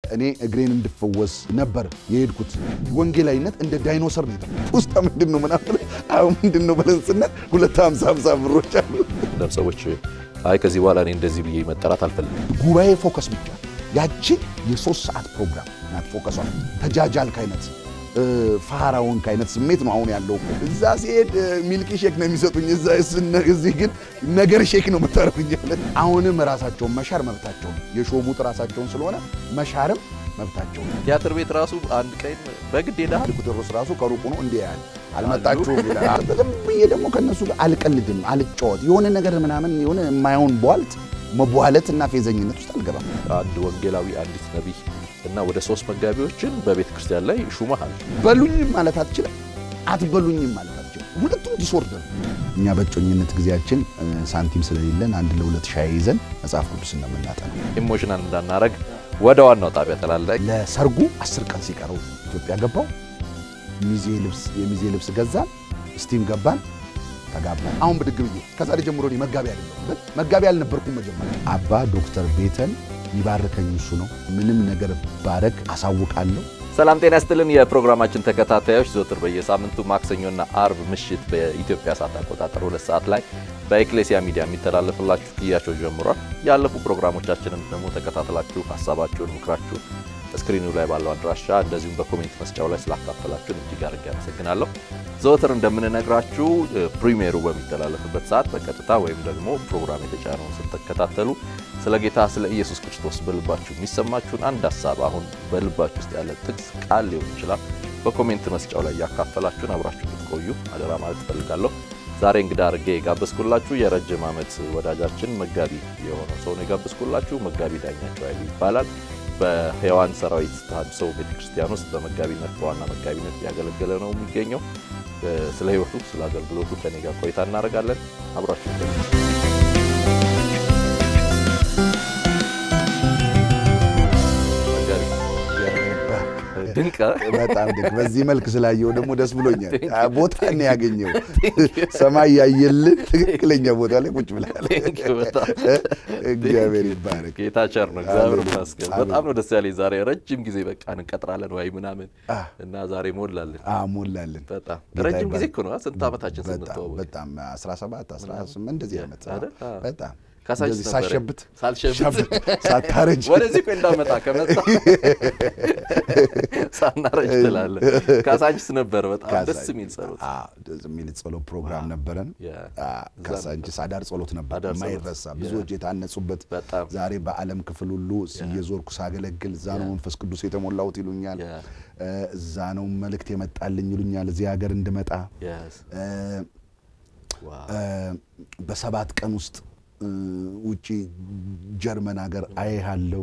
እኔ እግሬን እንድፈወስ ነበር የሄድኩት። ወንጌላዊነት እንደ ዳይኖሰር ነው። ውስጥ ምንድን ነው ምናምን አሁን ምንድን ነው ብለን ስናል ሁለት ሀምሳ ሀምሳ ብሮች አሉ። ሰዎች አይ ከዚህ በኋላ እኔ እንደዚህ ብዬ መጠራት አልፈልግም። ጉባኤ ፎከስ ብቻ ያቺ የሶስት ሰዓት ፕሮግራም ናት። ፎከሷ ተጃጃልክ አይነት ፋራውንክ አይነት ስሜት ነው አሁን ያለው። እዛ ሲሄድ ሚልክ ሼክ ነው የሚሰጡኝ፣ እዚህ ግን ነገር ሼክ ነው የምታረጉኝ። አሁንም ራሳቸውን መሻር መብታቸው ነው። የሾሙት ራሳቸውን ስለሆነ መሻርም መብታቸው ነው። ቲያትር ቤት ራሱ አንድ ቀን በግድ ሄደሃል። ቁጥሮስ ራሱ ከሩቁ ነው እንዲህ ያህል አልመጣችሁም ይላል። ዝም ብዬ ደግሞ ከእነሱ ጋር አልቀልድም፣ አልጫወት የሆነ ነገር ምናምን የሆነ የማይሆን ቧልት መቧለት እና ፌዘኝነት ውስጥ አልገባም። አንድ ወንጌላዊ፣ አንዲት ነቢይ እና ወደ ሶስት መጋቢዎችን በቤተ ክርስቲያን ላይ ሹመሃል። በሉኝም ማለት አትችልም፣ አትበሉኝም ማለት አትችልም። ሁለቱም ዲስኦርደር። እኛ በእጮኝነት ጊዜያችን ሳንቲም ስለሌለን አንድ ለሁለት ሻይ ይዘን መጽሐፍ ቅዱስ እንደምናጠነው ኢሞሽናል እንዳናረግ ወደ ዋናው ጣቢያ ተላለቅ። ለሰርጉ አስር ቀን ሲቀረው ኢትዮጵያ ገባው። ሚዜ ልብስ የሚዜ ልብስ ገዛን፣ ስቲም ገባን፣ ተጋባን። አሁን ብድግ ብዬ ከዛሬ ጀምሮ እኔ መጋቢ አይደለሁም፣ ግን መጋቢ አልነበርኩም መጀመሪያ። አባ ዶክተር ቤተን ይባርከኝ እሱ ነው። ምንም ነገር ባረግ አሳውቃለሁ። ሰላም ጤና ይስጥልን። የፕሮግራማችን ተከታታዮች ዘወትር በየሳምንቱ ማክሰኞና አርብ ምሽት በኢትዮጵያ ሰዓት አቆጣጠር ሁለት ሰዓት ላይ በኤክሌሲያ ሚዲያ የሚተላለፍላችሁ ክያቸው ጀምሯል። ያለፉ ፕሮግራሞቻችንን ደግሞ ተከታትላችሁ ሀሳባችሁን፣ ምክራችሁን ስክሪኑ ላይ ባለው አድራሻ እንደዚሁም በኮሜንት መስጫው ላይ ስላካፈላችሁን እጅግ አድርጌ አመሰግናለሁ። ዘወትር እንደምንነግራችሁ ፕሪሚየሩ በሚተላለፍበት ሰዓት በቀጥታ ወይም ደግሞ ፕሮግራም የተጫነውን ስትከታተሉ ስለ ጌታ ስለ ኢየሱስ ክርስቶስ በልባችሁ የሚሰማችሁን አንድ ሀሳብ አሁን በልባችሁ ውስጥ ያለ ጥቅስ ቃል ሊሆን ይችላል በኮሜንት መስጫው ላይ ያካፈላችሁን አብራችሁ ልትቆዩ አደራ ማለት እፈልጋለሁ። ዛሬ እንግዳ አድርጌ የጋበዝኩላችሁ የረጅም ዓመት ወዳጃችን መጋቢ የሆነው ሰው ነው የጋበዝኩላችሁ። መጋቢ ዳኛቸው ኃይሉ ይባላል። በሕያዋን ሰራዊት ተሐድሶ ቤተክርስቲያን ውስጥ በመጋቢነት በዋና መጋቢነት እያገለገለ ነው የሚገኘው። ስለ ሕይወቱ ስለ አገልግሎቱ ከኔ ጋር ቆይታ እናደርጋለን። አብራችሁ ድንቅ በጣም ድንቅ። በዚህ መልክ ስላየው ደግሞ ደስ ብሎኛል። ቦታ ነው ያገኘው። ሰማይ ያየልን ትክክለኛ ቦታ ላይ ቁጭ ብላል። እግዚአብሔር ይባረክ። ጌታ ቸር ነው። እግዚአብሔር ይመስገን። በጣም ነው ደስ ያለኝ ዛሬ። ረጅም ጊዜ በቃ እንቀጥራለን ወይ ምናምን እና ዛሬ ሞላልን ሞላልን። በጣም ረጅም ጊዜ እኮ ነው። ስንት ዓመታችን ስንተዋወቅ? በጣም 17 18 እንደዚህ ዓመት በጣም ካሳንቺስ ነበረ። ሳሸብት ሳልሸብት ሳታረጅ ወደዚህ እኮ እንዳመጣ ከመጣ ሳናረጅ ትላለህ። ካሳንቺስ ነበረ። በጣም ደስ የሚል ጸሎት ደስ የሚል ጸሎት ፕሮግራም ነበረን። ካሳንቺስ አዳር ጸሎት ነበር አዳር ጸሎት። የማይረሳ ብዙዎች የታነጹበት። በጣም ዛሬ በዓለም ክፍል ሁሉ እየዞርኩ ሳገለግል እዛ ነው መንፈስ ቅዱስ የተሞላሁት ይሉኛል። እዛ ነው መልእክት የመጣልኝ ይሉኛል። እዚህ ሀገር እንድመጣ Yes. ዋው በሰባት ቀን ውስጥ ውጪ ጀርመን ሀገር አይሃለሁ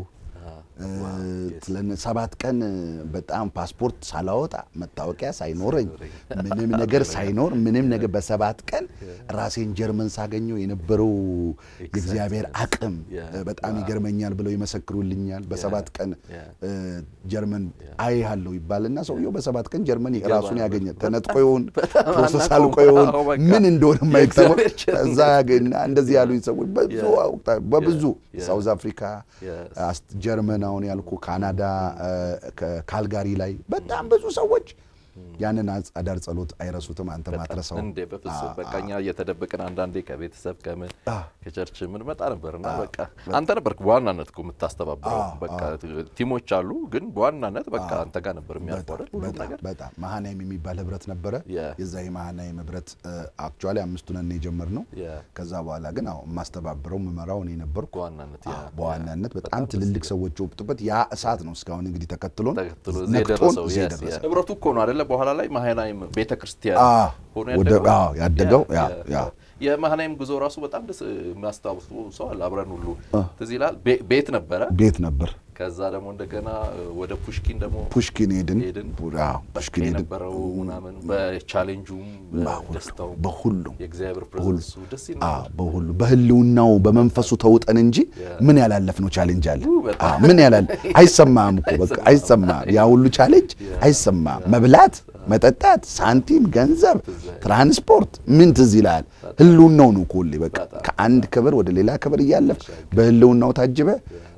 ሰባት ቀን በጣም ፓስፖርት ሳላወጣ መታወቂያ ሳይኖረኝ ምንም ነገር ሳይኖር ምንም ነገር በሰባት ቀን ራሴን ጀርመን ሳገኘው የነበረው የእግዚአብሔር አቅም በጣም ይገርመኛል ብለው ይመሰክሩልኛል። በሰባት ቀን ጀርመን አይሃለሁ ይባልና ሰውየው በሰባት ቀን ጀርመን ራሱን ያገኘ ተነጥቆ ይሆን ፕሮሰስ አልቆ ይሆን ምን እንደሆነ የማይታወቅ እዛ ያገኝና እንደዚህ ያሉኝ ሰዎች በብዙ በብዙ ሳውዝ አፍሪካ ጀርመን አሁን ያልኩ ካናዳ ካልጋሪ ላይ በጣም ብዙ ሰዎች ያንን አዳር ጸሎት አይረሱትም። አንተ ማትረሳው እንዴ በፍጹም በቃ እኛ እየተደበቅን አንዳንዴ ከቤተሰብ ከምን ከቸርች ምን መጣ ነበርና በቃ አንተ ነበርክ በዋናነት እኮ የምታስተባብረው። በቃ ቲሞች አሉ፣ ግን በዋናነት በቃ አንተ ጋር ነበር የሚያልፈው አይደል ሁሉም ነገር። በጣም መሃናይም የሚባል ህብረት ነበረ። የዛ የመሃናይም ህብረት አክቹዋሊ አምስቱ ነን የጀመርነው። ከዛ በኋላ ግን አዎ የማስተባብረው የምመራው እኔ ነበርኩ በዋናነት ያ በዋናነት በጣም ትልልቅ ሰዎች የወጡበት ያ እሳት ነው እስካሁን እንግዲህ ተከትሎን ተከትሎ እዚህ ነክቶን የደረሰው እዚህ yes, የደረሰ yes። ህብረቱ እኮ ነው አይደለ? በኋላ ላይ መሃናይም ቤተ ክርስቲያን አዎ፣ ሆኖ ወደ- ያደገው አዎ፣ ያደገው ያ ያ የመሃናይም ጉዞ ራሱ በጣም ደስ የሚያስታውሱ ሰው አለ። አብረን ሁሉ ትዝ ይላል። ቤ- ቤት ነበረ። ቤት ነበር። ከዛ ደግሞ እንደገና ወደ ፑሽኪን ደግሞ ፑሽኪን ሄድን። ሄድን። አዎ፣ ፑሽኪን ሄድን። የነበረው ምናምን በቻሌንጁም በደስታው በሁሉም የእግዚአብሔር ፕሬዘንሱ ደስ ይላል። አዎ፣ በሁሉ በህልውናው በመንፈሱ ተውጠን እንጂ ምን ያላለፍነው ቻሌንጅ አለ? በጣም። አዎ፣ ምን ያላል አይሰማም እኮ በቃ አይሰማም። ያ ሁሉ ቻሌንጅ አይሰማም። መብላት፣ መጠጣት፣ ሳንቲም፣ ገንዘብ፣ ትራንስፖርት ምን ትዝ ይላል? ህልውናው ነው እኮ ሁሌ በቃ ከአንድ ክብር ወደ ሌላ ክብር እያለፍ በህልውናው ታጅበ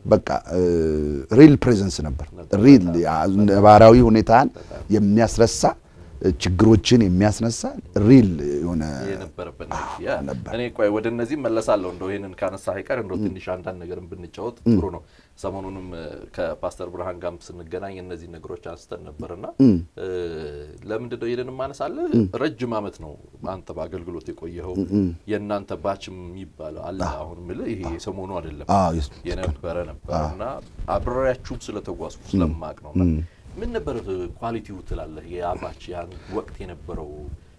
በቃ ሪል ፕሬዘንስ ነበር። ሪል ነባራዊ ሁኔታን የሚያስረሳ ችግሮችን የሚያስነሳ ሪል የሆነ የነበረበት እኔ ቆይ ወደ እነዚህ መለሳለሁ። እንደው ይህንን ካነሳ አይቀር እንደው ትንሽ አንዳንድ ነገርን ብንጫወት ጥሩ ነው። ሰሞኑንም ከፓስተር ብርሃን ጋርም ስንገናኝ እነዚህ ነገሮች አንስተን ነበርና ለምንድን ነው ይህንን ማነሳለህ? ረጅም ዓመት ነው አንተ በአገልግሎት የቆየኸው። የእናንተ ባችም የሚባለው አለ። አሁን የምልህ ይሄ የሰሞኑ አይደለም የነበረ ነበር እና አብሬያችሁም ስለተጓዝኩ ስለማቅ ነው ምን ነበር ኳሊቲው ትላለህ? የአባች ያን ወቅት የነበረው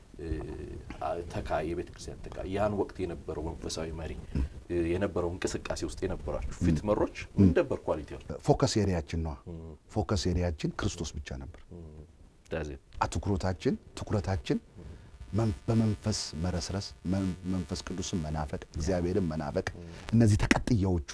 ተካ የቤተ ክርስቲያን ተካ ያን ወቅት የነበረው መንፈሳዊ መሪ የነበረው እንቅስቃሴ ውስጥ የነበራችሁ ፊት መሮች ምን ነበር ኳሊቲዎች? ፎከስ ኤሪያችን ነዋ። ፎከስ ኤሪያችን ክርስቶስ ብቻ ነበር። አትኩሮታችን ትኩረታችን በመንፈስ መረስረስ፣ መንፈስ ቅዱስን መናፈቅ፣ እግዚአብሔርን መናፈቅ እነዚህ ተቀጥያዎቹ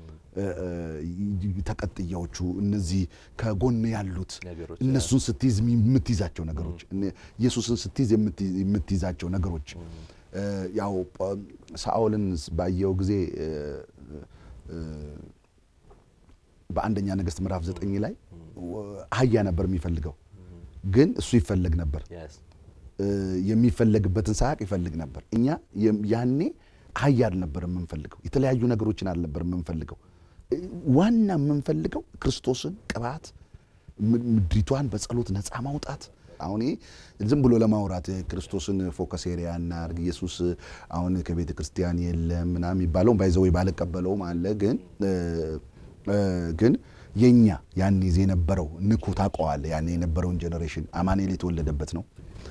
ተቀጥያዎቹ እነዚህ ከጎን ያሉት እነሱን ስትይዝ የምትይዛቸው ነገሮች ኢየሱስን ስትይዝ የምትይዛቸው ነገሮች ያው ሳኦልን ባየው ጊዜ በአንደኛ ነገሥት ምዕራፍ ዘጠኝ ላይ አህያ ነበር የሚፈልገው፣ ግን እሱ ይፈለግ ነበር። የሚፈለግበትን ሳያቅ ይፈልግ ነበር። እኛ ያኔ አህያ አልነበር የምንፈልገው፣ የተለያዩ ነገሮችን አልነበር የምንፈልገው። ዋና የምንፈልገው ክርስቶስን ቅባት፣ ምድሪቷን በጸሎት ነፃ ማውጣት። አሁን ዝም ብሎ ለማውራት ክርስቶስን ፎከስ ኤሪያ እናድርግ፣ ኢየሱስ አሁን ከቤተ ክርስቲያን የለም ምናምን የሚባለውን ባይዘው ባልቀበለውም አለ። ግን ግን የኛ ያን ጊዜ የነበረው ንኩ ታውቀዋለህ። ያን የነበረውን ጄኔሬሽን አማኑኤል የተወለደበት ነው።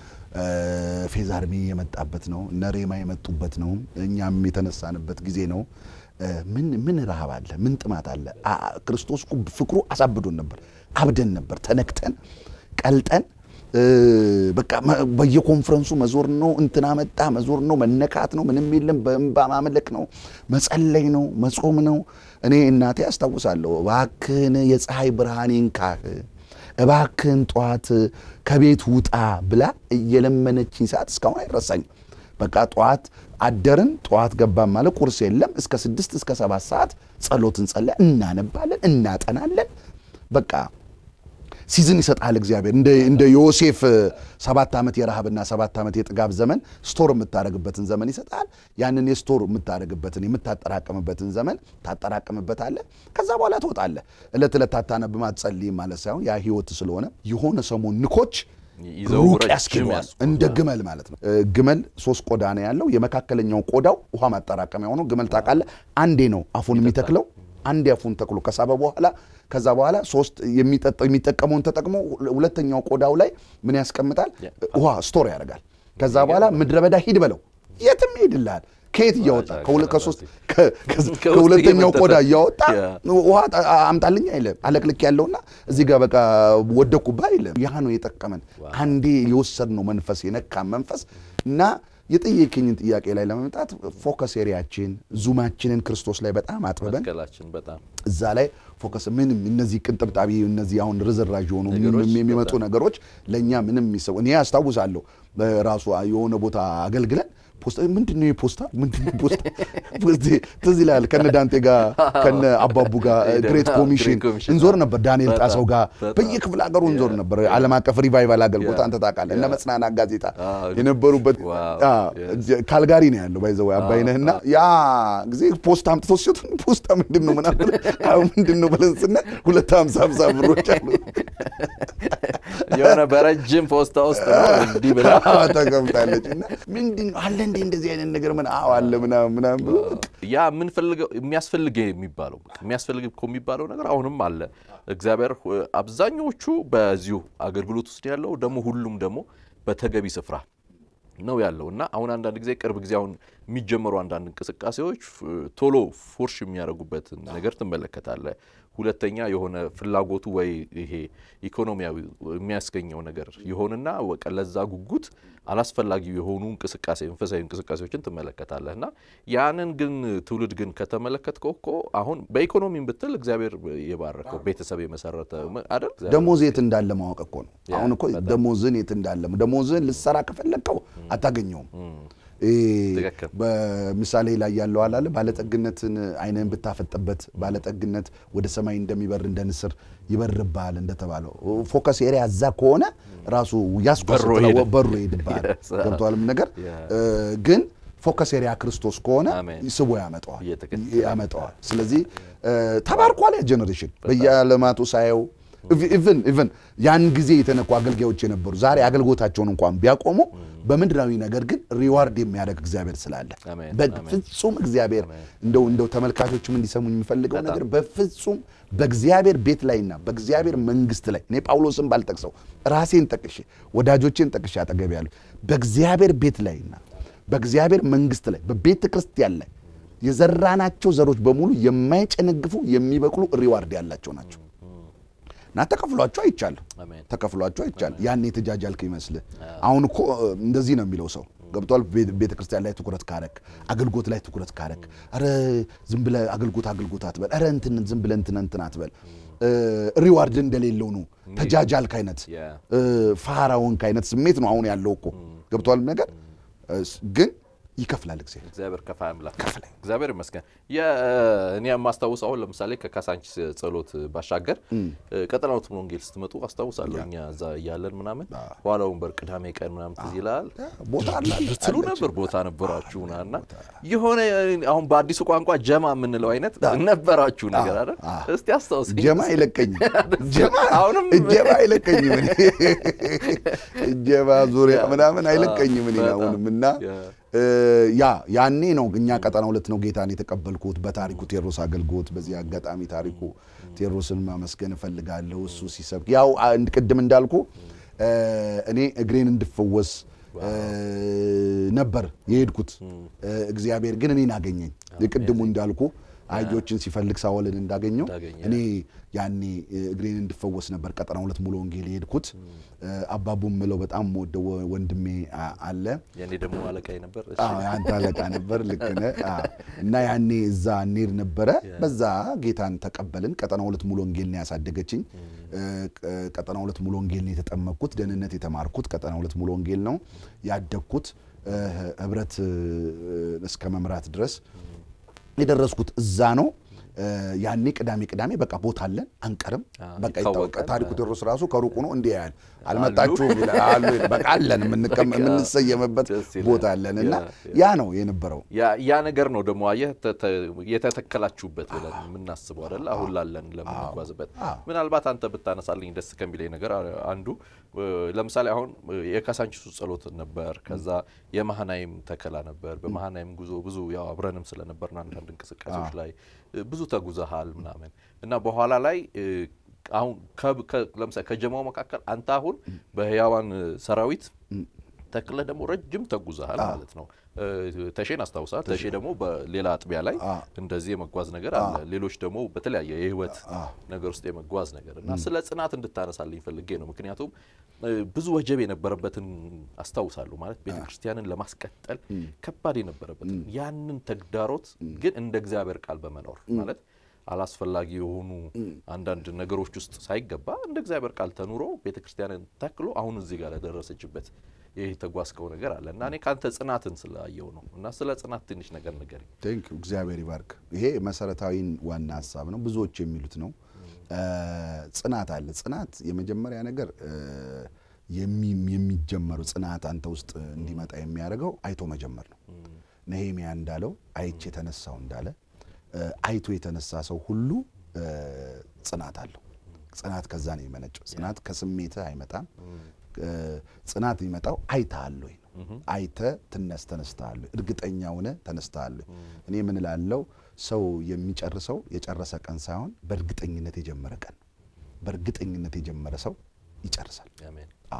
ፌዝ አርሚ የመጣበት ነው። ነሬማ የመጡበት ነው። እኛም የተነሳንበት ጊዜ ነው። ምን ምን ረሃብ አለ? ምን ጥማት አለ? ክርስቶስ እኮ ፍቅሩ አሳብዶን ነበር። አብደን ነበር። ተነክተን ቀልጠን በቃ በየኮንፈረንሱ መዞር ነው። እንትና መጣ መዞር ነው። መነካት ነው። ምንም የለም። በእንባ ማምለክ ነው። መጸለይ ነው። መጾም ነው። እኔ እናቴ አስታውሳለሁ። እባክህን የፀሐይ ብርሃን ይንካህ እባክህን ጠዋት ከቤት ውጣ ብላ እየለመነችኝ ሰዓት እስካሁን አይረሳኝም። በቃ ጠዋት አደርን፣ ጠዋት ገባን ማለት ቁርስ የለም። እስከ ስድስት እስከ ሰባት ሰዓት ጸሎት እንጸለያ፣ እናነባለን፣ እናጠናለን። በቃ ሲዝን ይሰጣል እግዚአብሔር። እንደ ዮሴፍ ሰባት ዓመት የረሃብና ሰባት ዓመት የጥጋብ ዘመን ስቶር የምታደርግበትን ዘመን ይሰጣል። ያንን የስቶር የምታደርግበትን የምታጠራቅምበትን ዘመን ታጠራቅምበታለህ። ከዛ በኋላ ትወጣለህ። ዕለት ዕለት አታነብም አትጸልይም ማለት ሳይሆን ያ ህይወት ስለሆነ የሆነ ሰሞን ንኮች ሩቅ ያስኬደዋል። እንደ ግመል ማለት ነው። ግመል ሶስት ቆዳ ነው ያለው። የመካከለኛው ቆዳው ውሃ ማጠራቀሚያ ሆኖ ግመል ታውቃለህ፣ አንዴ ነው አፉን የሚተክለው አንድ አፉን ተክሎ ከሳበ በኋላ ከዛ በኋላ ሶስት የሚጠቀመውን ተጠቅሞ ሁለተኛው ቆዳው ላይ ምን ያስቀምጣል? ውሃ ስቶር ያደርጋል። ከዛ በኋላ ምድረ በዳ ሂድ በለው የትም ሄድልሃል። ከየት እያወጣ ከሶስት ከሁለተኛው ቆዳ እያወጣ ውሃ አምጣልኝ አይልም። አለቅልክ ያለውና እዚህ ጋር በቃ ወደኩባ አይልም። ያ ነው የጠቀመን። አንዴ የወሰድነው መንፈስ የነካን መንፈስ እና የጠየቀኝን ጥያቄ ላይ ለመምጣት ፎከስ ኤሪያችን ዙማችንን ክርስቶስ ላይ በጣም አጥብበን እዛ ላይ ፎከስ ምንም እነዚህ ቅንጥብጣቢ እነዚህ አሁን ርዝራዥ የሆኑ የሚመጡ ነገሮች ለእኛ ምንም የሚሰው እኔ አስታውሳለሁ ራሱ የሆነ ቦታ አገልግለን ፖስታ ምንድን ነው የፖስታ ምንድን ነው ፖስታ ትዝ ይላል። ከነ ዳንቴ ጋር ከነ አባቡ ጋር ግሬት ኮሚሽን እንዞር ነበር። ዳንኤል ጣሰው ጋር በየክፍለ ሀገሩ እንዞር ነበር። ዓለም አቀፍ ሪቫይቫል አገልግሎት አንተ ታውቃለህ። እነ መጽናናት ጋዜጣ የነበሩበት ካልጋሪ ነው ያለው ባይዘው አባይነህና ያ ጊዜ ፖስታ አምጥተው ሲወጡ ፖስታ ምንድን ነው ምናምን አሁን ምንድን ነው ብለን ስናይ ሁለት ሀምሳ ሀምሳ ብሮች አሉ የሆነ በረጅም ፖስታ ውስጥ እንዲህ ብላ ተቀምጣለች እና ምንድን ነው አለ እንዴ እንደዚህ አይነት ነገር ምን አዎ አለ ምናምን ምናምን ብሎ ያ የምንፈልገው የሚያስፈልግ የሚባለው የሚያስፈልግ እኮ የሚባለው ነገር አሁንም አለ። እግዚአብሔር አብዛኛዎቹ በዚሁ አገልግሎት ውስጥ ያለው ደግሞ ሁሉም ደግሞ በተገቢ ስፍራ ነው ያለው እና አሁን አንዳንድ ጊዜ ቅርብ ጊዜ አሁን የሚጀመሩ አንዳንድ እንቅስቃሴዎች ቶሎ ፎርሽ የሚያደርጉበትን ነገር ትመለከታለህ። ሁለተኛ የሆነ ፍላጎቱ ወይ ይሄ ኢኮኖሚያዊ የሚያስገኘው ነገር ይሆንና በቃ ለዛ ጉጉት አላስፈላጊ የሆኑ እንቅስቃሴ መንፈሳዊ እንቅስቃሴዎችን ትመለከታለህ እና ያንን ግን ትውልድ ግን ከተመለከትከው እኮ አሁን በኢኮኖሚም ብትል እግዚአብሔር የባረከው ቤተሰብ የመሰረተ አይደል ደሞዝ የት እንዳለ ማወቅ እኮ ነው። አሁን እኮ ደሞዝን የት እንዳለ ደሞዝን ልሰራ ከፈለግከው አታገኘውም። ትክክል። በምሳሌ ላይ ያለው አላለ ባለጠግነትን ዓይንህን ብታፈጥበት ባለጠግነት ወደ ሰማይ እንደሚበር እንደ ንስር ይበርብሃል እንደተባለው ፎከስ ኤሪያ እዛ ከሆነ ራሱ ያስቆስጥ በሮ ይሄድ- በሩ ይሄድብሃል። Yes. ገብቶሃል ነገር Yeah. እ፣ ግን ፎከስ ኤሪያ ክርስቶስ ከሆነ አሜን። ስቦ ያመጣዋል እየተከተለ ያመጣዋል። ስለዚህ እ፣ ተባርኳል ያ ጀኔሬሽን በየዓለማቱ ሳየው ኢቭን ኢቭን ያን ጊዜ የተነኩ አገልጋዮች የነበሩ ዛሬ አገልግሎታቸውን እንኳን ቢያቆሙ በምድራዊ ነገር ግን ሪዋርድ የሚያደርግ እግዚአብሔር ስላለ አሜን፣ በፍጹም እግዚአብሔር እንደው እንደው ተመልካቾችም እንዲሰሙኝ የሚፈልገው ነገር በፍጹም በእግዚአብሔር ቤት ላይና በእግዚአብሔር መንግስት ላይ እኔ ጳውሎስን ባልጠቅሰው ራሴን ጠቅሼ ወዳጆቼን ጠቅሼ አጠገብ ያሉ በእግዚአብሔር ቤት ላይና በእግዚአብሔር መንግስት ላይ በቤተ ክርስቲያን ላይ የዘራናቸው ዘሮች በሙሉ የማይጨነግፉ የሚበቅሉ ሪዋርድ ያላቸው ናቸው እና ተከፍሏቸው አይቻለሁ አሜን። ተከፍሏቸው አይቻለሁ። ያን የተጃጃልክ ይመስልህ። አሁን እኮ እንደዚህ ነው የሚለው ሰው ገብቷል። ቤተ ክርስቲያን ላይ ትኩረት ካረክ፣ አገልግሎት ላይ ትኩረት ካረክ፣ አረ ዝም ብለህ አገልግሎት አገልግሎት አትበል፣ አረ እንትን ዝም ብለህ እንትን እንትን አትበል። እ፣ ሪዋርድ እንደሌለው ነው ተጃጃልክ አይነት ያ እ፣ ፋራውንክ አይነት ስሜት ነው አሁን ያለው እኮ ገብቷል ነገር እ፣ ግን ይከፍላል እግዚአብሔር። እግዚአብሔር ከፋ አምላክ እግዚአብሔር ይመስገን። የ- እኔ የማስታውስ አሁን ለምሳሌ ከካሳንቺስ ጸሎት ባሻገር ቀጠናውት ወንጌል ስትመጡ አስታውሳለሁ። እኛ እዛ እያለን ምናምን ኋላ ወንበር ቅዳሜ ቀን ምናምን ትዝ ይላል ቦታ አለ ትሉ ነበር ቦታ ነበራችሁና እና የሆነ አሁን በአዲሱ ቋንቋ ጀማ የምንለው አይነት ነበራችሁ ነገር አይደል? እስቲ አስታውስ። ጀማ አይለቀኝም። ጀማ አሁንም እጀባ አይለቀኝም። እኔ እጀባ ዙሪያ ምናምን አይለቀኝም እኔ አሁንም እና እ፣ ያ ያኔ ነው እኛ ቀጠና ሁለት ነው ጌታን የተቀበልኩት በታሪኩ ቴዎድሮስ አገልግሎት። በዚህ አጋጣሚ ታሪኩ ቴዎድሮስን ማመስገን እፈልጋለሁ። እሱ ሲሰብክ ያው አንድ ቅድም እንዳልኩ እ፣ እኔ እግሬን እንድፈወስ እ፣ ነበር የሄድኩት። እ፣ እግዚአብሔር ግን እኔን አገኘኝ። የቅድሙ እንዳልኩ አህዮችን ሲፈልግ ሳወልን እንዳገኘው እንዳገኘ። እኔ ያኔ እ፣ እግሬን እንድፈወስ ነበር ቀጠና ሁለት ሙሉ ወንጌል የሄድኩት። እ፣ አባቡ ምለው በጣም ወደው ወንድሜ አ- አለ የኔ ደግሞ አለቃዬ ነበር። እሺ። አዎ የአንተ አለቃ ነበር። ልክ ነህ። አዎ። እና ያኔ እዛ እንሄድ ነበረ። በዛ ጌታን ተቀበልን። ቀጠና ሁለት ሙሉ ወንጌል ነው ያሳደገችኝ። እ፣ ቅ- ቀጠና ሁለት ሙሉ ወንጌል ነው የተጠመቅኩት። ደህንነት የተማርኩት ቀጠና ሁለት ሙሉ ወንጌል ነው ያደግኩት። እ፣ ህብረት እ፣ እስከ መምራት ድረስ የደረስኩት እዛ ነው። እ፣ ያኔ ቅዳሜ ቅዳሜ በቃ ቦታ አለን አንቀርም። አዎ፣ በቃ ይታወቃል። ይታወቃል። ታሪኩ ቴዎድሮስ ራሱ ከሩቁ ነው እንዲህ ያህል አልመጣችሁም ይላል። አሉ ይላል። በቃ አለን የምንቀመ- የምንሰየምበት ደስ ይላል። ቦታ አለን እና ያ- ያ ነው የነበረው። ያ ያ ነገር ነው ደግሞ አየህ ተ- ተ- የተተከላችሁበት ብለን የምናስበው አይደል? አሁን ላለን ለምንጓዝበት ምናልባት አንተ ብታነሳልኝ ደስ ከሚለኝ ነገር አ- አንዱ እ፣ ለምሳሌ አሁን እ፣ የካሳንቺሱ ጸሎት ነበር። ከዛ የመሃናይም ተከላ ነበር። በመሃናይም ጉዞ ብዙ ያው አብረንም ስለነበርን አንዳንድ እንቅስቃሴዎች ላይ እ፣ ብዙ ተጉዘሃል ምናምን እና በኋላ ላይ እ፣ አሁን ከ- ከ- ለምሳሌ ከጀማው መካከል አንተ አሁን በህያዋን እ፣ ሰራዊት ተክለ ደግሞ ረጅም ተጉዘሃል ማለት ነው። እ፣ ተሼን አስታውሳል። ተሼ ደግሞ በሌላ አጥቢያ ላይ እንደዚህ የመጓዝ ነገር አለ። ሌሎች ደግሞ በተለያየ የህይወት ነገር ውስጥ የመጓዝ ነገር እና ስለ ጽናት እንድታነሳልኝ ፈልጌ ነው። ምክንያቱም እ፣ ብዙ ወጀብ የነበረበትን አስታውሳለሁ። ማለት ቤተ ክርስቲያንን ለማስቀጠል ከባድ የነበረበትን ያንን ተግዳሮት ግን እንደ እግዚአብሔር ቃል በመኖር ማለት አላስፈላጊ የሆኑ አንዳንድ ነገሮች ውስጥ ሳይገባ እንደ እግዚአብሔር ቃል ተኑሮ ቤተ ክርስቲያንን ተክሎ አሁን እዚህ ጋር ለደረሰችበት ይህ የተጓዝከው ነገር አለ እና እኔ ከአንተ ጽናትን ስላየው ነው እና ስለ ጽናት ትንሽ ነገር ንገረኝ። ቴንክ እግዚአብሔር ይባርክ። ይሄ መሰረታዊ ዋና ሀሳብ ነው፣ ብዙዎች የሚሉት ነው። እ፣ ጽናት አለ። ጽናት የመጀመሪያ ነገር እ፣ የሚ- የሚጀመረው ጽናት አንተ ውስጥ እንዲመጣ የሚያደርገው አይቶ መጀመር ነው። ነሄሚያ እንዳለው አይቼ የተነሳው እንዳለ እ፣ አይቶ የተነሳ ሰው ሁሉ እ፣ ጽናት አለው። ጽናት ከዛ ነው የመነጨው። ጽናት ከስሜትህ አይመጣም። እ፣ ጽናት የሚመጣው አይተሃል ወይ ነው። አይተህ ትነስ ተነስተሃል ወይ፣ እርግጠኛ ሆነህ ተነስተሃል ወይ። እኔ ምን እላለሁ፣ ሰው የሚጨርሰው የጨረሰ ቀን ሳይሆን በእርግጠኝነት የጀመረ ቀን ነው። በእርግጠኝነት የጀመረ ሰው ይጨርሳል። አሜን። አ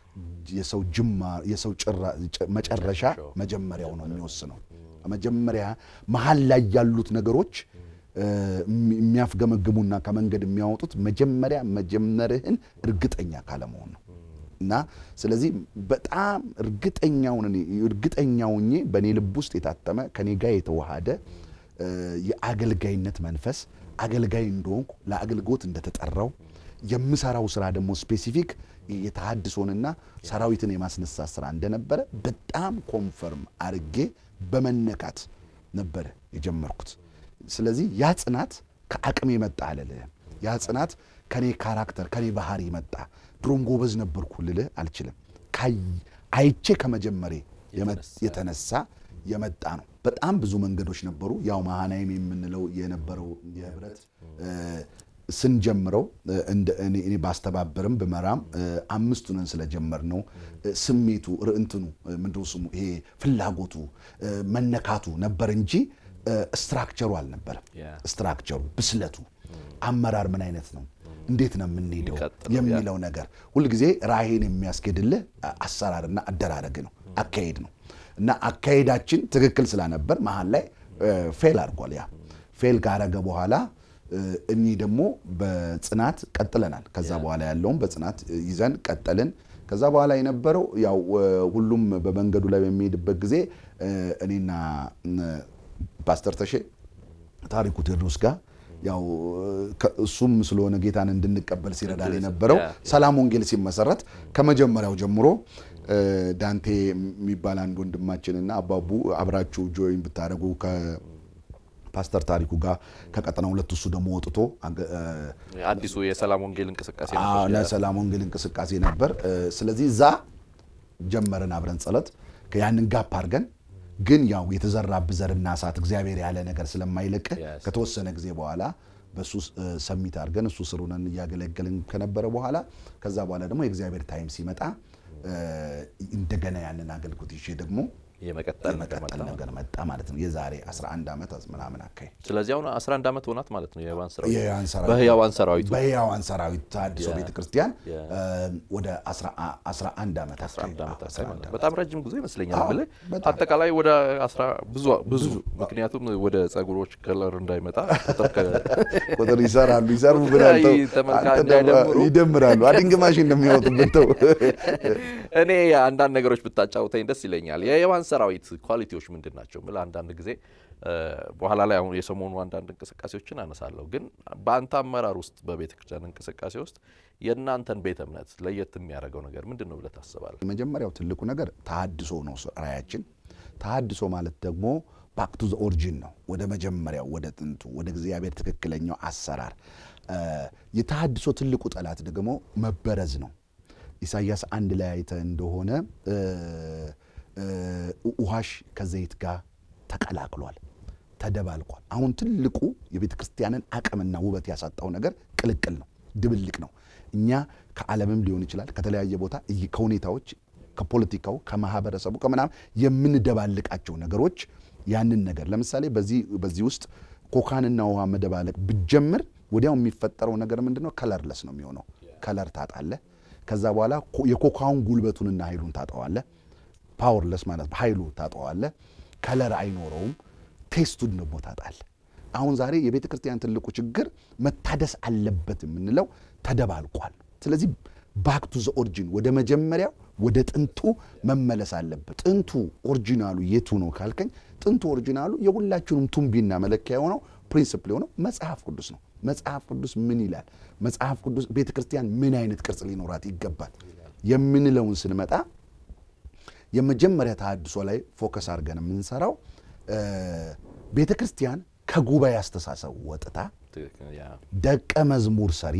የሰው ጅማ የሰው ጭራ ጭ- መጨረሻ መጀመሪያው ነው የሚወስነው። መጀመሪያ መሀል ላይ ያሉት ነገሮች እ፣ የሚ- የሚያፍገመግሙና ከመንገድ የሚያወጡት መጀመሪያ መጀመርህን እርግጠኛ ካለመሆን ነው። እና ስለዚህ በጣም እርግጠኛውን እኔ እርግጠኛውኜ በእኔ ልብ ውስጥ የታተመ ከኔ ጋር የተዋሃደ እ፣ የአገልጋይነት መንፈስ አገልጋይ እንደሆንኩ ለአገልግሎት እንደተጠራው የምሰራው ስራ ደግሞ ስፔሲፊክ የተሃድሶንና ሰራዊትን የማስነሳት ስራ እንደነበረ በጣም ኮንፈርም አርጌ በመነካት ነበረ የጀመርኩት። ስለዚህ ያ ጽናት ከአቅሜ መጣ አልልህም። ያ ጽናት ከኔ ካራክተር ከኔ ባህሪ መጣ። ድሮም ጎበዝ ነበርኩ ልልህ አልችልም። ካይ- አይቼ ከመጀመሬ የመ- የተነሳ የመጣ ነው። በጣም ብዙ መንገዶች ነበሩ። ያው መሃናይም የምንለው የነበረው የህብረት እ፣ ስንጀምረው እ፣ እንደ እኔ እኔ ባስተባበርም ብመራም እ፣ አምስቱንን ስለጀመር ነው ስሜቱ ር- እንትኑ እ፣ ምንድነው ስሙ ይሄ ፍላጎቱ እ፣ መነካቱ ነበር እንጂ እ፣ ስትራክቸሩ አልነበረም። ያ። ስትራክቸሩ ብስለቱ አመራር ምን አይነት ነው እንዴት ነው የምንሄደው የሚቀጥለው ያ። የሚለው ነገር ሁልጊዜ ራዕይን የሚያስኬድልህ አ- አሰራርና አደራረግ ነው አካሄድ ነው እና አካሄዳችን ትክክል ስላነበር መሀል ላይ ፌል አድርጓል ያ ፌል ካረገ በኋላ እ፣ እኚህ ደግሞ በጽናት ቀጥለናል ከዛ በኋላ ያለውም በጽናት እ፣ ይዘን ቀጠልን ከዛ በኋላ የነበረው ያው እ፣ ሁሉም በመንገዱ ላይ በሚሄድበት ጊዜ እ፣ እኔና እ፣ ፓስተር ተሼ ታሪኩ ቴዎድሮስ ጋር ያው ከ- እሱም ስለሆነ ጌታን እንድንቀበል ሲረዳን የነበረው ያ። ሰላም ወንጌል ሲመሰረት ከመጀመሪያው ጀምሮ እ፣ ዳንቴ የሚባል አንድ ወንድማችንና አባቡ አብራችሁ ጆይን ብታደረጉ ከፓስተር ታሪኩ ጋር ከቀጠና ሁለት እሱ ደግሞ ወጥቶ አገ- እ፣ አዲሱ የሰላም ወንጌል እንቅስቃሴ አዎ፣ ነበር። ለሰላም ወንጌል እንቅስቃሴ ነበር። እ፣ ስለዚህ እዛ ጀመርን አብረን ጸሎት ያንን ጋፕ አድርገን ግን ያው የተዘራብህ ዘርና እሳት እግዚአብሔር ያለ ነገር ስለማይለቅህ Yes. ከተወሰነ ጊዜ በኋላ በሱ እ፣ ሰሚት አድርገን እሱ ስሩነን እያገለገልን ከነበረ በኋላ ከዛ በኋላ ደግሞ የእግዚአብሔር ታይም ሲመጣ እ፣ እንደገና ያንን አገልግሎት ይዤ ደግሞ የመቀጠል ነገር የመቀጠል መጣ። ነገር መጣ ማለት ነው። የዛሬ 11 ዓመት ምናምን አካባቢ ስለዚህ አሁን 11 ዓመት ሆናት ማለት ነው የህያዋን ሰራዊት የሕያዋን ሰራዊት በህያዋን ሰራዊቱ በሕያዋን ሰራዊት ተሐድሶ ያ። ቤተ ክርስቲያን ያ። ወደ 11 ዓመት 11 ዓመት አካባቢ አካባቢ ማለት ነው። በጣም ረጅም ጊዜ ይመስለኛል አዎ፣ ብለህ በጣም። አጠቃላይ ወደ 10 ብዙ ብዙ ምክንያቱም ወደ ጸጉሮች ከለር እንዳይመጣ ቁጥር ከ- ቁጥር ይሰራሉ ይሰሩ ብላል ተው። ተመልካች አንተ ደግሞ እንዳይደምሩ። ይደምራሉ አድንግማሽ እንደሚወጡበት ተው። እኔ አንዳንድ ነገሮች ብታጫውተኝ ደስ ይለኛል። የሕያዋን ሰራዊት ኳሊቲዎች ምንድን ናቸው? ምል አንዳንድ ጊዜ እ፣ በኋላ ላይ አሁን የሰሞኑ አንዳንድ እንቅስቃሴዎችን አነሳለሁ። ግን በአንተ አመራር ውስጥ በቤተ ክርስቲያን እንቅስቃሴ ውስጥ የእናንተን ቤተ እምነት ለየት የሚያደርገው ነገር ምንድን ነው ብለህ ታስባለህ? የመጀመሪያው ትልቁ ነገር ተሐድሶ ነው ራያችን። ተሐድሶ ማለት ደግሞ ባክ ቱ ዘ ኦሪጂን ነው፣ ወደ መጀመሪያው ወደ ጥንቱ ወደ እግዚአብሔር ትክክለኛው አሰራር። እ፣ የተሐድሶ ትልቁ ጠላት ደግሞ መበረዝ ነው። ኢሳይያስ አንድ ላይ አይተህ እንደሆነ እ፣ እ፣ ውሃሽ ከዘይት ጋር ተቀላቅሏል፣ ተደባልቋል። አሁን ትልቁ የቤተ ክርስቲያንን አቅምና ውበት ያሳጣው ነገር ቅልቅል ነው፣ ድብልቅ ነው። እኛ ከዓለምም ሊሆን ይችላል ከተለያየ ቦታ እይ- ከሁኔታዎች ከፖለቲካው ከማህበረሰቡ ከምናምን የምንደባልቃቸው ነገሮች ያንን ነገር ለምሳሌ በዚህ በዚህ ውስጥ ኮካንና ውሃ መደባለቅ ብጀምር ወዲያው የሚፈጠረው ነገር ምንድን ነው? ከለርለስ ነው የሚሆነው። ከለር ታጣለህ። ከዛ በኋላ ኮ- የኮካውን ጉልበቱንና ኃይሉን ታጠዋለህ። ፓወርለስ ማለት ኃይሉ ታጠዋለህ። ከለር አይኖረውም። ቴስቱን ደግሞ ታጣለህ። አሁን ዛሬ የቤተ ክርስቲያን ትልቁ ችግር መታደስ አለበት የምንለው ተደባልቋል። ስለዚህ ባክ ቱ ዘ ኦሪጂን ወደ መጀመሪያው ወደ ጥንቱ መመለስ አለበት። ጥንቱ ኦሪጂናሉ የቱ ነው ካልከኝ፣ ጥንቱ ኦሪጂናሉ የሁላችንም ቱንቢና መለኪያ የሆነው ፕሪንስፕል የሆነው መጽሐፍ ቅዱስ ነው። መጽሐፍ ቅዱስ ምን ይላል? መጽሐፍ ቅዱስ ቤተ ክርስቲያን ምን አይነት ቅርጽ ሊኖራት ይገባል የምንለውን ስንመጣ የመጀመሪያ ተሐድሶ ላይ ፎከስ አድርገን የምንሰራው ቤተ ክርስቲያን ከጉባኤ አስተሳሰብ ወጥታ ትክክል፣ ያ ደቀ መዝሙር ሰሪ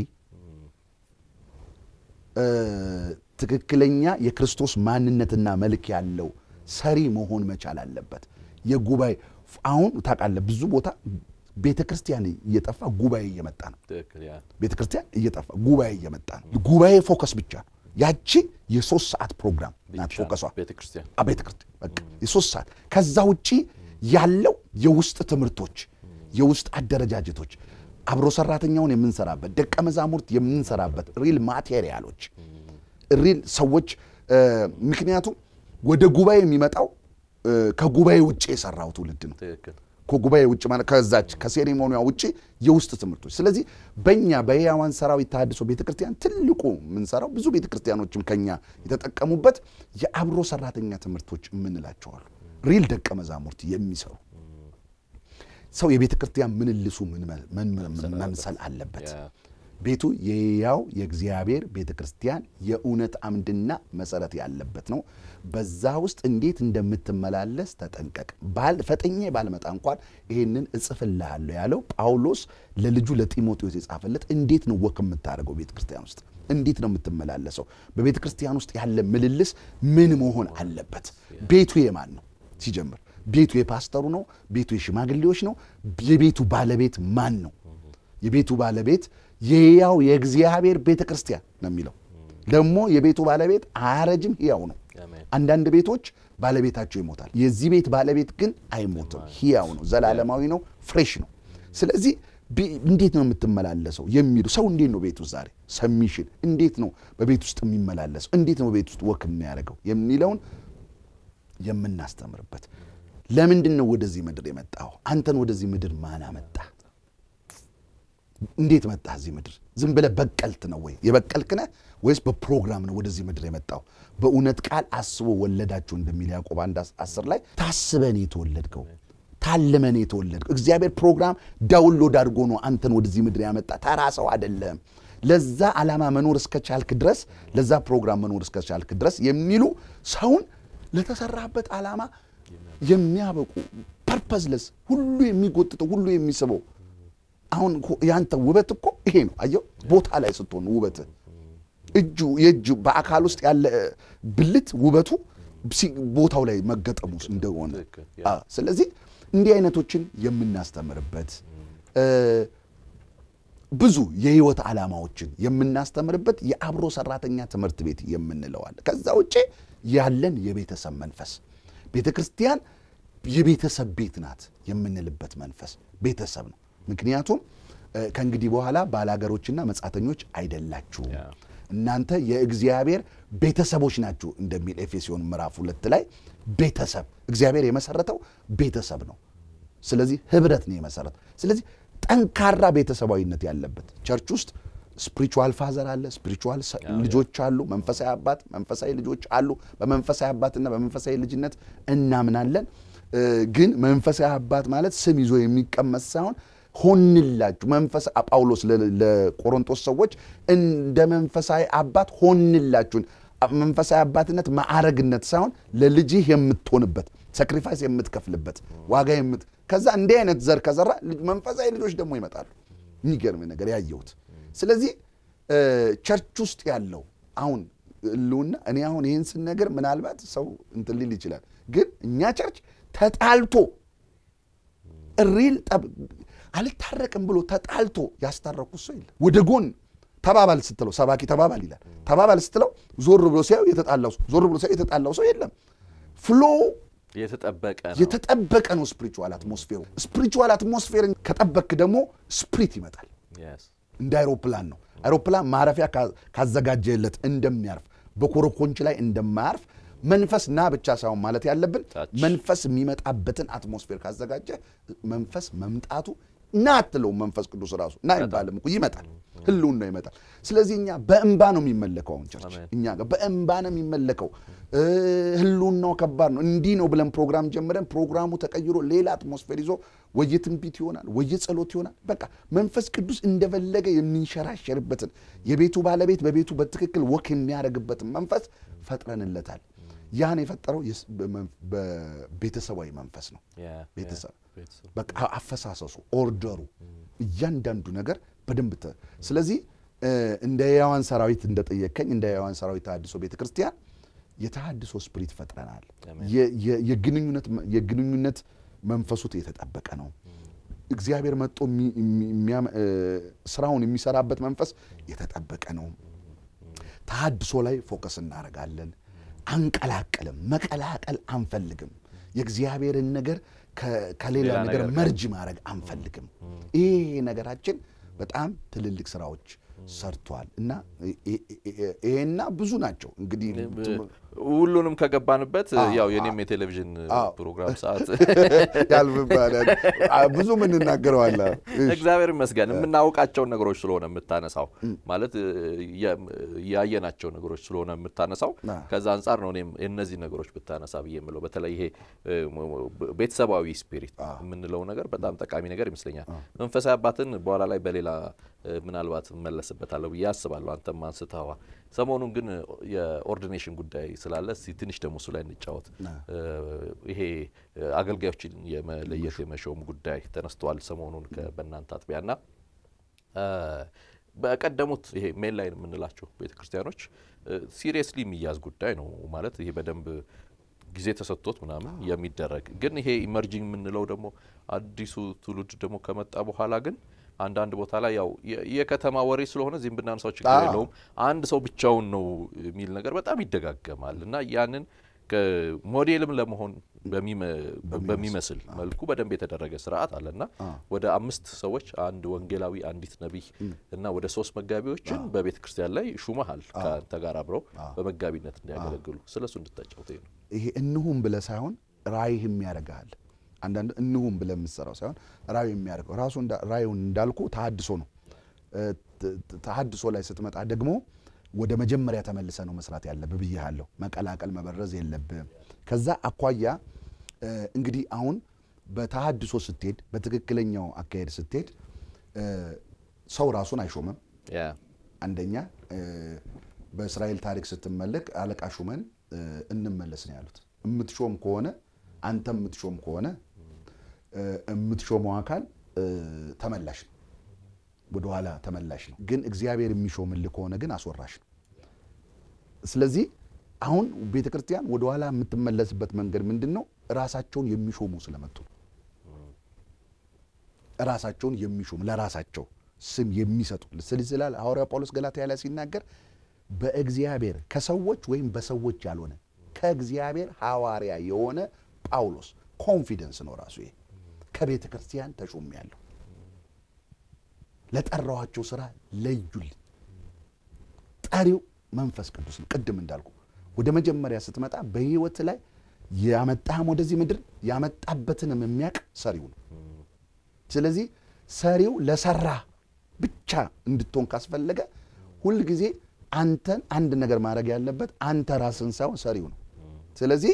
እ፣ ትክክለኛ የክርስቶስ ማንነትና መልክ ያለው ሰሪ መሆን መቻል አለበት። የጉባኤ አሁን ታውቃለህ፣ ብዙ ቦታ ቤተ ክርስቲያን እየጠፋ ጉባኤ እየመጣ ነው። ትክክል፣ ያ ቤተ ክርስቲያን እየጠፋ ጉባኤ እየመጣ ነው። ጉባኤ ፎከስ ብቻ ነው። ያቺ የሶስት ሰዓት ፕሮግራም ናት ፎከሷ ቤተ ክርስቲያን ቤተ ክርስቲያን በቃ የሶስት ሰዓት። ከዛ ውጪ ያለው የውስጥ ትምህርቶች፣ የውስጥ አደረጃጀቶች፣ አብሮ ሰራተኛውን የምንሰራበት ደቀ መዛሙርት የምንሰራበት ሪል ማቴሪያሎች ሪል ሰዎች እ፣ ምክንያቱም ወደ ጉባኤ የሚመጣው እ፣ ከጉባኤ ውጭ የሰራው ትውልድ ነው። ትክክል ከጉባኤ ውጭ ማለት ከዛች ከሴሬሞኒያ ውጭ የውስጥ ትምህርቶች። ስለዚህ በእኛ በሕያዋን ሰራዊት ተሐድሶ ቤተክርስቲያን ትልቁ የምንሰራው ብዙ ቤተክርስቲያኖችም ከኛ የተጠቀሙበት የአብሮ ሰራተኛ ትምህርቶች የምንላቸዋሉ ሪል ደቀ መዛሙርት የሚሰሩ ሰው የቤተ ክርስቲያን ምንልሱ ምን መ- ምን ምን- መምሰል አለበት። ያ ቤቱ የሕያው የእግዚአብሔር ቤተ ክርስቲያን የእውነት አምድና መሰረት ያለበት ነው። በዛ ውስጥ እንዴት እንደምትመላለስ ተጠንቀቅ። ፈጥኜ ባልመጣ እንኳን ይህንን እጽፍልሃለሁ ያለው ጳውሎስ ለልጁ ለጢሞቴዎስ የጻፈለት እንዴት ነው ወክ የምታደርገው ቤተ ክርስቲያን ውስጥ እንዴት ነው የምትመላለሰው? በቤተ ክርስቲያን ውስጥ ያለ ምልልስ ምን መሆን አለበት? ቤቱ የማን ነው? ሲጀምር ቤቱ የፓስተሩ ነው? ቤቱ የሽማግሌዎች ነው? የቤቱ ባለቤት ማን ነው? የቤቱ ባለቤት የሕያው የእግዚአብሔር ቤተ ክርስቲያን ነው የሚለው። ደግሞ የቤቱ ባለቤት አያረጅም፣ ሕያው ነው። አንዳንድ ቤቶች ባለቤታቸው ይሞታል። የዚህ ቤት ባለቤት ግን አይሞትም፣ ሕያው ነው፣ ዘላለማዊ ነው፣ ፍሬሽ ነው። ስለዚህ እንዴት ነው የምትመላለሰው የሚሉ ሰው እንዴት ነው ቤት ውስጥ ዛሬ ሰሚሽን እንዴት ነው በቤት ውስጥ የሚመላለሰው እንዴት ነው ቤት ውስጥ ወክ የሚያደርገው የሚለውን የምናስተምርበት ለምንድን ነው ወደዚህ ምድር የመጣው አንተን ወደዚህ ምድር ማን አመጣ እንዴት መጣ እዚህ ምድር ዝም ብለህ በቀልት ነው ወይ የበቀልክ ነህ ወይስ በፕሮግራም ነው ወደዚህ ምድር የመጣው በእውነት ቃል አስቦ ወለዳችሁ እንደሚል ያዕቆብ አንድ አስር ላይ ታስበን የተወለድከው ታልመን የተወለድከው እግዚአብሔር ፕሮግራም ዳውንሎድ አድርጎ ነው አንተን ወደዚህ ምድር ያመጣ ተራ ሰው አይደለም ለዛ ዓላማ መኖር እስከቻልክ ድረስ ለዛ ፕሮግራም መኖር እስከቻልክ ድረስ የሚሉ ሰውን ለተሰራበት ዓላማ የሚያበቁ ፐርፐዝለስ ሁሉ የሚጎትተው ሁሉ የሚስበው አሁን ያንተ ውበት እኮ ይሄ ነው አየው ቦታ ላይ ስትሆን ውበት እጁ የእጁ በአካል ውስጥ ያለ ብልት ውበቱ ቦታው ላይ መገጠሙ እንደሆነ ስለዚህ እንዲህ አይነቶችን የምናስተምርበት ብዙ የህይወት ዓላማዎችን የምናስተምርበት የአብሮ ሰራተኛ ትምህርት ቤት የምንለዋል። ከዛ ውጭ ያለን የቤተሰብ መንፈስ ቤተ ክርስቲያን የቤተሰብ ቤት ናት የምንልበት መንፈስ ቤተሰብ ነው። ምክንያቱም ከእንግዲህ በኋላ ባላገሮችና መጻተኞች አይደላችሁም እናንተ የእግዚአብሔር ቤተሰቦች ናችሁ እንደሚል ኤፌሶን ምዕራፍ ሁለት ላይ ቤተሰብ እግዚአብሔር የመሰረተው ቤተሰብ ነው። ስለዚህ ህብረት ነው የመሰረተው። ስለዚህ ጠንካራ ቤተሰባዊነት ያለበት ቸርች ውስጥ ስፒሪቹዋል ፋዘር አለ፣ ስፒሪቹዋል ልጆች አሉ፣ መንፈሳዊ አባት፣ መንፈሳዊ ልጆች አሉ። በመንፈሳዊ አባትና በመንፈሳዊ ልጅነት እናምናለን። ግን መንፈሳዊ አባት ማለት ስም ይዞ የሚቀመጥ ሳይሆን ሆንላችሁ መንፈስ ጳውሎስ ለቆሮንቶስ ሰዎች እንደ መንፈሳዊ አባት ሆንላችሁን መንፈሳዊ አባትነት ማዕረግነት ሳይሆን ለልጅህ የምትሆንበት ሳክሪፋይስ የምትከፍልበት ዋጋ የምት ከዛ እንዲህ አይነት ዘር ከዘራ መንፈሳዊ ልጆች ደግሞ ይመጣሉ። የሚገርም ነገር ያየሁት። ስለዚህ ቸርች ውስጥ ያለው አሁን ህልውና እኔ አሁን ይህን ስነገር ምናልባት ሰው እንትን ሊል ይችላል። ግን እኛ ቸርች ተጣልቶ ሪል ጠብ አልታረቅም ብሎ ተጣልቶ ያስታረኩት ሰው የለም። ወደ ጎን ተባባል ስትለው ሰባኪ ተባባል ይላል። ተባባል ስትለው ዞር ብሎ ሲያዩ የተጣላው ሰው ዞር ብሎ ሲያዩ የተጣላው ሰው የለም። ፍሎ የተጠበቀ ነው። የተጠበቀ ነው ስፒሪቹዋል አትሞስፌሩ። ስፒሪቹዋል አትሞስፌርን ከጠበክ ደግሞ ስፕሪት ይመጣል። እንደ አይሮፕላን ነው። አይሮፕላን ማረፊያ ካዘጋጀለት እንደሚያርፍ በኮረኮንች ላይ እንደማያርፍ መንፈስ ና ብቻ ሳይሆን ማለት ያለብን መንፈስ የሚመጣበትን አትሞስፌር ካዘጋጀ መንፈስ መምጣቱ ና አትለውም። መንፈስ ቅዱስ ራሱ ና አይባልም እኮ ይመጣል፣ ህልውን ነው ይመጣል። ስለዚህ እኛ በእንባ ነው የሚመለከው። አሁን ቸርች እኛ ጋር በእንባ ነው የሚመለከው። ህልውን ነው ከባድ ነው። እንዲህ ነው ብለን ፕሮግራም ጀምረን ፕሮግራሙ ተቀይሮ ሌላ አትሞስፌር ይዞ ወይ ትንቢት ይሆናል፣ ወይ ጸሎት ይሆናል። በቃ መንፈስ ቅዱስ እንደፈለገ የሚንሸራሸርበትን የቤቱ ባለቤት በቤቱ በትክክል ወክ የሚያደርግበትን መንፈስ ፈጥረንለታል። ያን የፈጠረው በቤተሰባዊ መንፈስ ነው። ቤተሰብ በቃ አፈሳሰሱ፣ ኦርደሩ፣ እያንዳንዱ ነገር በደንብ ስለዚህ እንደ ሕያዋን ሰራዊት እንደጠየከኝ እንደ ሕያዋን ሰራዊት ተሃድሶ ቤተ ክርስቲያን የተሃድሶ ስፕሪት ፈጥረናል። የግንኙነት መንፈሱ የተጠበቀ ነው። እግዚአብሔር መጥቶ ስራውን የሚሰራበት መንፈስ የተጠበቀ ነው። ተሃድሶ ላይ ፎከስ እናደርጋለን። አንቀላቀልም። መቀላቀል አንፈልግም። የእግዚአብሔርን ነገር ከሌላ ነገር መርጅ ማድረግ አንፈልግም። ይሄ ነገራችን በጣም ትልልቅ ስራዎች ሰርቷል እና ይሄና ብዙ ናቸው እንግዲህ ሁሉንም ከገባንበት አዎ፣ ያው የኔም የቴሌቪዥን አዎ። ፕሮግራም ሰዓት ያልፍባላል ብዙ ምን እናገረዋለን። እግዚአብሔር ይመስገን የምናውቃቸውን ነገሮች ስለሆነ የምታነሳው ማለት እ, የ- ያየናቸው ነገሮች ስለሆነ የምታነሳው አ። ከዛ አንጻር ነው እኔም እነዚህ ነገሮች ብታነሳ ብዬ የምለው በተለይ ይሄ እ, ቤተሰባዊ ስፒሪት የምንለው ነገር በጣም ጠቃሚ ነገር ይመስለኛል። መንፈሳዊ አባትን በኋላ ላይ በሌላ እ, ምናልባት እመለስበታለሁ ብዬ አስባለሁ። አንተም አንስተዋል። ሰሞኑን ግን የኦርዲኔሽን ጉዳይ ስላለ እስቲ ትንሽ ደግሞ እሱ ላይ እንጫወት። እ, ይሄ እ, አገልጋዮችን የመለየት የመሾም ጉዳይ ተነስተዋል ሰሞኑን ከ- በእናንተ አጥቢያና እ፣ በቀደሙት ይሄ ሜን ላይን የምንላቸው ቤተ ክርስቲያኖች ሲሪየስሊ የሚያዝ ጉዳይ ነው ማለት ይሄ በደንብ ጊዜ ተሰጥቶት ምናምን የሚደረግ ግን ይሄ ኢመርጂንግ የምንለው ደግሞ አዲሱ ትውልድ ደግሞ ከመጣ በኋላ ግን አንዳንድ ቦታ ላይ ያው የ- የከተማ ወሬ ስለሆነ እዚህም ብናነሳው ችግር አዎ። የለውም አንድ ሰው ብቻውን ነው የሚል ነገር በጣም ይደጋገማል እና ያንን ሞዴልም ለመሆን በሚመ- በሚመስል መልኩ በደንብ የተደረገ ስርዓት አለና ወደ አምስት ሰዎች አንድ ወንጌላዊ፣ አንዲት ነቢይ እና ወደ ሶስት መጋቢዎችን በቤተ ክርስቲያን ላይ ሹመሃል ከአንተ ጋር አብረው በመጋቢነት እንዲያገለግሉ ስለ እሱ እንድታጫውተኝ ነው። ይሄ እንሁም ብለህ ሳይሆን ራእይህም ያደርግሃል። አንዳንድ እንሁም ብለህ የምትሰራው ሳይሆን ራእዩ የሚያደርገው ራሱ እንዳ- ራእዩን እንዳልኩ ተሀድሶ ነው። እ, ተ- ተ- ተሀድሶ ላይ ስትመጣ ደግሞ ወደ መጀመሪያ ተመልሰ ነው መስራት ያለብህ ብዬሃለሁ። መቀላቀል መበረዝ የለብህም። ከዛ አኳያ እ, እንግዲህ አሁን በተሀድሶ ስትሄድ፣ በትክክለኛው አካሄድ ስትሄድ እ, ሰው ራሱን አይሾምም። ያ አንደኛ እ፣ በእስራኤል ታሪክ ስትመለክ አለቃ ሹመን እ፣ እንመለስ ነው ያሉት። የምትሾም ከሆነ አንተ የምትሾም ከሆነ እ፣ የምትሾመው አካል እ፣ ተመላሽ ነው፣ ወደኋላ ተመላሽ ነው። ግን እግዚአብሔር የሚሾምልህ ከሆነ ግን አስወራሽ ነው። ስለዚህ አሁን ቤተ ክርስቲያን ወደኋላ የምትመለስበት መንገድ ምንድን ነው? ራሳቸውን የሚሾሙ ስለመጡ ነው። ራሳቸውን የሚሾሙ ለራሳቸው ስም የሚሰጡ ስል ስላል ሐዋርያ ጳውሎስ ገላትያ ላይ ሲናገር በእግዚአብሔር ከሰዎች ወይም በሰዎች ያልሆነ ከእግዚአብሔር ሐዋርያ የሆነ ጳውሎስ ኮንፊደንስ ነው ራሱ ይሄ ከቤተ ክርስቲያን ተሾም ያለው ለጠራኋቸው ስራ ለዩልኝ ጠሪው መንፈስ ቅዱስ ነው ቅድም እንዳልኩ ወደ መጀመሪያ ስትመጣ በህይወት ላይ ያመጣህም ወደዚህ ምድር ያመጣበትንም የሚያውቅ ሰሪው ነው ስለዚህ ሰሪው ለሰራ ብቻ እንድትሆን ካስፈለገ ሁልጊዜ አንተን አንድ ነገር ማድረግ ያለበት አንተ ራስን ሳይሆን ሰሪው ነው። ስለዚህ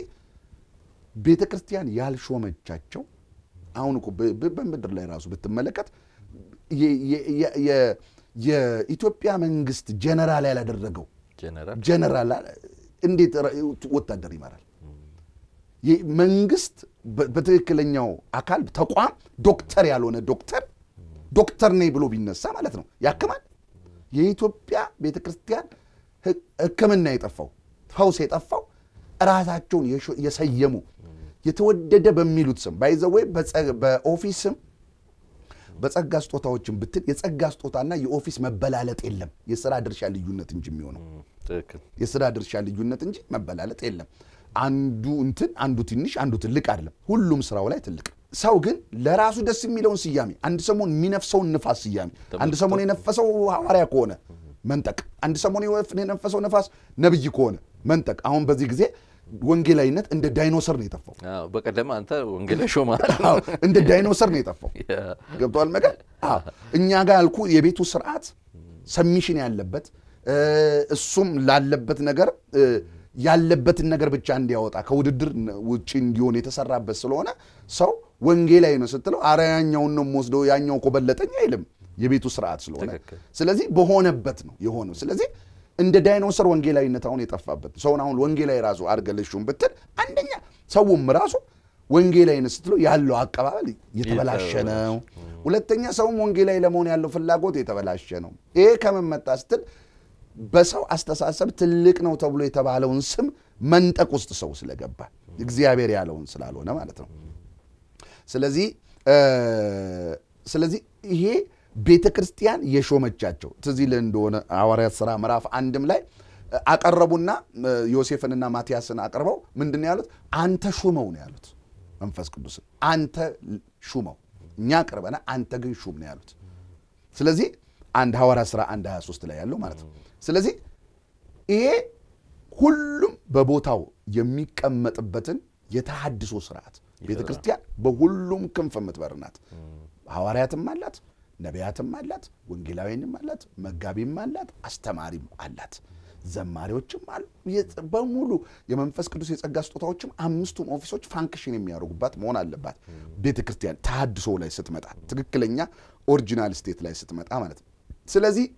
ቤተ ክርስቲያን ያልሾመቻቸው አሁን እኮ በ- በ- በምድር ላይ ራሱ ብትመለከት የ- የ- የ- የ- የኢትዮጵያ መንግስት ጀነራል ያላደረገው ጀነራል ጀነራል እንዴት ራ- ወታደር ይመራል? ይህ መንግስት በ- በትክክለኛው አካል ተቋም ዶክተር ያልሆነ ዶክተር ዶክተር ነኝ ብሎ ቢነሳ ማለት ነው ያክማል። የኢትዮጵያ ቤተ ክርስቲያን ህ- ሕክምና የጠፋው ፈውስ የጠፋው ራሳቸውን የሾ- የሰየሙ የተወደደ በሚሉት ስም ባይዘወይ በኦፊስ ስም በጸጋ ስጦታዎችን ብትል የጸጋ ስጦታና የኦፊስ መበላለጥ የለም። የስራ ድርሻ ልዩነት እንጂ የሚሆነው ትክክል የስራ ድርሻ ልዩነት እንጂ መበላለጥ የለም። አንዱ እንትን አንዱ ትንሽ አንዱ ትልቅ አይደለም። ሁሉም ስራው ላይ ትልቅ። ሰው ግን ለራሱ ደስ የሚለውን ስያሜ አንድ ሰሞን የሚነፍሰውን ንፋስ ስያሜ አንድ ሰሞን የነፈሰው ሐዋርያ ከሆነ መንጠቅ፣ አንድ ሰሞን የነፈሰው ነፋስ ነብይ ከሆነ መንጠቅ። አሁን በዚህ ጊዜ ወንጌላዊነት እንደ ዳይኖሰር ነው የጠፋው። አዎ፣ በቀደም አንተ ወንጌላ ሾማል አዎ፣ እንደ ዳይኖሰር ነው የጠፋው። ገብተዋል መገ አዎ። እኛ ጋር ያልኩ የቤቱ ስርዓት ሰሚሽን ያለበት እ፣ እሱም ላለበት ነገር እ፣ ያለበትን ነገር ብቻ እንዲያወጣ ከውድድር ውጭ እንዲሆን የተሰራበት ስለሆነ ሰው ወንጌላዊ ነው ስትለው አረ ያኛውን ነው የምወስደው ያኛው እኮ በለጠኝ አይልም። የቤቱ ስርዓት ስለሆነ ትክክል። ስለዚህ በሆነበት ነው የሆነው። ስለዚህ እንደ ዳይኖሰር ወንጌላዊነት አሁን የጠፋበት ሰውን አሁን ወንጌላዊ ራሱ አድርገልሹም ብትል አንደኛ ሰውም ራሱ ወንጌላዊነት ስትለው ያለው አቀባበል የተበላሸ ነው። ሁለተኛ ሰውም ወንጌላዊ ለመሆን ያለው ፍላጎት የተበላሸ ነው። ይሄ ከምን መጣ ስትል በሰው አስተሳሰብ ትልቅ ነው ተብሎ የተባለውን ስም መንጠቅ ውስጥ ሰው ስለገባ እግዚአብሔር ያለውን ስላልሆነ ማለት ነው። ስለዚህ እ፣ ስለዚህ ይሄ ቤተ ክርስቲያን የሾመቻቸው ትዝ ይልህ እንደሆነ ሐዋርያት ሥራ ምዕራፍ አንድም ላይ እ፣ አቀረቡና እ፣ ዮሴፍንና ማቲያስን አቅርበው ምንድን ነው ያሉት? አንተ ሹመው ነው ያሉት። መንፈስ ቅዱስን አንተ ሹመው፣ እኛ አቅርበና አንተ ግን ሹም ነው ያሉት። ስለዚህ አንድ ሐዋርያት ሥራ አንድ 23 ላይ ያለው ማለት ነው። ስለዚህ ይሄ ሁሉም በቦታው የሚቀመጥበትን የተሃድሶ ስርዓት ቤተ ክርስቲያን በሁሉም ክንፍ የምትበር ናት። ሐዋርያትም አላት፣ ነቢያትም አላት፣ ወንጌላዊንም አላት፣ መጋቢም አላት፣ አስተማሪም አላት፣ ዘማሪዎችም አሉ። የጽ- በሙሉ የመንፈስ ቅዱስ የጸጋ ስጦታዎችም አምስቱም ኦፊሶች ፋንክሽን የሚያደርጉባት መሆን አለባት። ቤተ ክርስቲያን ተሃድሶ ላይ ስትመጣ ትክክለኛ ኦሪጂናል ስቴት ላይ ስትመጣ ማለት ነው። ስለዚህ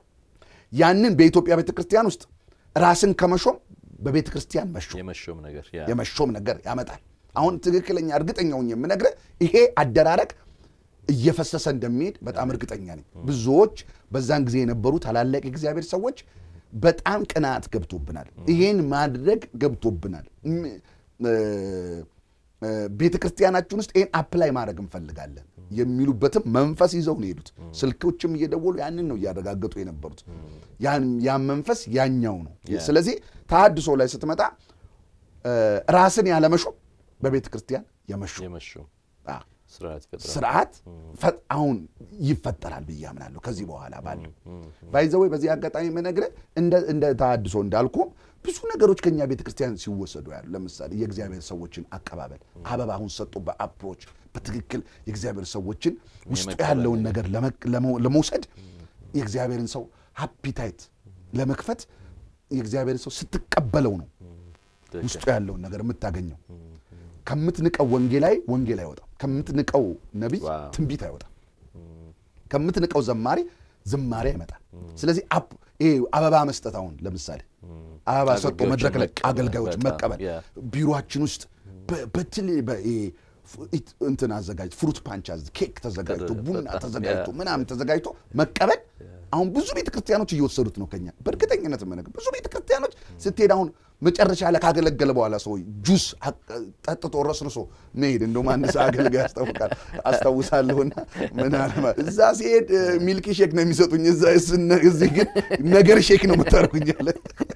ያንን በኢትዮጵያ ቤተ ክርስቲያን ውስጥ ራስን ከመሾም በቤተ ክርስቲያን መሾም የመሾም ነገር ያ የመሾም ነገር ያመጣል። አሁን ትክክለኛ እርግጠኛውን የምነግርህ ይሄ አደራረግ እየፈሰሰ እንደሚሄድ በጣም እርግጠኛ ነኝ። ብዙዎች በዛን ጊዜ የነበሩ ታላላቅ የእግዚአብሔር ሰዎች በጣም ቅናት ገብቶብናል፣ ይሄን ማድረግ ገብቶብናል፣ ም- እ- እ፣ ቤተ ክርስቲያናችን ውስጥ ይሄን አፕላይ ማድረግ እንፈልጋለን የሚሉበትም መንፈስ ይዘው ነው የሄዱት። ስልኮችም እየደወሉ ያንን ነው እያረጋገጡ የነበሩት። ያን ያን መንፈስ ያኛው ነው። ስለዚህ ተሃድሶ ላይ ስትመጣ እ፣ ራስን ያለመሾም በቤተ ክርስቲያን የመሾም የመሾም አ፣ ስርዓት ይፈጥራል። ስርዓት ፈ- አሁን ይፈጠራል ብዬ አምናለሁ። ከዚህ በኋላ ባለው ባይዘወይ በዚህ አጋጣሚ የምነግርህ እንደ እንደ ተሃድሶ እንዳልኩ ብዙ ነገሮች ከኛ ቤተ ክርስቲያን ሲወሰዱ ያሉ ለምሳሌ የእግዚአብሔር ሰዎችን አቀባበል አበባውን ሰጡ በአፕሮች በትክክል የእግዚአብሔር ሰዎችን ውስጡ የመቀበል ያለውን ነገር ለመ- ለመ- ለመውሰድ የእግዚአብሔርን ሰው ሃፒታይት ለመክፈት የእግዚአብሔርን ሰው ስትቀበለው ነው ትክክል። ውስጡ ያለውን ነገር የምታገኘው። ከምትንቀው ወንጌላዊ ወንጌል አይወጣም። ከምትንቀው ነቢይ ዋው። ትንቢት አይወጣም። ከምትንቀው ዘማሪ ዝማሬ አይመጣም። ስለዚህ አፕ ይሄ አበባ መስጠት አሁን ለምሳሌ አበባ ሰጥቶ አገልጋዮችን መድረክ ላይ መቀበል፣ አገልጋዮች በጣም መቀበል ያ። ቢሮችን ውስጥ በ- በትል በ- ይሄ ፍ- ኢት- እንትን አዘጋጅ ፍሩት ፓንች አዝ ኬክ ተዘጋጅቶ ተደ- ቡና በጣም ተዘጋጅቶ ያ። ምናምን ተዘጋጅቶ መቀበል አሁን ብዙ ቤተ ክርስቲያኖች እየወሰዱት ነው ከኛ በእርግጠኝነት የምነግርህ ብዙ ቤተ ክርስቲያኖች ስትሄድ አሁን መጨረሻ ላይ ካገለገለ በኋላ ሰው ጁስ አቅ- ጠጥቶ ረስርሶ መሄድ እንደውም አንድ ሰው አገልጋይ ያስታውቃል አስታውሳለሁና ምን አለ ማለት እዛ ሲሄድ እ፣ ሚልክ ሼክ ነው የሚሰጡኝ እዛ እስ- እዚህ ግን ነገር ሼክ ነው የምታደርጉኝ አለ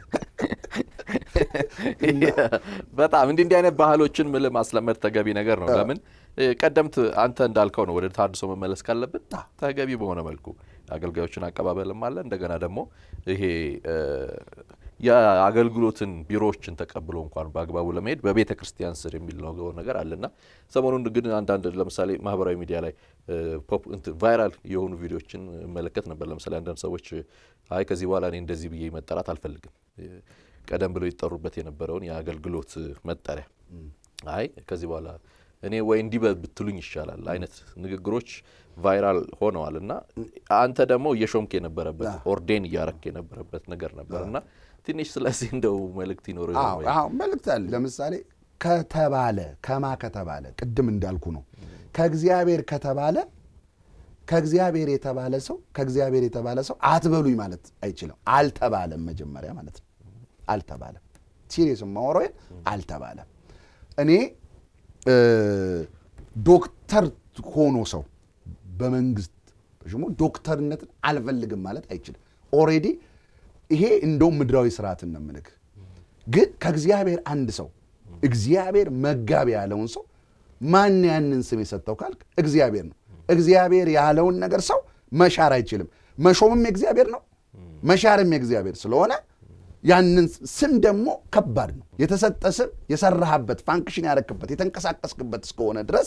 በጣም እንዲህ እንዲህ አይነት ባህሎችን ምል ማስለመድ ተገቢ ነገር ነው። አዎ። ለምን እ፣ ቀደምት አንተ እንዳልከው ነው ወደ ተሃድሶ መመለስ ካለብን አዎ። ተገቢ በሆነ መልኩ አገልጋዮችን አቀባበልም አለ። እንደገና ደግሞ ይሄ እ፣ የአገልግሎትን ቢሮዎችን ተቀብሎ እንኳን በአግባቡ ለመሄድ በቤተ ክርስቲያን ስር የሚለው ነገር አለና ሰሞኑን ግን አንዳንድ ለምሳሌ ማህበራዊ ሚዲያ ላይ እ፣ ፖፕ እንትን ቫይራል የሆኑ ቪዲዮዎችን እመለከት ነበር። ለምሳሌ አንዳንድ ሰዎች አይ ከዚህ በኋላ እኔ እንደዚህ ብዬ መጠራት አልፈልግም እ፣ ቀደም ብለው ይጠሩበት የነበረውን የአገልግሎት መጠሪያ አይ ከዚህ በኋላ እኔ ወይ እንዲህ በ- ብትሉኝ ይሻላል አይነት ንግግሮች ቫይራል ሆነዋል እና አንተ ደግሞ እየሾምክ የነበረበት ኦርዴን እያረክ የነበረበት ነገር ነበር እና ትንሽ ስለዚህ እንደው መልእክት ይኖር ይሆን አዎ ወይ? አዎ መልእክት አለ። ለምሳሌ ከተባለ ከማ ከተባለ ቅድም እንዳልኩ ነው ከእግዚአብሔር ከተባለ ከእግዚአብሔር የተባለ ሰው ከእግዚአብሔር የተባለ ሰው አትበሉኝ ማለት አይችልም። አልተባለም መጀመሪያ ማለት ነው። አልተባለም። ሲሪየስ ማወራው አልተባለም። እኔ እ፣ ዶክተር ሆኖ ሰው በመንግስት ተሾሞ ዶክተርነትን አልፈልግም ማለት አይችልም። ኦልሬዲ ይሄ እንደውም ምድራዊ ስርዓትን ነው የምልህ። ግን ከእግዚአብሔር አንድ ሰው እግዚአብሔር መጋቢ ያለውን ሰው ማን ያንን ስም የሰጠው ካልክ እግዚአብሔር ነው። እግዚአብሔር ያለውን ነገር ሰው መሻር አይችልም። መሾምም የእግዚአብሔር ነው፣ መሻርም የእግዚአብሔር ስለሆነ ያንን ስም ደግሞ ከባድ ነው። የተሰጠ ስም የሰራህበት ፋንክሽን ያረክበት የተንቀሳቀስክበት እስከሆነ ድረስ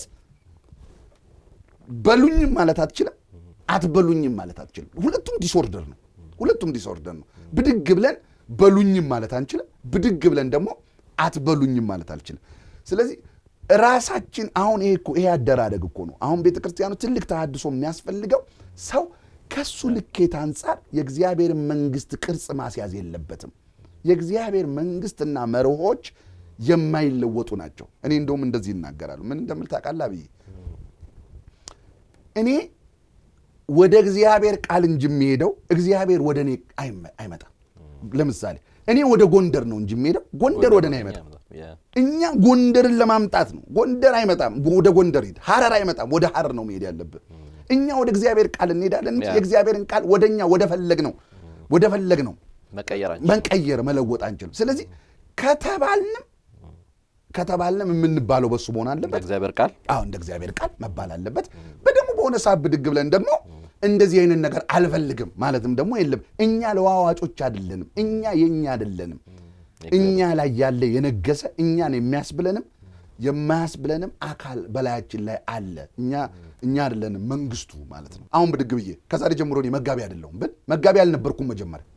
በሉኝም ማለት አትችልም፣ አትበሉኝም ማለት አትችልም። ሁለቱም ዲስኦርደር ነው። ሁለቱም ዲስኦርደር ነው። ብድግ ብለን በሉኝም ማለት አንችልም፣ ብድግ ብለን ደግሞ አትበሉኝም ማለት አልችልም። ስለዚህ ራሳችን አሁን ይሄ እኮ ይሄ አደራደግ እኮ ነው። አሁን ቤተ ክርስቲያኑ ትልቅ ተሃድሶ የሚያስፈልገው ሰው ከሱ ልኬት አንጻር የእግዚአብሔርን መንግስት ቅርጽ ማስያዝ የለበትም። የእግዚአብሔር መንግስትና መርሆች የማይለወጡ ናቸው። እኔ እንደውም እንደዚህ ይናገራሉ። ምን እንደምል ታውቃለህ ብዬ እኔ ወደ እግዚአብሔር ቃል እንጂ የሚሄደው እግዚአብሔር ወደ እኔ አይመ- አይመጣም። ለምሳሌ እኔ ወደ ጎንደር ነው እንጂ የሚሄደው ጎንደር ወደ እኔ አይመጣም። ያ። እኛ ጎንደርን ለማምጣት ነው። ጎንደር አይመጣም፣ ወደ ጎንደር ሂድ። ሐረር አይመጣም፣ ወደ ሐረር ነው መሄድ ያለብን። እኛ ወደ እግዚአብሔር ቃል እንሄዳለን እንጂ ያ። የእግዚአብሔርን ቃል ወደ እኛ ወደ ፈለግ ነው ወደ ፈለግ ነው መቀየር አንችልም። መንቀየር መለወጥ አንችልም። ስለዚህ ከተባልንም ከተባልንም የምንባለው በሱ መሆን እንደ አለበት። እግዚአብሔር ቃል አዎ እንደ እግዚአብሔር ቃል መባል አለበት። በደግሞ በሆነ ሰዓት ብድግ ብለን ደግሞ እንደዚህ አይነት ነገር አልፈልግም ማለትም ደግሞ የለም። እኛ ለዋዋጮች አይደለንም። እኛ የኛ አይደለንም። እኛ ላይ ያለ የነገሰ እኛን የሚያስብለንም የማያስብለንም አካል በላያችን ላይ አለ። እኛ እኛ አይደለንም መንግስቱ ማለት ነው። አሁን ብድግ ብዬ ከዛሬ ጀምሮ እኔ መጋቢ አይደለሁም ብል መጋቢ አልነበርኩም መጀመሪያ።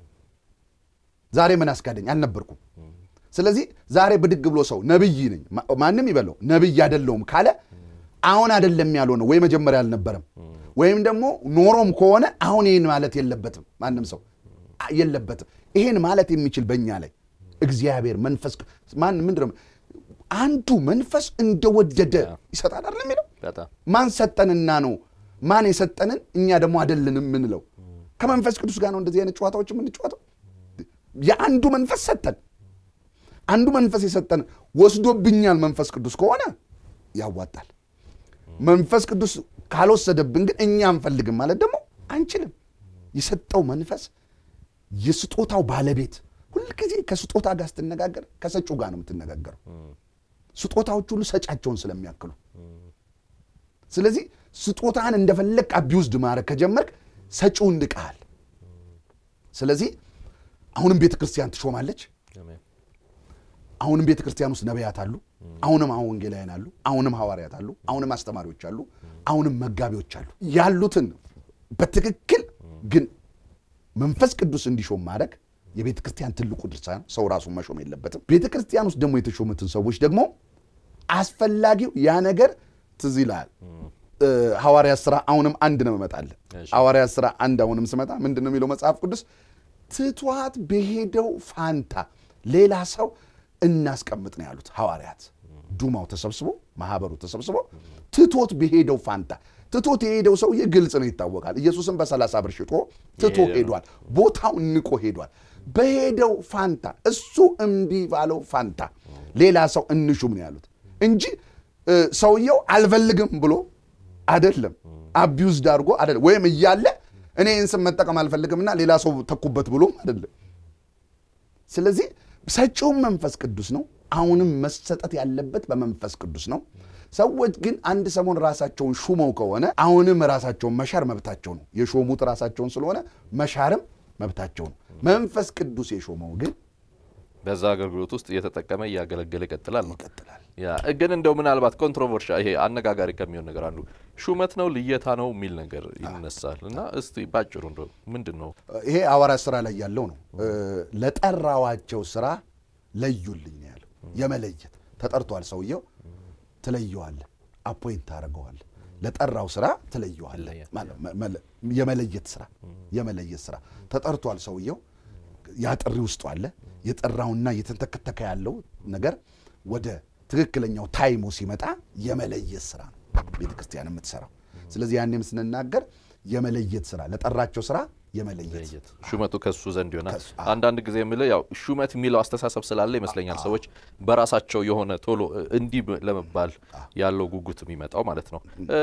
ዛሬ ምን አስካደኝ? አልነበርኩም። ስለዚህ ዛሬ ብድግ ብሎ ሰው ነብይ ነኝ ማንም ይበለው ነብይ አይደለሁም ካለ አሁን አይደለም ያልሆነው ወይ መጀመሪያ አልነበረም ወይም ደግሞ ኖሮም ከሆነ አሁን ይህን ማለት የለበትም። ማንም ሰው የለበትም። ይሄን ማለት የሚችል በእኛ ላይ እግዚአብሔር መንፈስ ማን ምንድን ነው አንዱ መንፈስ እንደወደደ ይሰጣል አይደል የሚለው በጣም ማን ሰጠንና ነው ማን የሰጠንን እኛ ደግሞ አይደለንም የምንለው ከመንፈስ ቅዱስ ጋር ነው እንደዚህ አይነት ጨዋታዎች የምንጫወተው የአንዱ መንፈስ ሰጠን አንዱ መንፈስ የሰጠን ወስዶብኛል መንፈስ ቅዱስ ከሆነ ያዋጣል መንፈስ ቅዱስ ካልወሰደብን ግን እኛ አንፈልግም ማለት ደግሞ አንችልም የሰጠው መንፈስ የስጦታው ባለቤት ሁልጊዜ ከስጦታ ጋር ስትነጋገር ከሰጩ ጋር ነው የምትነጋገረው ስጦታዎች ሁሉ ሰጫቸውን ስለሚያክሉ ስለዚህ ስጦታን እንደፈለግ አቢውዝድ ማድረግ ከጀመርክ ሰጪው እንድቃል ስለዚህ አሁንም ቤተ ክርስቲያን ትሾማለች አሜን። አሁንም ቤተ ክርስቲያን ውስጥ ነቢያት አሉ አሁንም አሁን ወንጌላውያን አሉ አሁንም ሐዋርያት አሉ አሁንም አስተማሪዎች አሉ አሁንም መጋቢዎች አሉ ያሉትን በትክክል ግን መንፈስ ቅዱስ እንዲሾም ማድረግ የቤተ ክርስቲያን ትልቁ ድርሻ ነው ሰው ራሱን መሾም የለበትም ቤተ ክርስቲያን ውስጥ ደግሞ የተሾሙትን ሰዎች ደግሞ አስፈላጊው ያ ነገር ትዝ ይልሃል እ፣ ሐዋርያት ስራ አሁንም አንድ ነው እመጣለሁ እሺ። ሐዋርያት ስራ አንድ አሁንም ስመጣ ምንድን ነው የሚለው መጽሐፍ ቅዱስ ትቷት በሄደው ፋንታ ሌላ ሰው እናስቀምጥ ነው ያሉት ሐዋርያት ዱማው ተሰብስቦ ማህበሩ ተሰብስቦ ትቶት በሄደው ፋንታ ትቶት የሄደው ሰውዬ ግልጽ ነው ይታወቃል ኢየሱስን በሰላሳ ብር ሽጦ ትቶ የሄደ ነው። ሄዷል ቦታው ንቆ ሄዷል በሄደው ፋንታ እሱ እምቢ ባለው ፋንታ ሌላ ሰው እንሹም ነው ያሉት እንጂ እ፣ ሰውየው አልፈልግም ብሎ አይደለም አቢውዝድ አድርጎ አይደለም ወይም እያለ እኔ ይህን ስም መጠቀም አልፈልግምና ሌላ ሰው ተኩበት ብሎም አይደለም ስለዚህ ሰጪውም መንፈስ ቅዱስ ነው አሁንም መሰጠት ያለበት በመንፈስ ቅዱስ ነው ሰዎች ግን አንድ ሰሞን ራሳቸውን ሹመው ከሆነ አሁንም ራሳቸውን መሻር መብታቸው ነው የሾሙት ራሳቸውን ስለሆነ መሻርም መብታቸው ነው መንፈስ ቅዱስ የሾመው ግን በዛ አገልግሎት ውስጥ እየተጠቀመ እያገለገለ ይቀጥላል ነው። ይቀጥላል ያ ግን እንደው ምናልባት ኮንትሮቨርሻ ይሄ አነጋጋሪ ከሚሆን ነገር አንዱ ሹመት ነው ልየታ ነው የሚል ነገር ይነሳል እና እስቲ ባጭሩ እንደው ምንድን ነው ይሄ ሐዋርያት ስራ ላይ ያለው ነው እ፣ ለጠራዋቸው ስራ ለዩልኝ ነው ያለው የመለየት ተጠርቷል ሰውየው ትለየዋለህ አፖይንት ታደርገዋለህ ለጠራው ስራ ትለየዋለህ ይለያል። ማለት መ- መለ- የመለየት ስራ የመለየት ስራ ተጠርቷል ሰውየው ያ ጥሪ ውስጡ አለ የጠራውና እየተንተከተከ ያለው ነገር ወደ ትክክለኛው ታይሙ ሲመጣ የመለየት ስራ ነው ቤተ ክርስቲያን የምትሰራው ስለዚህ ያኔም ስንናገር የመለየት ስራ ለጠራቸው ስራ የመለየት ለየት ሹመቱ ከሱ ዘንድ ይሆናል። ከሱ- አንዳንድ ጊዜ የምልህ ያው ሹመት የሚለው አስተሳሰብ ስላለ ይመስለኛል ሰዎች በራሳቸው የሆነ ቶሎ እ፣ እንዲህ ብ- ለመባል ያለው ጉጉት የሚመጣው ማለት ነው። እ፣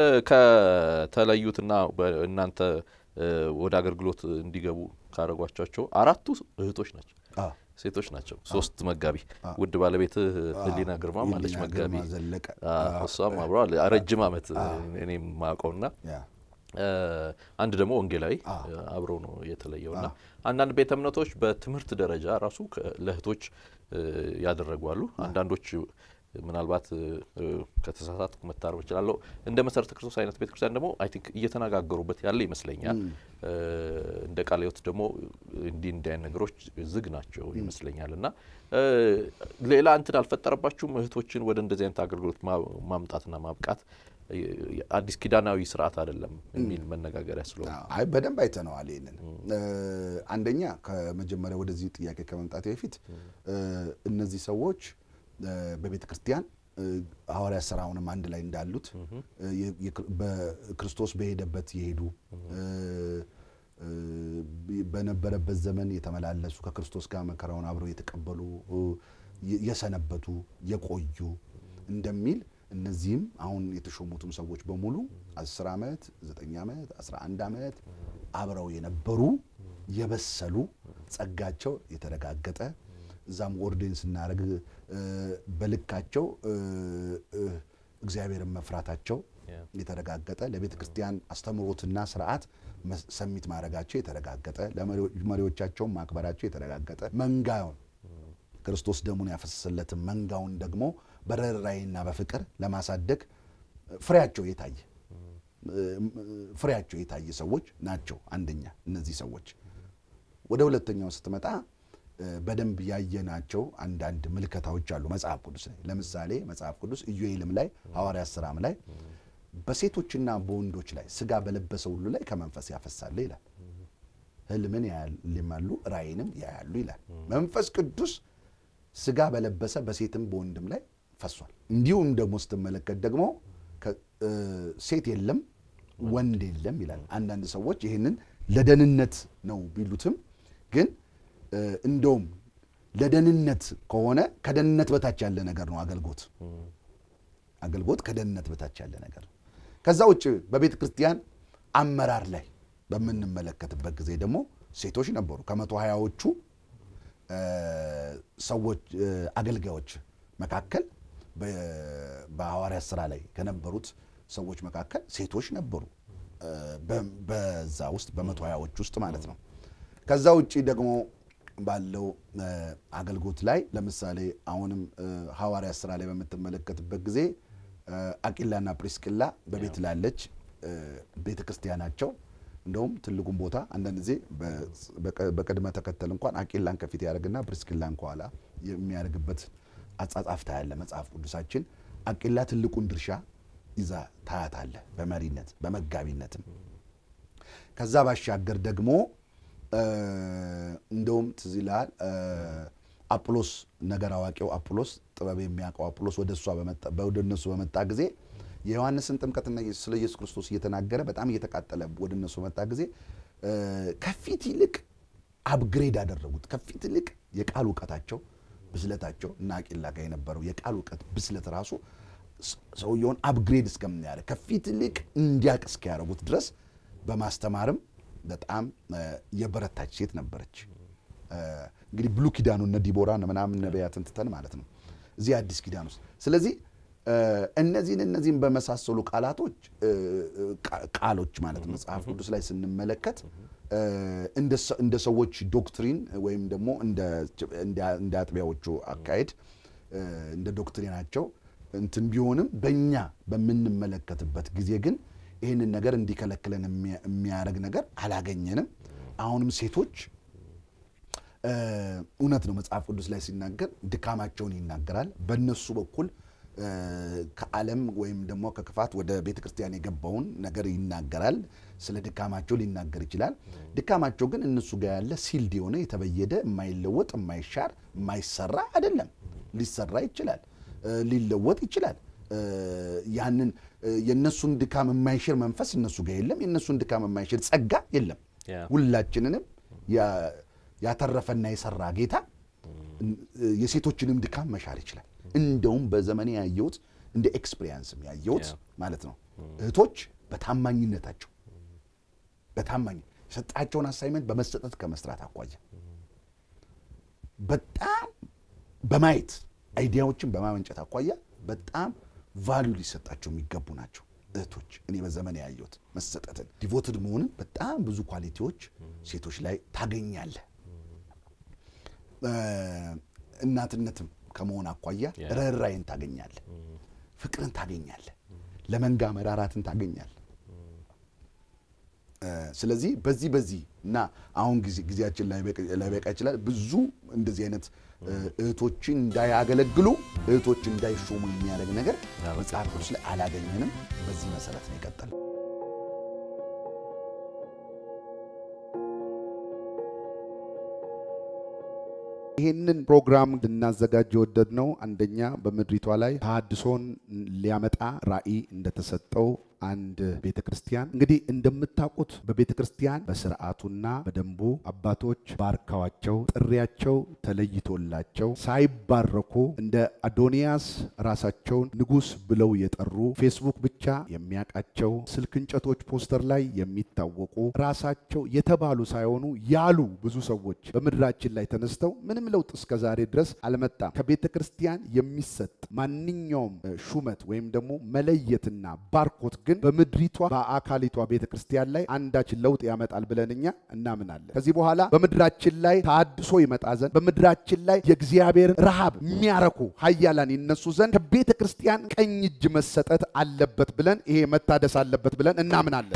ከተለዩትና በ- እናንተ እ፣ ወደ አገልግሎት እንዲገቡ ካደረጓቸው አራቱ እህቶች ናቸው፣ አ፣ ሴቶች ናቸው። ሶስት መጋቢ ውድ ባለቤትህ ህሊና ግርማ ማለች ህሊና መጋቢ ግርማ ዘለቀ አ፣ እሷም አብረዋል ረጅም ዓመት እኔም ማውቀውና ያ እ፣ አንድ ደግሞ ወንጌላዊ አብረው ነው የተለየው እና አንዳንድ ቤተ እምነቶች በትምህርት ደረጃ ራሱ ከ- ለእህቶች እ፣ ያደረጉ አሉ። አንዳንዶች ምናልባት እ፣ ከተሳሳትኩ መታረም እችላለሁ። እንደ መሰረተ ክርስቶስ አይነት ቤተክርስቲያን ደግሞ አይ ቲንክ እየተነጋገሩበት ያለ ይመስለኛል። እ፣ እንደ ቃለ ሕይወት ደግሞ እንዲህ እንዲህ አይነት ነገሮች ዝግ ናቸው ይመስለኛል እና እ፣ ሌላ እንትን አልፈጠረባችሁም እህቶችን ወደ እንደዚህ አይነት አገልግሎት ማ- ማምጣትና ማብቃት እ፣ አዲስ ኪዳናዊ ስርዓት አይደለም የሚል መነጋገሪያ ስለሆነ አይ በደንብ አይተነዋል። ይህንን እ፣ አንደኛ ከመጀመሪያ ወደዚህ ጥያቄ ከመምጣት በፊት እ፣ እነዚህ ሰዎች እ፣ በቤተ ክርስቲያን እ፣ ሐዋርያት ሥራውንም አንድ ላይ እንዳሉት እ፣ የ- የክር- በክርስቶስ በሄደበት የሄዱ እ፣ እ፣ በነበረበት ዘመን የተመላለሱ ከክርስቶስ ጋር መከራውን አብረው የተቀበሉ እ፣ የ- የሰነበቱ የቆዩ እንደሚል እነዚህም አሁን የተሾሙትም ሰዎች በሙሉ 10 ዓመት 9 ዓመት 11 ዓመት አብረው የነበሩ የበሰሉ ጸጋቸው የተረጋገጠ እዛም ኦርዴን ስናደርግ እ፣ በልካቸው እ፣ እ፣ እግዚአብሔርን መፍራታቸው ያ። የተረጋገጠ ለቤተ ክርስቲያን አስተምሮትና ስርዓት መስ- ሰሚት ማድረጋቸው የተረጋገጠ ለመሪዎቻቸውን ማክበራቸው የተረጋገጠ መንጋውን ክርስቶስ ደሙን ያፈሰሰለትን መንጋውን ደግሞ በርኅራኄና በፍቅር ለማሳደግ ፍሬያቸው የታየ ፍሬያቸው የታየ ሰዎች ናቸው። አንደኛ እነዚህ ሰዎች። ወደ ሁለተኛው ስትመጣ በደንብ ያየናቸው አንዳንድ ምልከታዎች አሉ መጽሐፍ ቅዱስ ላይ። ለምሳሌ መጽሐፍ ቅዱስ ኢዮኤልም ላይ ሐዋርያት ሥራም ላይ በሴቶችና በወንዶች ላይ ስጋ በለበሰ ሁሉ ላይ ከመንፈስ ያፈሳል ይላል። ህልምን ያልማሉ ራእይንም ያያሉ ይላል። መንፈስ ቅዱስ ስጋ በለበሰ በሴትም በወንድም ላይ ፈሷል። እንዲሁም ደግሞ ስትመለከት ደግሞ ሴት የለም ወንድ የለም ይላል። አንዳንድ ሰዎች ይህንን ለደህንነት ነው ቢሉትም ግን እንደውም ለደህንነት ከሆነ ከደህንነት በታች ያለ ነገር ነው አገልግሎት። አገልግሎት ከደህንነት በታች ያለ ነገር ነው። ከዛ ውጭ በቤተ ክርስቲያን አመራር ላይ በምንመለከትበት ጊዜ ደግሞ ሴቶች ነበሩ። ከመቶ ሀያዎቹ ሰዎች አገልጋዮች መካከል በሐዋርያት ሥራ ላይ ከነበሩት ሰዎች መካከል ሴቶች ነበሩ። በዛ ውስጥ በመቶ ሀያዎች ውስጥ ማለት ነው። ከዛ ውጭ ደግሞ ባለው አገልግሎት ላይ ለምሳሌ አሁንም ሐዋርያት ሥራ ላይ በምትመለከትበት ጊዜ አቂላና ፕሪስቅላ በቤት ላለች ቤተ ክርስቲያናቸው እንደውም ትልቁን ቦታ አንዳንድ ጊዜ በቅድመ ተከተል እንኳን አቂላን ከፊት ያደርግና ፕሪስቅላን ከኋላ የሚያደርግበት አጻጻፍ ታያለ። መጽሐፍ ቅዱሳችን አቂላ ትልቁን ድርሻ ይዛ ታያታለ፣ በመሪነት በመጋቢነትም። ከዛ ባሻገር ደግሞ እንደውም ትዝ ይልሃል አጵሎስ ነገር አዋቂው አጵሎስ ጥበብ የሚያውቀው አጵሎስ ወደ እሷ ወደ እነሱ በመጣ ጊዜ የዮሐንስን ጥምቀትና ስለ ኢየሱስ ክርስቶስ እየተናገረ በጣም እየተቃጠለ ወደ እነሱ በመጣ ጊዜ ከፊት ይልቅ አፕግሬድ አደረጉት። ከፊት ይልቅ የቃል እውቀታቸው ብስለታቸው እና አቂላ ጋር የነበረው የቃል እውቀት ብስለት ራሱ ሰውየውን አፕግሬድ እስከምናያደርግ ከፊት ይልቅ እንዲያቅ እስኪያደርጉት ድረስ በማስተማርም በጣም የበረታች ሴት ነበረች። እንግዲህ ብሉ ኪዳኑ እነ ዲቦራን ምናምን ነቢያትን ትተን ማለት ነው እዚህ አዲስ ኪዳን ውስጥ ስለዚህ እነዚህን እነዚህን በመሳሰሉ ቃላቶች ቃሎች ማለት ነው መጽሐፍ ቅዱስ ላይ ስንመለከት እንደ ሰዎች ዶክትሪን ወይም ደግሞ እንደ አጥቢያዎቹ አካሄድ እንደ ዶክትሪናቸው እንትን ቢሆንም በእኛ በምንመለከትበት ጊዜ ግን ይህንን ነገር እንዲከለክለን የሚያደርግ ነገር አላገኘንም። አሁንም ሴቶች እውነት ነው መጽሐፍ ቅዱስ ላይ ሲናገር ድካማቸውን ይናገራል። በእነሱ በኩል ከዓለም ወይም ደግሞ ከክፋት ወደ ቤተ ክርስቲያን የገባውን ነገር ይናገራል። ስለ ድካማቸው ሊናገር ይችላል። ድካማቸው ግን እነሱ ጋር ያለ ሲልድ የሆነ የተበየደ የማይለወጥ የማይሻር የማይሰራ አይደለም። ሊሰራ ይችላል፣ ሊለወጥ ይችላል። ያንን የእነሱን ድካም የማይሽር መንፈስ እነሱ ጋር የለም። የእነሱን ድካም የማይሽር ጸጋ የለም። ሁላችንንም ያተረፈና የሰራ ጌታ የሴቶችንም ድካም መሻር ይችላል። እንደውም በዘመኔ ያየሁት እንደ ኤክስፔሪንስም ያየሁት ማለት ነው እህቶች በታማኝነታቸው በታማኝ የሰጣቸውን አሳይመንት በመሰጠት ከመስራት አኳያ በጣም በማየት አይዲያዎችን በማመንጨት አኳያ በጣም ቫሉ ሊሰጣቸው የሚገቡ ናቸው እህቶች። እኔ በዘመን ያየሁት መሰጠትን ዲቮትድ መሆንን በጣም ብዙ ኳሊቲዎች ሴቶች ላይ ታገኛለህ። እናትነትም ከመሆን አኳያ ርኅራኄን ታገኛለህ፣ ፍቅርን ታገኛለህ፣ ለመንጋ መራራትን ታገኛለህ። ስለዚህ በዚህ በዚህ እና አሁን ጊዜያችን ላይበቃ ይችላል። ብዙ እንደዚህ አይነት እህቶችን እንዳያገለግሉ እህቶች እንዳይሾሙ የሚያደርግ ነገር መጽሐፍ ቅዱስ ላይ አላገኘንም። በዚህ መሰረት ነው የቀጠለው። ይህንን ፕሮግራም እንድናዘጋጅ የወደድነው አንደኛ በምድሪቷ ላይ ተሐድሶን ሊያመጣ ራዕይ እንደተሰጠው አንድ ቤተ ክርስቲያን እንግዲህ እንደምታውቁት በቤተ ክርስቲያን በስርዓቱና በደንቡ አባቶች ባርካዋቸው ጥሪያቸው ተለይቶላቸው ሳይባረኩ እንደ አዶንያስ ራሳቸውን ንጉሥ ብለው የጠሩ ፌስቡክ ብቻ የሚያውቃቸው ስልክ እንጨቶች ፖስተር ላይ የሚታወቁ ራሳቸው የተባሉ ሳይሆኑ ያሉ ብዙ ሰዎች በምድራችን ላይ ተነስተው ምንም ለውጥ እስከ ዛሬ ድረስ አልመጣም። ከቤተ ክርስቲያን የሚሰጥ ማንኛውም ሹመት ወይም ደግሞ መለየትና ባርኮት ግን ግን በምድሪቷ በአካሊቷ ቤተ ክርስቲያን ላይ አንዳች ለውጥ ያመጣል ብለን እኛ እናምናለን። ከዚህ በኋላ በምድራችን ላይ ታድሶ ይመጣ ዘንድ በምድራችን ላይ የእግዚአብሔር ረሃብ የሚያረኩ ኃያላን ይነሱ ዘንድ ከቤተ ክርስቲያን ቀኝ እጅ መሰጠት አለበት ብለን ይሄ መታደስ አለበት ብለን እናምናለን።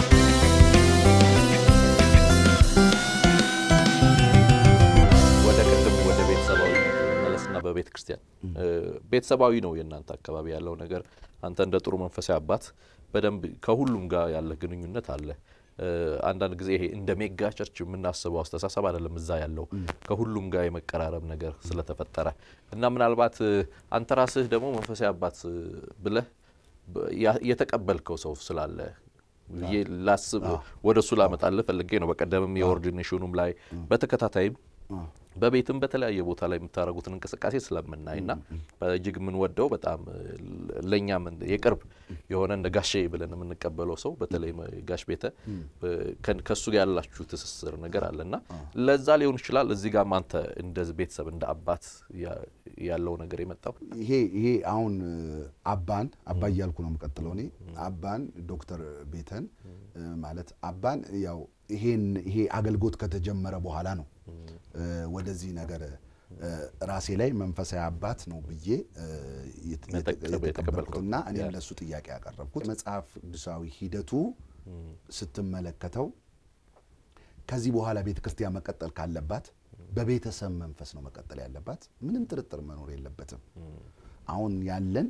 ወደ ቅድም ወደ ቤተሰባዊ መለስና በቤተ ክርስቲያን ቤተሰባዊ ነው የእናንተ አካባቢ ያለው ነገር። አንተ እንደ ጥሩ መንፈሳዊ አባት በደንብ ከሁሉም ጋር ያለ ግንኙነት አለ። አንዳንድ ጊዜ ይሄ እንደ ሜጋ ቸርች የምናስበው አስተሳሰብ አይደለም እዛ ያለው ከሁሉም ጋር የመቀራረብ ነገር ስለተፈጠረ እና ምናልባት አንተ ራስህ ደግሞ መንፈሳዊ አባት ብለህ የተቀበልከው ሰው ስላለ ብዬ ላስብ ወደ እሱ ላመጣልህ ፈልጌ ነው። በቀደምም የኦርዲኔሽኑም ላይ በተከታታይም በቤትም በተለያየ ቦታ ላይ የምታደርጉትን እንቅስቃሴ ስለምናይ እና እጅግ የምንወደው በጣም ለእኛም የቅርብ የሆነ እንደ ጋሼ ብለን የምንቀበለው ሰው በተለይ ጋሽ ቤተ ከእሱ ጋር ያላችሁ ትስስር ነገር አለ እና ለዛ ሊሆን ይችላል እዚህ ጋር አንተ እንደ ቤተሰብ እንደ አባት ያለው ነገር የመጣው ይሄ ይሄ አሁን አባን አባ እያልኩ ነው የምቀጥለው እኔ አባን ዶክተር ቤተን ማለት አባን ያው ይሄን ይሄ አገልግሎት ከተጀመረ በኋላ ነው ወደዚህ ነገር ራሴ ላይ መንፈሳዊ አባት ነው ብዬ የተቀበልኩትና እኔም ለእሱ ጥያቄ ያቀረብኩት መጽሐፍ ቅዱሳዊ ሂደቱ ስትመለከተው ከዚህ በኋላ ቤተ ክርስቲያን መቀጠል ካለባት በቤተሰብ መንፈስ ነው መቀጠል ያለባት። ምንም ጥርጥር መኖር የለበትም። አሁን ያለን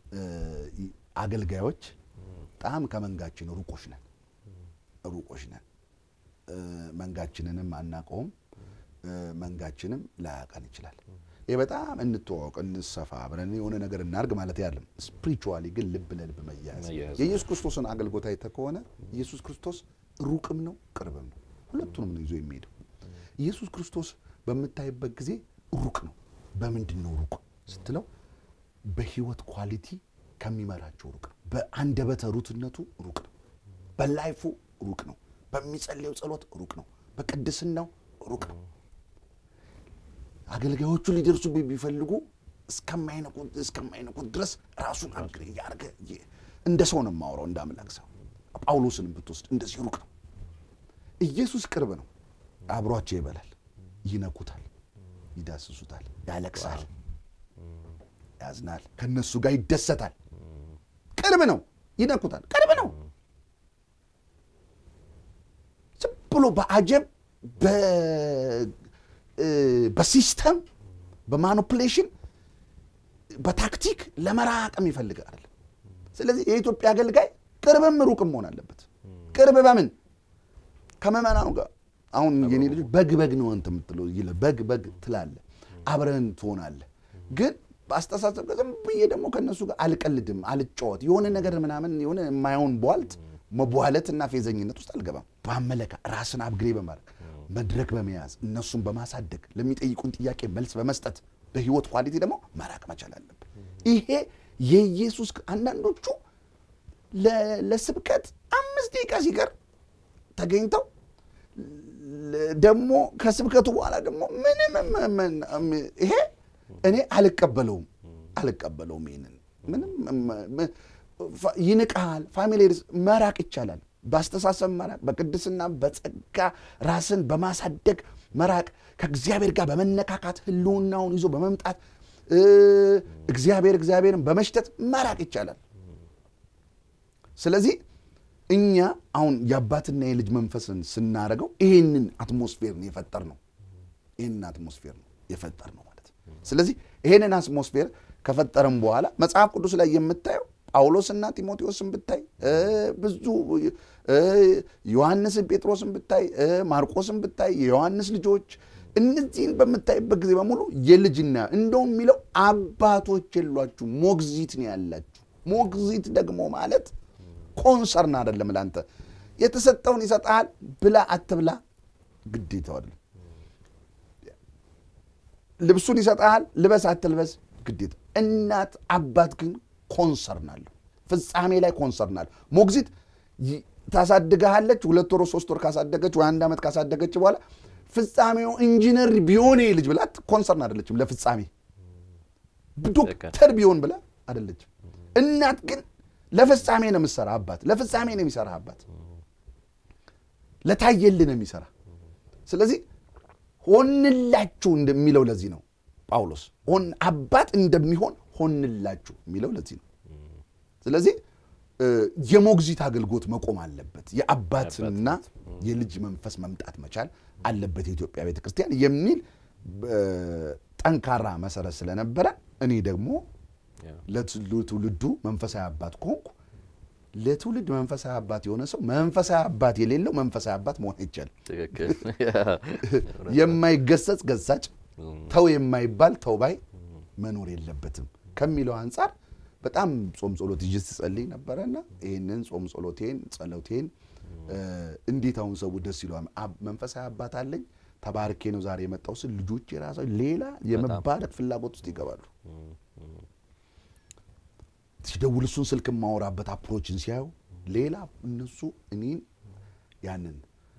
አገልጋዮች በጣም ከመንጋችን ሩቆች ነን ሩቆች ነን። መንጋችንንም አናውቀውም። መንጋችንም ላያውቀን ይችላል። ይህ በጣም እንተዋወቅ፣ እንሰፋ፣ አብረን የሆነ ነገር እናርግ ማለት ያለም ስፒሪቹዋሊ ግን ልብ ለልብ መያያዝ የኢየሱስ ክርስቶስን አገልግሎት አይተህ ከሆነ ኢየሱስ ክርስቶስ ሩቅም ነው ቅርብም ነው። ሁለቱንም ነው ይዞ የሚሄደው። ኢየሱስ ክርስቶስ በምታይበት ጊዜ ሩቅ ነው። በምንድን ነው ሩቅ ስትለው በህይወት ኳሊቲ ከሚመራቸው ሩቅ ነው። በአንደበተ ሩትነቱ ሩቅ ነው። በላይፉ ሩቅ ነው። በሚጸልየው ጸሎት ሩቅ ነው። በቅድስናው ሩቅ ነው። አገልጋዮቹ ሊደርሱ ቢፈልጉ እስከማይነቁት ድረስ ራሱን አግሬ እያደረገ እንደ ሰው ነው የማወራው፣ እንደ አምላክ ሰው። ጳውሎስንም ብትወስድ እንደዚህ ሩቅ ነው። ኢየሱስ ቅርብ ነው። አብሯቸው ይበላል፣ ይነኩታል፣ ይዳስሱታል፣ ያለቅሳል፣ ያዝናል፣ ከነሱ ጋር ይደሰታል። ቅርብ ነው። ይነኩታል፣ ቅርብ ነው። ዝም ብሎ በአጀብ በሲስተም በማኒፑሌሽን በታክቲክ ለመራቅም ይፈልጋል። ስለዚህ የኢትዮጵያ አገልጋይ ቅርብም ሩቅም መሆን አለበት። ቅርብ በምን ከመመናኑ ጋር አሁን የኔ ልጆች በግ በግ ነው አንተ የምትለው ይላል። በግ በግ ትላለህ፣ አብረን ትሆናለህ። ግን በአስተሳሰብ ዝም ብዬ ደግሞ ከእነሱ ጋር አልቀልድም፣ አልጫወት የሆነ ነገር ምናምን የሆነ የማይሆን ቧልት መቧለት እና ፌዘኝነት ውስጥ አልገባም። በአመለካ ራስን አብግሬ በማድረግ መድረክ በመያዝ እነሱን በማሳደግ ለሚጠይቁን ጥያቄ መልስ በመስጠት በህይወት ኳሊቲ ደግሞ መራቅ መቻል አለብን። ይሄ የኢየሱስ አንዳንዶቹ ለስብከት አምስት ደቂቃ ሲቀር ተገኝተው ደግሞ ከስብከቱ በኋላ ደግሞ ምንም ይሄ እኔ አልቀበለውም አልቀበለውም። ይህንን ምንም ይንቃል። ፋሚሊ መራቅ ይቻላል። በአስተሳሰብ መራቅ፣ በቅድስና በጸጋ ራስን በማሳደግ መራቅ፣ ከእግዚአብሔር ጋር በመነካካት ህልውናውን ይዞ በመምጣት እግዚአብሔር እግዚአብሔርን በመሽተት መራቅ ይቻላል። ስለዚህ እኛ አሁን የአባትና የልጅ መንፈስን ስናደርገው ይህንን አትሞስፌር ነው የፈጠር ነው። ይህንን አትሞስፌር ነው የፈጠር ነው ማለት ነው። ስለዚህ ይህንን አትሞስፌር ከፈጠረም በኋላ መጽሐፍ ቅዱስ ላይ የምታየው ጳውሎስና ጢሞቴዎስን ብታይ ብዙ ዮሐንስን ጴጥሮስን ብታይ ማርቆስን ብታይ የዮሐንስ ልጆች እነዚህን በምታይበት ጊዜ በሙሉ የልጅና እንደውም የሚለው አባቶች የሏችሁ ሞግዚት ነው ያላችሁ። ሞግዚት ደግሞ ማለት ኮንሰርን አይደለም ለአንተ የተሰጠውን ይሰጥሃል። ብላ አትብላ ግዴታው አይደለም። ልብሱን ይሰጥሃል። ልበስ አትልበስ ግዴታ። እናት አባት ግን ኮንሰርን አለሁ። ፍጻሜ ላይ ኮንሰርን አለሁ። ሞግዚት ታሳድገሃለች። ሁለት ወር ሶስት ወር ካሳደገች ወይ አንድ ዓመት ካሳደገች በኋላ ፍጻሜው ኢንጂነር ቢሆን ልጅ ብላ ኮንሰርን አይደለችም። ለፍጻሜ ዶክተር ቢሆን ብላ አይደለችም። እናት ግን ለፍጻሜ ነው የምሰራ አባት፣ ለፍጻሜ ነው የሚሰራ አባት፣ ለታየልን ነው የሚሰራ። ስለዚህ ሆንላችሁ እንደሚለው ለዚህ ነው ጳውሎስ ሆን አባት እንደሚሆን ሆንላችሁ የሚለው ለዚህ ነው። ስለዚህ እ፣ የሞግዚት አገልግሎት መቆም አለበት። የአባትና የልጅ መንፈስ መምጣት መቻል አለበት የኢትዮጵያ ቤተ ክርስቲያን የሚል እ፣ ጠንካራ መሰረት ስለነበረ እኔ ደግሞ ለትውልዱ መንፈሳዊ አባት ከሆንኩ ለትውልድ መንፈሳዊ አባት የሆነ ሰው መንፈሳዊ አባት የሌለው መንፈሳዊ አባት መሆን አይቻልም። ትክክል የማይገሰጽ ገሳጭ፣ ተው የማይባል ተው ባይ መኖር የለበትም ከሚለው አንጻር በጣም ጾም ጸሎት ይዤ ስጸልይ ነበረና ይህንን ጾም ጸሎቴን ጸሎቴን እ፣ እንዴት አሁን ሰው ደስ ይለዋል። አብ- መንፈሳዊ አባት አለኝ ተባርኬ ነው ዛሬ የመጣው ስል ልጆች የራሳቸው ሌላ የመባረክ ፍላጎት ውስጥ ይገባሉ። ሲደውል እሱን ስልክ የማወራበት አፕሮችን ሲያዩ ሌላ እነሱ እኔን ያንን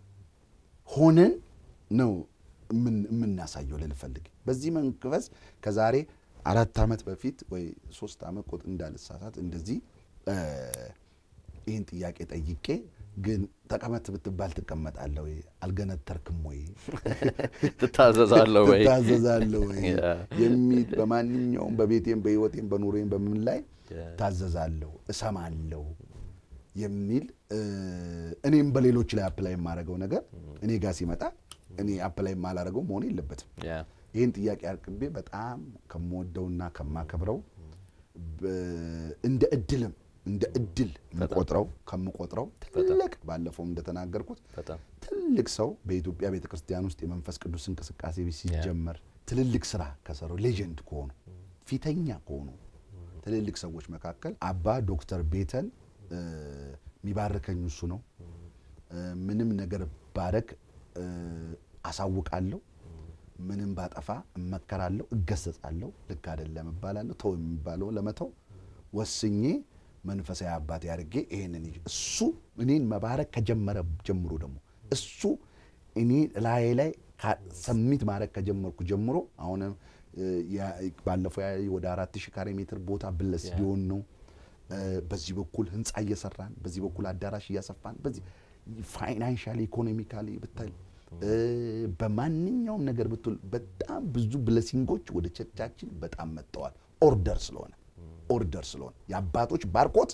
ሆነን ነው የምን- የምናሳየው ልል ፈልግ በዚህ መንፈስ ከዛሬ አራት ዓመት በፊት ወይ ሶስት ዓመት ቁጥ እንዳልሳሳት እንደዚህ እ፣ ይህን ጥያቄ ጠይቄ ግን ተቀመጥ ብትባል ትቀመጣለህ ወይ አልገነተርክም ወይ ትታዘዛለህ ወይ ትታዘዛለህ ወይ ያ። የሚል በማንኛውም በቤቴም በህይወቴም በኑሮዬም በምን ላይ ያ። ታዘዛለሁ እሰማለሁ የሚል እ፣ እኔም በሌሎች ላይ አፕላይ የማደርገው ነገር እኔ ጋር ሲመጣ እኔ አፕላይ የማላደርገው መሆን የለበትም። ያ ይህን ጥያቄ አቅርቤ በጣም ከምወደውና ከማከብረው በ- እንደ እድልም እንደ እድል የምቆጥረው ከምቆጥረው ትልቅ ባለፈውም እንደተናገርኩት በጣም ትልቅ ሰው በኢትዮጵያ ቤተ ክርስቲያን ውስጥ የመንፈስ ቅዱስ እንቅስቃሴ ሲጀመር ትልልቅ ስራ ከሰሩ ሌጀንድ ከሆኑ ፊተኛ ከሆኑ ትልልቅ ሰዎች መካከል አባ ዶክተር ቤተን እ፣ የሚባርከኝ እሱ ነው። እ፣ ምንም ነገር ባረግ እ፣ አሳውቃለሁ። ምንም ባጠፋ እመከራለሁ፣ እገሰጻለሁ። ልክ አይደለም እባላለሁ። ተው የሚባለው ለመተው ወስኜ መንፈሳዊ አባቴ አድርጌ ይሄንን ይዤ እሱ እኔን መባረክ ከጀመረ ጀምሮ ደግሞ እሱ እኔ ላዬ ላይ ካ- ሰሚት ማድረግ ከጀመርኩ ጀምሮ አሁንም እ፣ ያ- ባለፈው ያ ወደ አራት ሺህ ካሬ ሜትር ቦታ ብለስ ቢሆን ነው እ፣ በዚህ በኩል ህንፃ እየሰራን በዚህ በኩል አዳራሽ እያሰፋን በዚህ ፋይናንሻሊ ኢኮኖሚካሊ ብታይ እ፣ በማንኛውም ነገር ብትል በጣም ብዙ ብለሲንጎች ወደ ቸርቻችን በጣም መጥተዋል። ኦርደር ስለሆነ ኦርደር ስለሆነ የአባቶች ባርኮት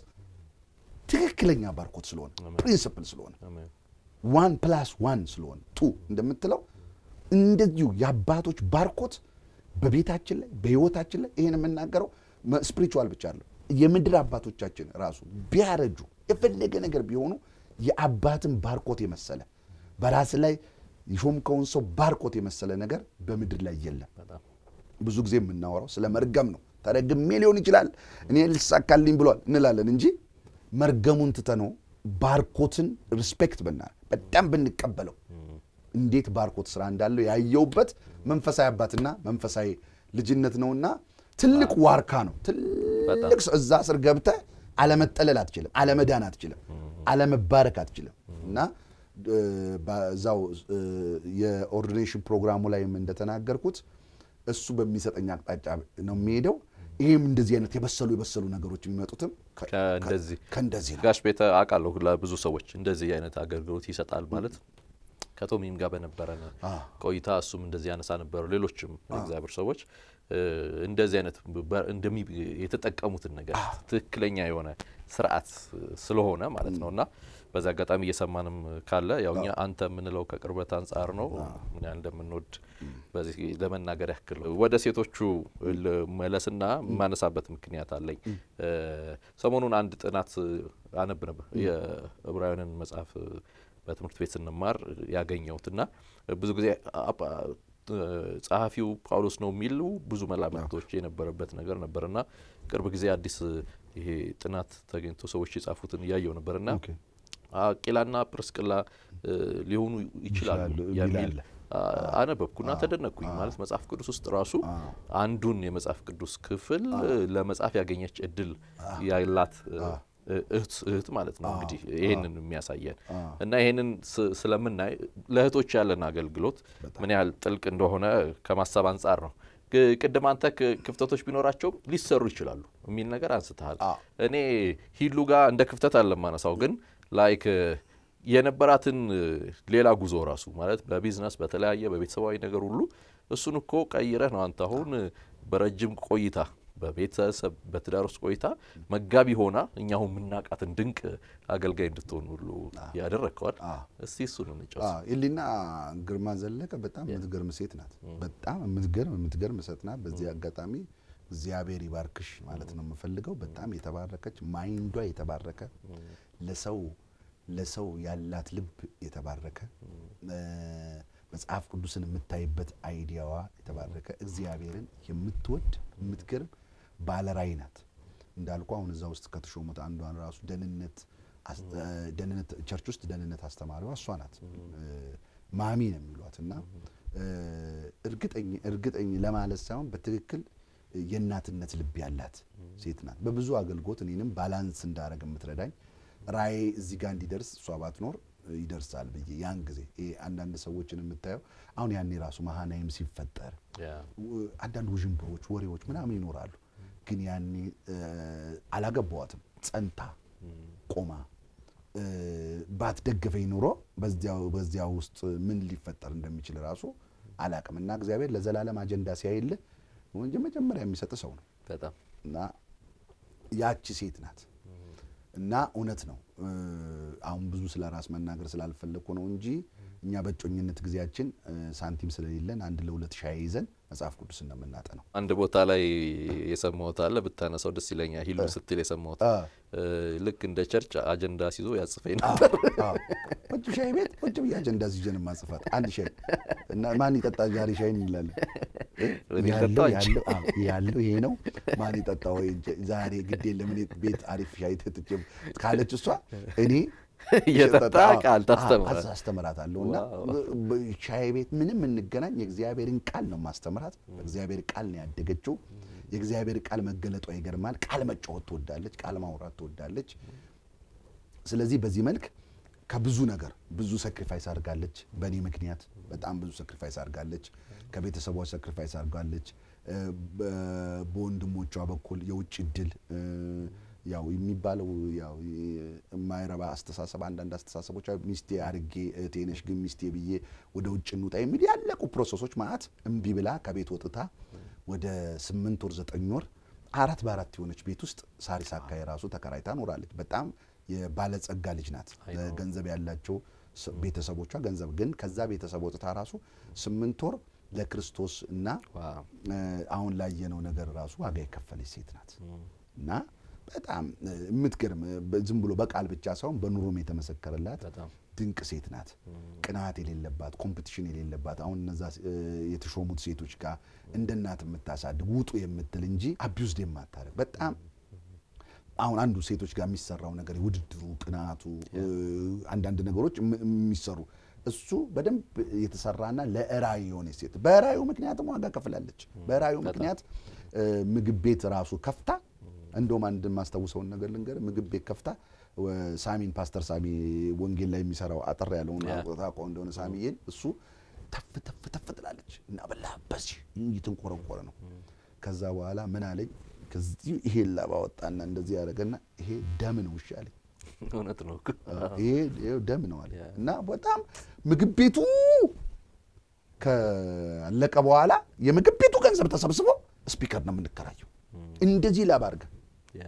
ትክክለኛ ባርኮት ስለሆነ ፕሪንስፕል ስለሆነ አሜን። ዋን ፕላስ ዋን ስለሆነ ቱ እንደምትለው እንደዚሁ የአባቶች ባርኮት በቤታችን ላይ በህይወታችን ላይ ይህን የምናገረው ስፒሪቹዋል ብቻ አለ የምድር አባቶቻችን ራሱ ቢያረጁ የፈለገ ነገር ቢሆኑ የአባትን ባርኮት የመሰለ በራስ ላይ የሾምከውን ሰው ባርኮት የመሰለ ነገር በምድር ላይ የለም። በጣም ብዙ ጊዜ የምናወራው ስለ መርገም ነው። ተረግሜ ሊሆን ይችላል እኔ ልሳካልኝ ብሏል እንላለን እንጂ መርገሙን ትተነው ባርኮትን ሪስፔክት ብና በጣም ብንቀበለው እንዴት ባርኮት ስራ እንዳለው ያየውበት መንፈሳዊ አባትና መንፈሳዊ ልጅነት ነውና ትልቅ ዋርካ ነው። ትልቅ ሰው እዛ ስር ገብተህ አለመጠለል አትችልም፣ አለመዳን አትችልም፣ አለመባረክ አትችልም እና እ፣ በዛው እ፣ የኦርዲኔሽን ፕሮግራሙ ላይም እንደተናገርኩት እሱ በሚሰጠኝ አቅጣጫ ነው የሚሄደው። ይህም እንደዚህ አይነት የበሰሉ የበሰሉ ነገሮች የሚመጡትም ከ- ከእንደዚህ ከእንደዚህ ነው። ጋሽ ቤተ አውቃለሁ ለብዙ ሰዎች እንደዚህ አይነት አገልግሎት ይሰጣል ማለት ከቶሚም ጋር በነበረን ቆይታ እሱም እንደዚህ ያነሳ ነበሩ። ሌሎችም እግዚአብሔር ሰዎች እ፣ እንደዚህ አይነት በ- እንደሚ የተጠቀሙትን ነገር ትክክለኛ የሆነ ስርዓት ስለሆነ ማለት ነው እና በዚህ አጋጣሚ እየሰማንም ካለ ያው እኛ አንተ የምንለው ከቅርበት አንጻር ነው ምን ያህል እንደምንወድ በዚህ ለመናገር ያክል ወደ ሴቶቹ መለስና የማነሳበት ምክንያት አለኝ። እ፣ ሰሞኑን አንድ ጥናት አነብ ነበር የዕብራውያንን መጽሐፍ በትምህርት ቤት ስንማር ያገኘሁትና ብዙ ጊዜ አባ- ጸሐፊው ጳውሎስ ነው የሚሉ ብዙ መላምቶች የነበረበት ነገር ነበርና ቅርብ ጊዜ አዲስ ይሄ ጥናት ተገኝቶ ሰዎች የጻፉትን እያየው ነበርና ኦኬ። አቂላና ፕርስቅላ እ፣ ሊሆኑ ይችላሉ ይችላሉ የሚል የሚል አለ። አ- አነበብኩና ተደነቅኩኝ። ማለት መጽሐፍ ቅዱስ ውስጥ ራሱ አንዱን የመጽሐፍ ቅዱስ ክፍል እ፣ ለመጻፍ ያገኘች እድል ያላት እ፣ እህት እህት ማለት ነው እንግዲህ ይሄንን የሚያሳየን እና ይሄንን ስ- ስለምናይ ለእህቶች ያለን አገልግሎት ምን ያህል ጥልቅ እንደሆነ ከማሰብ አንጻር ነው ግ- ቅድም አንተ ክ- ክፍተቶች ቢኖራቸውም ሊሰሩ ይችላሉ የሚል ነገር አንስተሃል። አዎ። እኔ ሂሉ ጋር እንደ ክፍተት አለ ማነሳው ግን ላይክ የነበራትን ሌላ ጉዞ ራሱ ማለት በቢዝነስ በተለያየ በቤተሰባዊ ነገር ሁሉ እሱን እኮ ቀይረህ ነው አንተ አሁን በረጅም ቆይታ በቤተሰብ በትዳር ውስጥ ቆይታ መጋቢ ሆና እኛ አሁን የምናውቃትን ድንቅ አገልጋይ እንድትሆን ሁሉ ያደረግከዋል። አዎ። እስቲ እሱን እንጫወት። ኢሊና ግርማ ዘለቀ በጣም የምትገርም ሴት ናት። በጣም የምትገርም የምትገርም ሴት ናት። በዚህ አጋጣሚ እግዚአብሔር ይባርክሽ ማለት ነው የምፈልገው። በጣም የተባረከች ማይንዷ የተባረከ ለሰው ለሰው ያላት ልብ የተባረከ እ፣ መጽሐፍ ቅዱስን የምታይበት አይዲያዋ የተባረከ እግዚአብሔርን የምትወድ የምትገርም ባለራዕይ ናት። እንዳልኩ አሁን እዛ ውስጥ ከተሾሙት አንዷን ራሱ ደህንነት አስ- እ፣ ደህንነት ቸርች ውስጥ ደህንነት አስተማሪዋ እሷ ናት። እ፣ ማሚ ነው የሚሏት እና እ፣ እርግጠኝ እርግጠኝ ለማለት ሳይሆን በትክክል የእናትነት ልብ ያላት ሴት ናት። በብዙ አገልግሎት እኔንም ባላንስ እንዳረግ የምትረዳኝ ራእይ እዚህ ጋር እንዲደርስ እሷ ባትኖር ይደርሳል ብዬ ያን ጊዜ ይሄ አንዳንድ ሰዎችን የምታየው አሁን ያኔ ራሱ መሃናይም ሲፈጠር ያ ው- አንዳንድ ውዥንብሮች፣ ወሬዎች ምናምን ይኖራሉ። ግን ያኔ እ፣ አላገባዋትም ጸንታ ቆማ እ፣ ባትደግፈኝ ኑሮ በዚያው በዚያው ውስጥ ምን ሊፈጠር እንደሚችል ራሱ አላቅም። እና እግዚአብሔር ለዘላለም አጀንዳ ሲያይልህ ወንጀ መጀመሪያ የሚሰጥ ሰው ነው በጣም እና ያቺ ሴት ናት እና እውነት ነው እ፣ አሁን ብዙ ስለ ራስ መናገር ስላልፈለግኩ ነው እንጂ እኛ በእጮኝነት ጊዜያችን እ፣ ሳንቲም ስለሌለን አንድ ለሁለት ሻይ ይዘን መጽሐፍ ቅዱስ እንደምናጠነው አንድ ቦታ ላይ የሰማሁት አለ ብታነሳው ደስ ይለኛል። ሂሉ ስትል የሰማሁት አ። እ፣ ልክ እንደ ቸርች አጀንዳ ሲዞ ያጽፈኝ ነበር። አዎ። ቁጭ ሻይ ቤት ቁጭ ብዬ አጀንዳ ይዤ ነው የማጽፋት። አንድ ሻይ እና ማን ይጠጣ ዛሬ ሻይ እንላለን። እኔ ያለው ልጠጣው እንጂ። ያለው አዎ፣ ያለው ይሄ ነው። ማን ይጠጣ ወይ ዛሬ ግዴ ለምን ቤት አሪፍ ሻይ ትጥጭ ካለች እሷ እኔ እየጠጣ ቃል ታስተምራል። አዎ፣ አስተምራታለሁ እና ዋው። በ- ሻይ ቤት ምንም እንገናኝ የእግዚአብሔርን ቃል ነው ማስተምራት። በእግዚአብሔር ቃል ነው ያደገችው። የእግዚአብሔር ቃል መገለጧ ይገርማል። ቃል መጫወት ትወዳለች። ቃል ማውራት ትወዳለች። ስለዚህ በዚህ መልክ ከብዙ ነገር ብዙ ሰክሪፋይስ አድርጋለች። በእኔ ምክንያት በጣም ብዙ ሰክሪፋይስ አድርጋለች። ከቤተሰቧ ሰክሪፋይስ አድርጋለች። እ፣ በ- በወንድሞቿ በኩል የውጭ እድል እ፣ ያው የሚባለው ያው የማይረባ አስተሳሰብ አንዳንድ አስተሳሰቦች አሉ። ሚስቴ አርጌ እህቴ ነሽ ግን ሚስቴ ብዬ ወደ ውጭ እንውጣ የሚል ያለቁ ፕሮሰሶች ማለት እምቢ ብላ ከቤት ወጥታ ወደ ስምንት ወር ዘጠኝ ወር አራት በአራት የሆነች ቤት ውስጥ ሳሪስ አካባቢ ራሱ ተከራይታ ኖራለች። በጣም የባለጸጋ ልጅ ናት። ገንዘብ ያላቸው ስ- ቤተሰቦቿ ገንዘብ ግን ከዛ ቤተሰብ ወጥታ ራሱ ስምንት ወር ለክርስቶስ እና ዋው። እ፣ አሁን ላየነው ነገር ራሱ ዋጋ የከፈለች ሴት ናት እና በጣም እ፣ የምትገርም እ፣ በ- ዝም ብሎ በቃል ብቻ ሳይሆን በኑሮም የተመሰከረላት በጣም ድንቅ ሴት ናት። ቅናት የሌለባት ኮምፒቲሽን የሌለባት አሁን እነዛ እ፣ የተሾሙት ሴቶች ጋር እንደ እናት የምታሳድግ ውጡ የምትል እንጂ አቢውዝድ የማታደርግ በጣም አሁን አንዱ ሴቶች ጋር የሚሰራው ነገር ውድድሩ፣ ቅናቱ፣ እ፣ አንዳንድ ነገሮች የም- የሚሰሩ እሱ በደንብ የተሰራና ለራእይ የሆነ ሴት በራእዩ ምክንያትም ዋጋ ከፍላለች። በራእዩ ምክንያት እ፣ ምግብ ቤት ራሱ ከፍታ እንደውም አንድ የማስታውሰውን ነገር ልንገር፣ ምግብ ቤት ከፍታ ወ- ሳሚን ፓስተር ሳሚ ወንጌል ላይ የሚሰራው አጠር ያለውን ያ። ታውቀው እንደሆነ ሳሚዬን እሱ ተፍ ተፍ ተፍ ትላለች እና በላ በዚህ እየተንቆረቆረ ነው። ከዛ በኋላ ምን አለኝ፣ ከዚህ ይሄ ላባ ወጣና እንደዚህ ያደረገና ይሄ ደም ነው እሺ አለኝ። እውነት ነው። ይሄ ይሄ ደም ነው አለ ያ። እና በጣም ምግብ ቤቱ ካለቀ በኋላ የምግብ ቤቱ ገንዘብ ተሰብስቦ ስፒከር ነው የምንከራየው እንደዚህ ላባ አድርገን ያ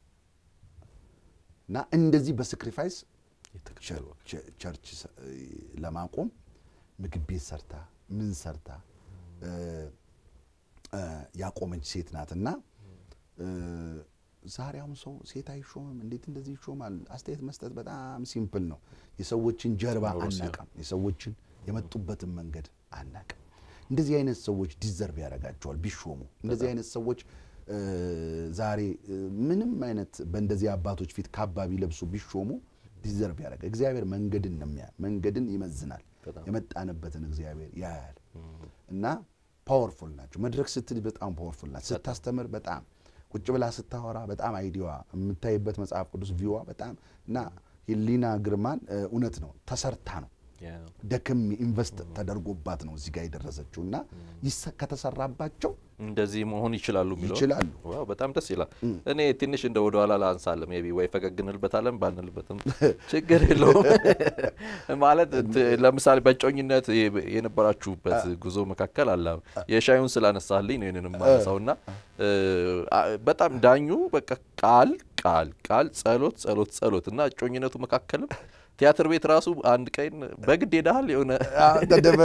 እና እንደዚህ በሳክሪፋይስ የተከፈለ ቸ- ቸርች ሰ- ለማቆም ምግብ ቤት ሰርታ ምን ሰርታ እ፣ እ፣ ያቆመች ሴት ናት እና እ፣ ዛሬ አሁን ሰው ሴት አይሾምም እንዴት እንደዚህ ይሾማል? አስተያየት መስጠት በጣም ሲምፕል ነው። የሰዎችን ጀርባ ኖሮ ሲሆን። አናቅም። የሰዎችን የመጡበትን መንገድ አናቅም። እንደዚህ አይነት ሰዎች ዲዘርቭ ያደርጋቸዋል ቢሾሙ። እንደዚህ አይነት ሰዎች እ፣ ዛሬ እ፣ ምንም አይነት በእንደዚህ አባቶች ፊት ካባ ቢለብሱ ቢሾሙ ዲዘርቭ ያደርጋል። እግዚአብሔር መንገድን ነው የሚያ መንገድን ይመዝናል። በጣም። የመጣንበትን እግዚአብሔር ያያል እና ፓወርፉል ናቸው። መድረክ ስትል በጣም ፓወርፉል ናት። ስታስተምር በጣም ቁጭ ብላ ስታወራ በጣም አይዲዋ የምታይበት መጽሐፍ ቅዱስ ቪዋ በጣም እና ሂሊና ግርማን እ፣ እውነት ነው ተሰርታ ነው ደክም ኢንቨስት ተደርጎባት ነው እዚህ ጋር የደረሰችው እና ይሰ- ከተሰራባቸው እንደዚህ መሆን ይችላሉ የሚለው ይችላሉ። ዋው በጣም ደስ ይላል። እኔ ትንሽ እንደ ወደ ኋላ ላንሳለ ሜይ ቢ ወይ ፈገግ እንልበታለን ባንልበትም ችግር የለውም። ማለት ት- ለምሳሌ በእጮኝነት የ- የነበራችሁበት ጉዞ መካከል አለ የሻዩን ስላነሳልኝ ነው ይህንን የማነሳው እና እ፣ አ- በጣም ዳኙ በቃ ቃል ቃል ቃል ጸሎት ጸሎት ጸሎት እና እጮኝነቱ መካከልም ቲያትር ቤት ራሱ አንድ ቀን በግድ ሄደሃል የሆነ ተደበ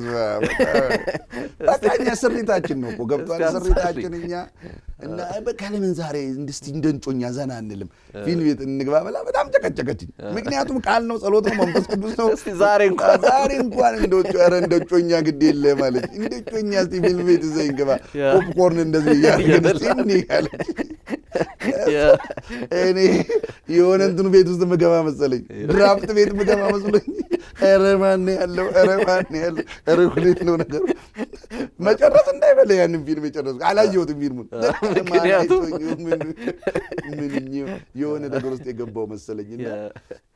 በቃ እኛ ስሪታችን ነው እኮ ገብቷል። እስኪ ስሪታችን እኛ እና በቃ ለምን ዛሬ እንድስቲ እንደ እንጮኛ ዘና አንልም? ፊልም ቤት እንግባ ብላ በጣም ጨቀጨቀችኝ። ምክንያቱም ቃል ነው፣ ጸሎት ነው፣ መንፈስ ቅዱስ ነው። እስቲ ዛሬ እንኳን ዛሬ እንኳን እንደ ጮ ኧረ እንደ ጮኛ ግድ የለ ማለት እንደ ጮኛ እስቲ ፊልም ቤት ይዘኝ ግባ ያ። ፖፕኮርን እንደዚህ እያደረግን እስቲ እንዲህ ያለች የ- እኔ የሆነ እንትኑ ቤት ውስጥ ምገባ መሰለኝ፣ ድራፍት ቤት ምገባ መስሎኝ፣ ኧረ ማን ያለው ኧረ ማን ያለው ኧረ ሁሌት ነው ነገሩ። መጨረስ እንዳይበለ ያንን ፊልም የጨረስኩ አላየሁትም ፊልሙን። ምክንያቱም ማን አይቶኝ ምን- ምን የሆነ ነገር ውስጥ የገባው መሰለኝና የ-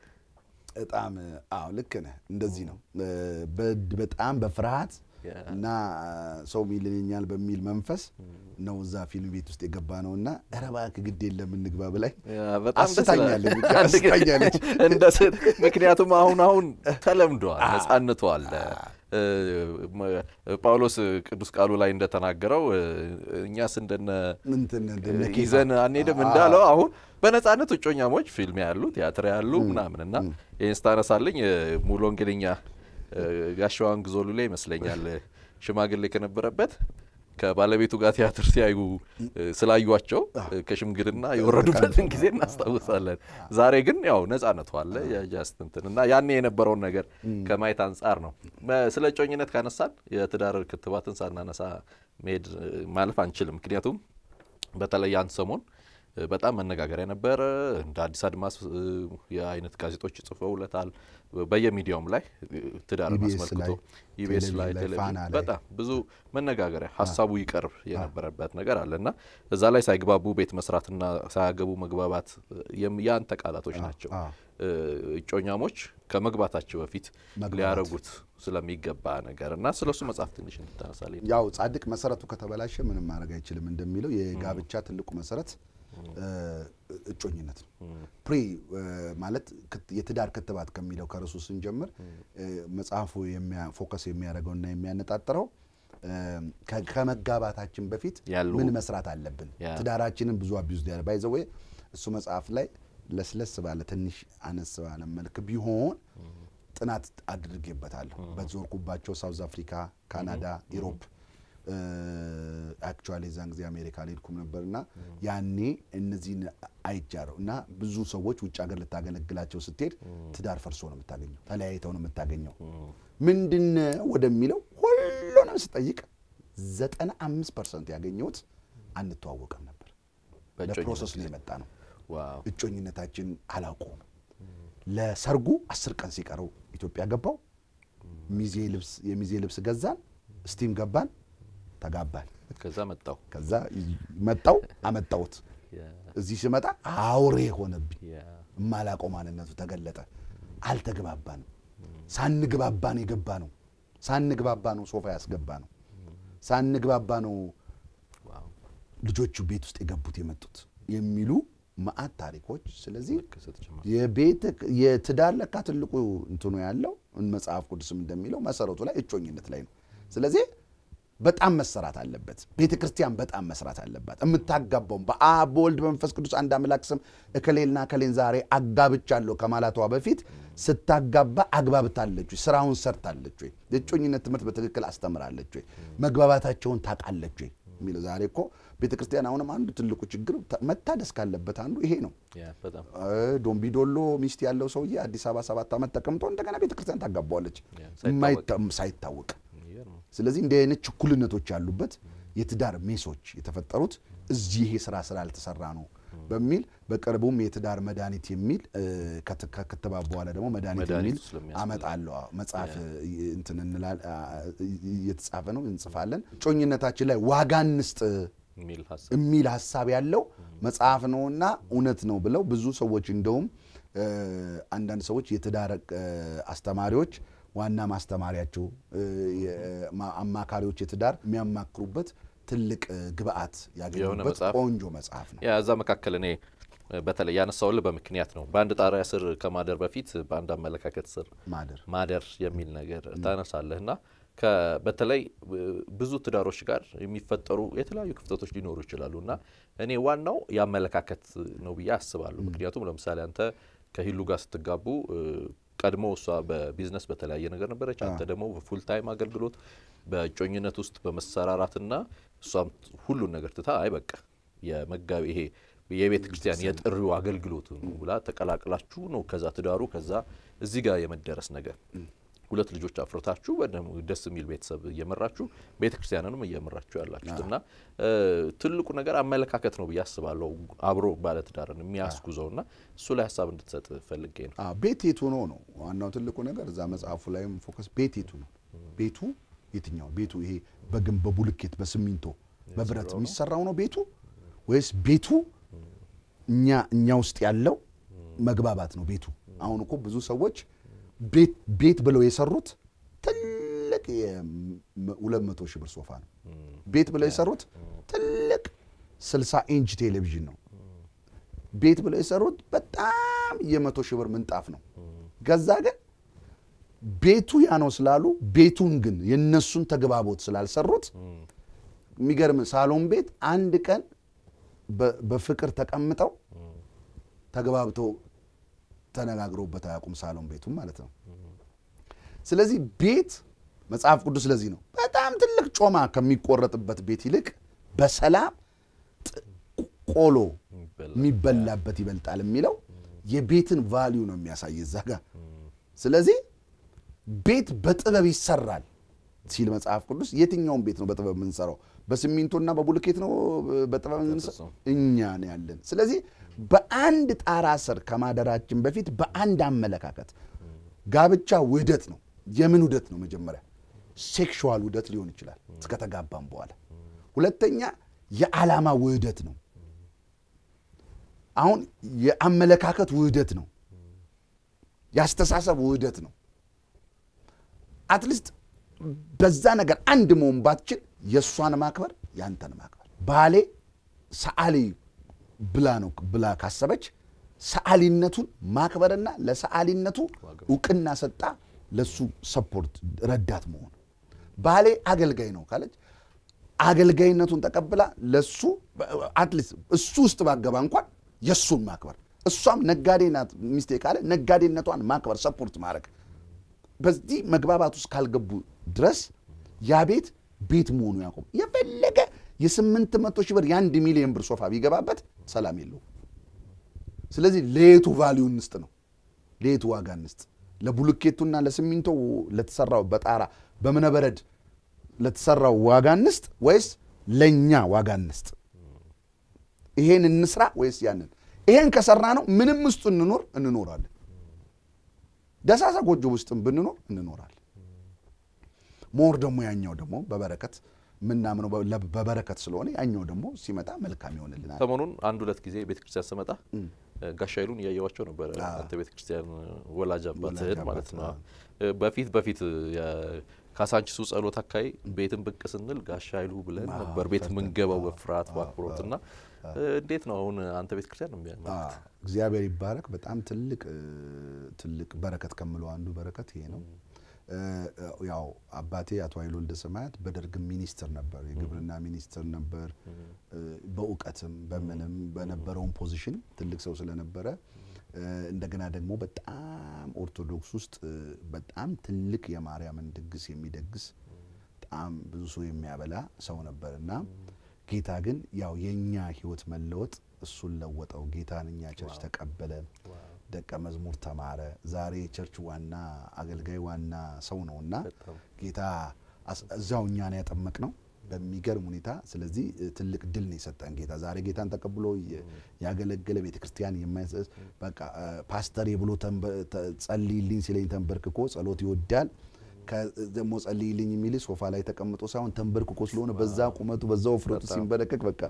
በጣም አዎ ልክ ነህ። እንደዚህ ነው በ- በጣም በፍርሃት ያ። እና ሰው ሚልኛል በሚል መንፈስ ነው እዛ ፊልም ቤት ውስጥ የገባ ነው እና ኧረ እባክህ ግድ የለም እንግባ ብላኝ ያ በጣም ደስ ይላል። አስታኛለች ብቻ አንድ ጊዜ አስታኛለች። እንደ ስ- ምክንያቱም አሁን አሁን ተለምዷል፣ ነጻነቱ አለ። እ፣ መ- ጳውሎስ ቅዱስ ቃሉ ላይ እንደተናገረው እ፣ እኛስ እንደነ እንትን እንደነ ኬፋ። ይዘን አንሄድም እንዳለው አሁን በነጻነት እጮኛሞች ፊልም ያሉ ቲያትር ያሉ ምናምን እና ይህን ስታነሳልኝ እ፣ ሙሉ ወንጌለኛ እ፣ ጋሻዋን ግዞሉ ላይ ይመስለኛል እ፣ ሽማግሌ ከነበረበት ከባለቤቱ ጋር ቲያትር ሲያዩ እ፣ ስላዩቸው እ፣ ከሽምግልና የወረዱበትን ጊዜ እናስታውሳለን። ዛሬ ግን ያው ነጻነቱ አለ የጃስት እንትን እና ያኔ የነበረውን ነገር ከማየት አንጻር ነው። በ- ስለ እጮኝነት ካነሳን የትዳር ክትባትን ሳናነሳ መሄድ እ፣ ማለፍ አንችልም። ምክንያቱም በተለይ አንድ ሰሞን እ፣ በጣም መነጋገሪያ ነበረ። እንደ አዲስ አድማስ እ፣ የአይነት ጋዜጦች ጽፈውለታል። በየሚዲያውም ላይ እ፣ ትዳርን ኢቢኤስ አስመልክቶ ላይ፣ ኢቢኤስ ቴሌቪዥን ላይ ላይ፣ ቴሌቪዥን ፋና ላይ። በጣም ብዙ መነጋገሪያ ሀሳቡ ይቀርብ የነበረበት ነገር አለ እና እዛ ላይ ሳይግባቡ ቤት መስራትና ሳያገቡ መግባባት የም- የአንተ ቃላቶች ናቸው። አዎ። እ፣ እጮኛሞች ከመግባታቸው በፊት መግባባት። ሊያረጉት ስለሚገባ ነገር እና ስለሱ መጽሐፍ ትንሽ እንድታነሳልኝ ያው ጻድቅ መሰረቱ ከተበላሸ ምንም ማድረግ አይችልም እንደሚለው የጋብቻ ትልቁ መሰረት እ፣ እጮኝነት ነው። ፕሪ እ፣ ማለት ክት- የትዳር ክትባት ከሚለው ከርሱ ስንጀምር እ፣ መጽሐፉ የሚያ- ፎከስ የሚያደርገውና የሚያነጣጥረው እ፣ ከ- ከመጋባታችን በፊት ያሉ ምን መስራት አለብን፣ ያ። ትዳራችንን ብዙ አቢዩዝ ያለ ባይዘዌ እሱ መጽሐፍ ላይ ለስለስ ባለ ትንሽ አነስ ባለ መልክ ቢሆን ጥናት አድርጌበታለሁ። በዞርኩባቸው ሳውዝ አፍሪካ፣ ካናዳ፣ ኢሮፕ አክቹዋሊ የዛን ጊዜ አሜሪካ አልሄድኩም ነበር እና ያኔ እነዚህን አይጃረው እና ብዙ ሰዎች ውጭ ሀገር ልታገለግላቸው ስትሄድ ትዳር ፈርሶ ነው የምታገኘው፣ ተለያይተው ነው የምታገኘው። ምንድን ወደሚለው ሁሉንም ስጠይቅ ዘጠና አምስት ፐርሰንት ያገኘሁት አንተዋወቅም ነበር። ለፕሮሰስ ነው የመጣ ነው። ዋው እጮኝነታችን አላውቀውም። ለሰርጉ አስር ቀን ሲቀረው ኢትዮጵያ ገባው። ሚዜ ልብስ የሚዜ ልብስ ገዛን፣ ስቲም ገባን፣ ተጋባን። ከዛ መጣው ከዛ መጣው አመጣሁት። እዚህ ስመጣ አውሬ ሆነብኝ። የማላውቀው ማንነቱ ተገለጠ። አልተግባባንም። ሳንግባባ ነው የገባ ነው። ሳንግባባ ነው ሶፋ ያስገባ ነው። ሳንግባባ ነው ልጆቹ ቤት ውስጥ የገቡት የመጡት የሚሉ መዓት ታሪኮች። ስለዚህ የቤት የትዳር ለካ ትልቁ እንትኑ ያለው መጽሐፍ ቅዱስም እንደሚለው መሰረቱ ላይ እጮኝነት ላይ ነው። ስለዚህ በጣም መሰራት አለበት። ቤተ ክርስቲያን በጣም መስራት አለባት። የምታጋባውም በአብ በወልድ በመንፈስ ቅዱስ አንድ አምላክ ስም እከሌልና እከሌን ዛሬ አጋብቻለሁ ከማለቷ በፊት ስታጋባ አግባብታለች ወይ? ስራውን ሰርታለች ወይ? የእጮኝነት ትምህርት በትክክል አስተምራለች ወይ? መግባባታቸውን ታውቃለች ወይ? የሚለው ዛሬ እኮ ቤተ ክርስቲያን አሁንም አንዱ ትልቁ ችግር መታደስ ካለበት አንዱ ይሄ ነው። ዶምቢዶሎ ሚስት ያለው ሰውዬ አዲስ አበባ ሰባት ዓመት ተቀምጦ እንደገና ቤተ ክርስቲያን ታጋባዋለች ሳይታወቅ። ስለዚህ እንዲህ አይነት ችኩልነቶች ያሉበት የትዳር ሜሶች የተፈጠሩት እዚህ ይሄ ስራ ስላልተሰራ ነው በሚል በቅርቡም የትዳር መድኃኒት የሚል ከክትባት በኋላ ደግሞ መድኃኒት የሚል አመጣለሁ መጽሐፍ እንትን እንላል እየተጻፈ ነው እንጽፋለን። እጮኝነታችን ላይ ዋጋ እንስጥ የሚል ሀሳብ ያለው መጽሐፍ ነውና እውነት ነው ብለው ብዙ ሰዎች እንደውም አንዳንድ ሰዎች የትዳር አስተማሪዎች ዋና ማስተማሪያቸው እ፣ የማ- አማካሪዎች የትዳር የሚያማክሩበት ትልቅ እ፣ ግብአት ያገኙበት መጽሐፍ። ቆንጆ መጽሐፍ ነው። ያ እዛ መካከል እኔ እ፣ በተለይ ያነሳውልህ በምክንያት ነው። በአንድ ጣሪያ ስር ከማደር በፊት በአንድ አመለካከት ስር ማደር ማደር የሚል ነገር ታነሳለህ እና ከ- በተለይ እ፣ ብዙ ትዳሮች ጋር የሚፈጠሩ የተለያዩ ክፍተቶች ሊኖሩ ይችላሉ እና እኔ ዋናው የአመለካከት ነው ብዬ አስባለሁ። ምክንያቱም ለምሳሌ አንተ ከሂሉ ጋር ስትጋቡ እ፣ ቀድሞ እሷ በቢዝነስ በተለያየ ነገር ነበረች፣ አንተ ደግሞ በፉል ታይም አገልግሎት በእጮኝነት ውስጥ በመሰራራትና እሷም ሁሉን ነገር ትታ አይ በቃ የመጋቢ ይሄ የቤተ ክርስቲያን የጥሪው አገልግሎት ነው ብላ ተቀላቅላችሁ ነው ከዛ ትዳሩ ከዛ እዚህ ጋር የመደረስ ነገር ሁለት ልጆች አፍርታችሁ በደም- ደስ የሚል ቤተሰብ እየመራችሁ ቤተ ክርስቲያንንም እየመራችሁ ያላችሁት እና እ፣ ትልቁ ነገር አመለካከት ነው ብዬ አስባለሁ። አብሮ ባለትዳርን የሚያስጉዘው እና እሱ ላይ ሀሳብ እንድትሰጥ ፈልጌ ነው። አዎ፣ ቤት የቱ ነው ነው ዋናው ትልቁ ነገር። እዛ መጽሐፉ ላይም ፎከስ ቤት የቱ ነው ቤቱ የትኛው ቤቱ ይሄ በግንብ በቡልኬት በሲሚንቶ በብረት የሚሰራው ነው ቤቱ ወይስ ቤቱ እኛ እኛ ውስጥ ያለው መግባባት ነው ቤቱ? አሁን እኮ ብዙ ሰዎች ቤት ቤት ብለው የሰሩት ትልቅ ሁለት መቶ ሺህ ብር ሶፋ ነው። ቤት ብለው የሰሩት ትልቅ 60 ኢንች ቴሌቪዥን ነው። ቤት ብለው የሰሩት በጣም የመቶ ሺህ ብር ምንጣፍ ነው። ገዛ ግን ቤቱ ያ ነው ስላሉ ቤቱን ግን የነሱን ተግባቦት ስላልሰሩት የሚገርም ሳሎን ቤት አንድ ቀን በ- በፍቅር ተቀምጠው ተግባብተው ተነጋግረውበት አያውቁም። ሳሎን ቤቱም ማለት ነው። ስለዚህ ቤት መጽሐፍ ቅዱስ ስለዚህ ነው በጣም ትልቅ ጮማ ከሚቆረጥበት ቤት ይልቅ በሰላም ጥ- ቆሎ የሚበላበት ይበልጣል የሚለው የቤትን ቫሊዩ ነው የሚያሳይ እዛ ጋር። ስለዚህ ቤት በጥበብ ይሰራል ሲል መጽሐፍ ቅዱስ የትኛውን ቤት ነው በጥበብ የምንሰራው? በሲሚንቶና በቡልኬት ነው በጥበብ የምንሰራው? እኛ ነው ያለን። ስለዚህ በአንድ ጣራ ስር ከማደራችን በፊት በአንድ አመለካከት ጋብቻ ውህደት ነው። የምን ውህደት ነው? መጀመሪያ ሴክሹዋል ውህደት ሊሆን ይችላል እስከተጋባም በኋላ። ሁለተኛ የዓላማ ውህደት ነው። አሁን የአመለካከት ውህደት ነው። የአስተሳሰብ ውህደት ነው። አትሊስት በዛ ነገር አንድ መሆን ባትችል የእሷን ማክበር ያንተን ማክበር ባሌ ሰዓሊ ብላ ነው ብላ ካሰበች ሰዓሊነቱን ማክበርና ለሰዓሊነቱ እውቅና ሰጣ ለሱ ሰፖርት ረዳት መሆን ባሌ አገልጋይ ነው ካለች አገልጋይነቱን ተቀብላ ለሱ አትሊስት እሱ ውስጥ ባገባ እንኳን የእሱን ማክበር እሷም ነጋዴ ናት ሚስቴ ካለ ነጋዴነቷን ማክበር ሰፖርት ማድረግ በዚህ መግባባት ውስጥ ካልገቡ ድረስ ያ ቤት ቤት መሆኑ ያቆም የፈለገ የስምንት መቶ ሺህ ብር የአንድ ሚሊዮን ብር ሶፋ ቢገባበት ሰላም የለውም። ስለዚህ ለየቱ ቫሊዩ እንስጥ ነው፣ ለየቱ ዋጋ እንስጥ። ለቡልኬቱና ለሲሚንቶ ለተሰራው በጣራ በእብነበረድ ለተሰራው ዋጋ እንስጥ ወይስ ለእኛ ዋጋ እንስጥ? ይሄን እንስራ ወይስ ያንን? ይሄን ከሰራ ነው ምንም ውስጡ እንኖር እንኖራለን። ደሳሳ ጎጆ ውስጥም ብንኖር እንኖራለን። ሞር ደግሞ ያኛው ደግሞ በበረከት ምናምነው በበረከት ስለሆነ ያኛው ደግሞ ሲመጣ መልካም ይሆንልናል። ሰሞኑን አንድ ሁለት ጊዜ ቤተ ክርስቲያን ስመጣ ጋሻ ይሉን እያየዋቸው ነበረ። አንተ ቤተ ክርስቲያን ወላጅ አባትህን ማለት ነው። በፊት በፊት ካሳንቺሱ ጸሎት አካባቢ ቤትን ብቅ ስንል ጋሻ ይሉ ብለን ነበር ቤት የምንገባው በፍርሃት በአክብሮት እና እንዴት ነው አሁን አንተ ቤተ ክርስቲያን ነው የሚያመልክት? እግዚአብሔር ይባረክ። በጣም ትልቅ ትልቅ በረከት ከምለው አንዱ በረከት ይሄ ነው። ያው አባቴ አቶ ኃይሉ ወልደ ሰማያት በደርግ ሚኒስትር ነበር፣ የግብርና ሚኒስትር ነበር። በእውቀትም በምንም በነበረውም ፖዚሽን ትልቅ ሰው ስለነበረ እንደገና ደግሞ በጣም ኦርቶዶክስ ውስጥ በጣም ትልቅ የማርያምን ድግስ የሚደግስ በጣም ብዙ ሰው የሚያበላ ሰው ነበር እና ጌታ ግን ያው የእኛ ህይወት መለወጥ እሱን ለወጠው። ጌታን እኛ ቸርች ተቀበለ፣ ደቀ መዝሙር ተማረ። ዛሬ የቸርች ዋና አገልጋይ ዋና ሰው ነው እና ጌታ እዛው እኛን ያጠመቅ ነው በሚገርም ሁኔታ። ስለዚህ ትልቅ ድል ነው የሰጠን ጌታ። ዛሬ ጌታን ተቀብሎ ያገለገለ ቤተ ክርስቲያን የማይሰስ በቃ ፓስተር ብሎ ጸልይልኝ ሲለኝ ተንበርክኮ ጸሎት ይወዳል ደግሞ ጸልይልኝ የሚል ሶፋ ላይ ተቀምጦ ሳይሆን ተንበርክኮ ስለሆነ በዛ ቁመቱ በዛ ውፍረቱ ሲንበረከክ በቃ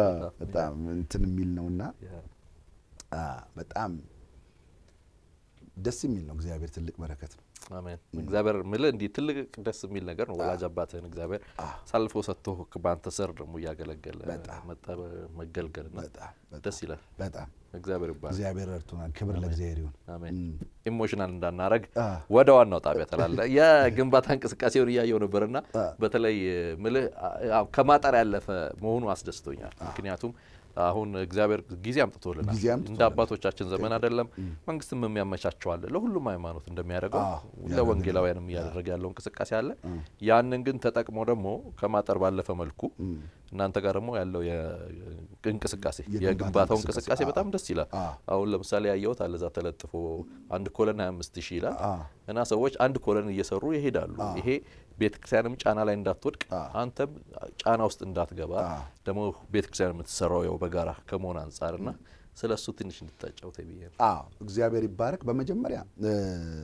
በጣም እንትን የሚል ነውና በጣም ደስ የሚል ነው። እግዚአብሔር ትልቅ በረከት ነው። አሜን። እግዚአብሔር ምልህ እንዲህ ትልቅ ደስ የሚል ነገር ነው። ወላጅ አባትህን እግዚአብሔር ሳልፎ ሰጥቶ በአንተ ስር ደግሞ እያገለገለ መጣ መገልገልና በጣም በጣም ደስ ይላል። በጣም እግዚአብሔር ይባላል። እግዚአብሔር ረድቶናል። ክብር ለእግዚአብሔር ይሁን። አሜን። ኢሞሽናል እንዳናረግ አ። ወደ ዋናው ጣቢያ ተላለ የግንባታ እንቅስቃሴውን እያየው ነበርና በተለይ ምልህ አ- ከማጠር ያለፈ መሆኑ አስደስቶኛል። ምክንያቱም አሁን እግዚአብሔር ጊዜ አምጥቶልናል። ጊዜ አምጥቶልናል። እንደ አባቶቻችን ዘመን አይደለም። መንግስትም የሚያመቻቸው አለ ለሁሉም ሃይማኖት እንደሚያደርገው አዎ፣ ለወንጌላውያንም እያደረገ ያለው እንቅስቃሴ አለ። ያንን ግን ተጠቅሞ ደግሞ ከማጠር ባለፈ መልኩ እናንተ ጋር ደግሞ ያለው እንቅስቃሴ የግንባታ የግንባታው እንቅስቃሴ፣ እንቅስቃሴ በጣም ደስ ይላል። አዎ። አሁን ለምሳሌ ያየሁት አለ እዛ ተለጥፎ አንድ ኮለን 25 ሺህ ይላል እና ሰዎች አንድ ኮለን እየሰሩ ይሄዳሉ። ይሄ ቤተክርስቲያንም ጫና ላይ እንዳትወድቅ አንተም ጫና ውስጥ እንዳትገባ ደግሞ ቤተክርስቲያን የምትሰራው ያው በጋራ ከመሆን አንጻር እና ስለ እሱ ትንሽ እንድታጫውተ ብዬ ነው። አዎ እግዚአብሔር ይባረክ። በመጀመሪያ እ፣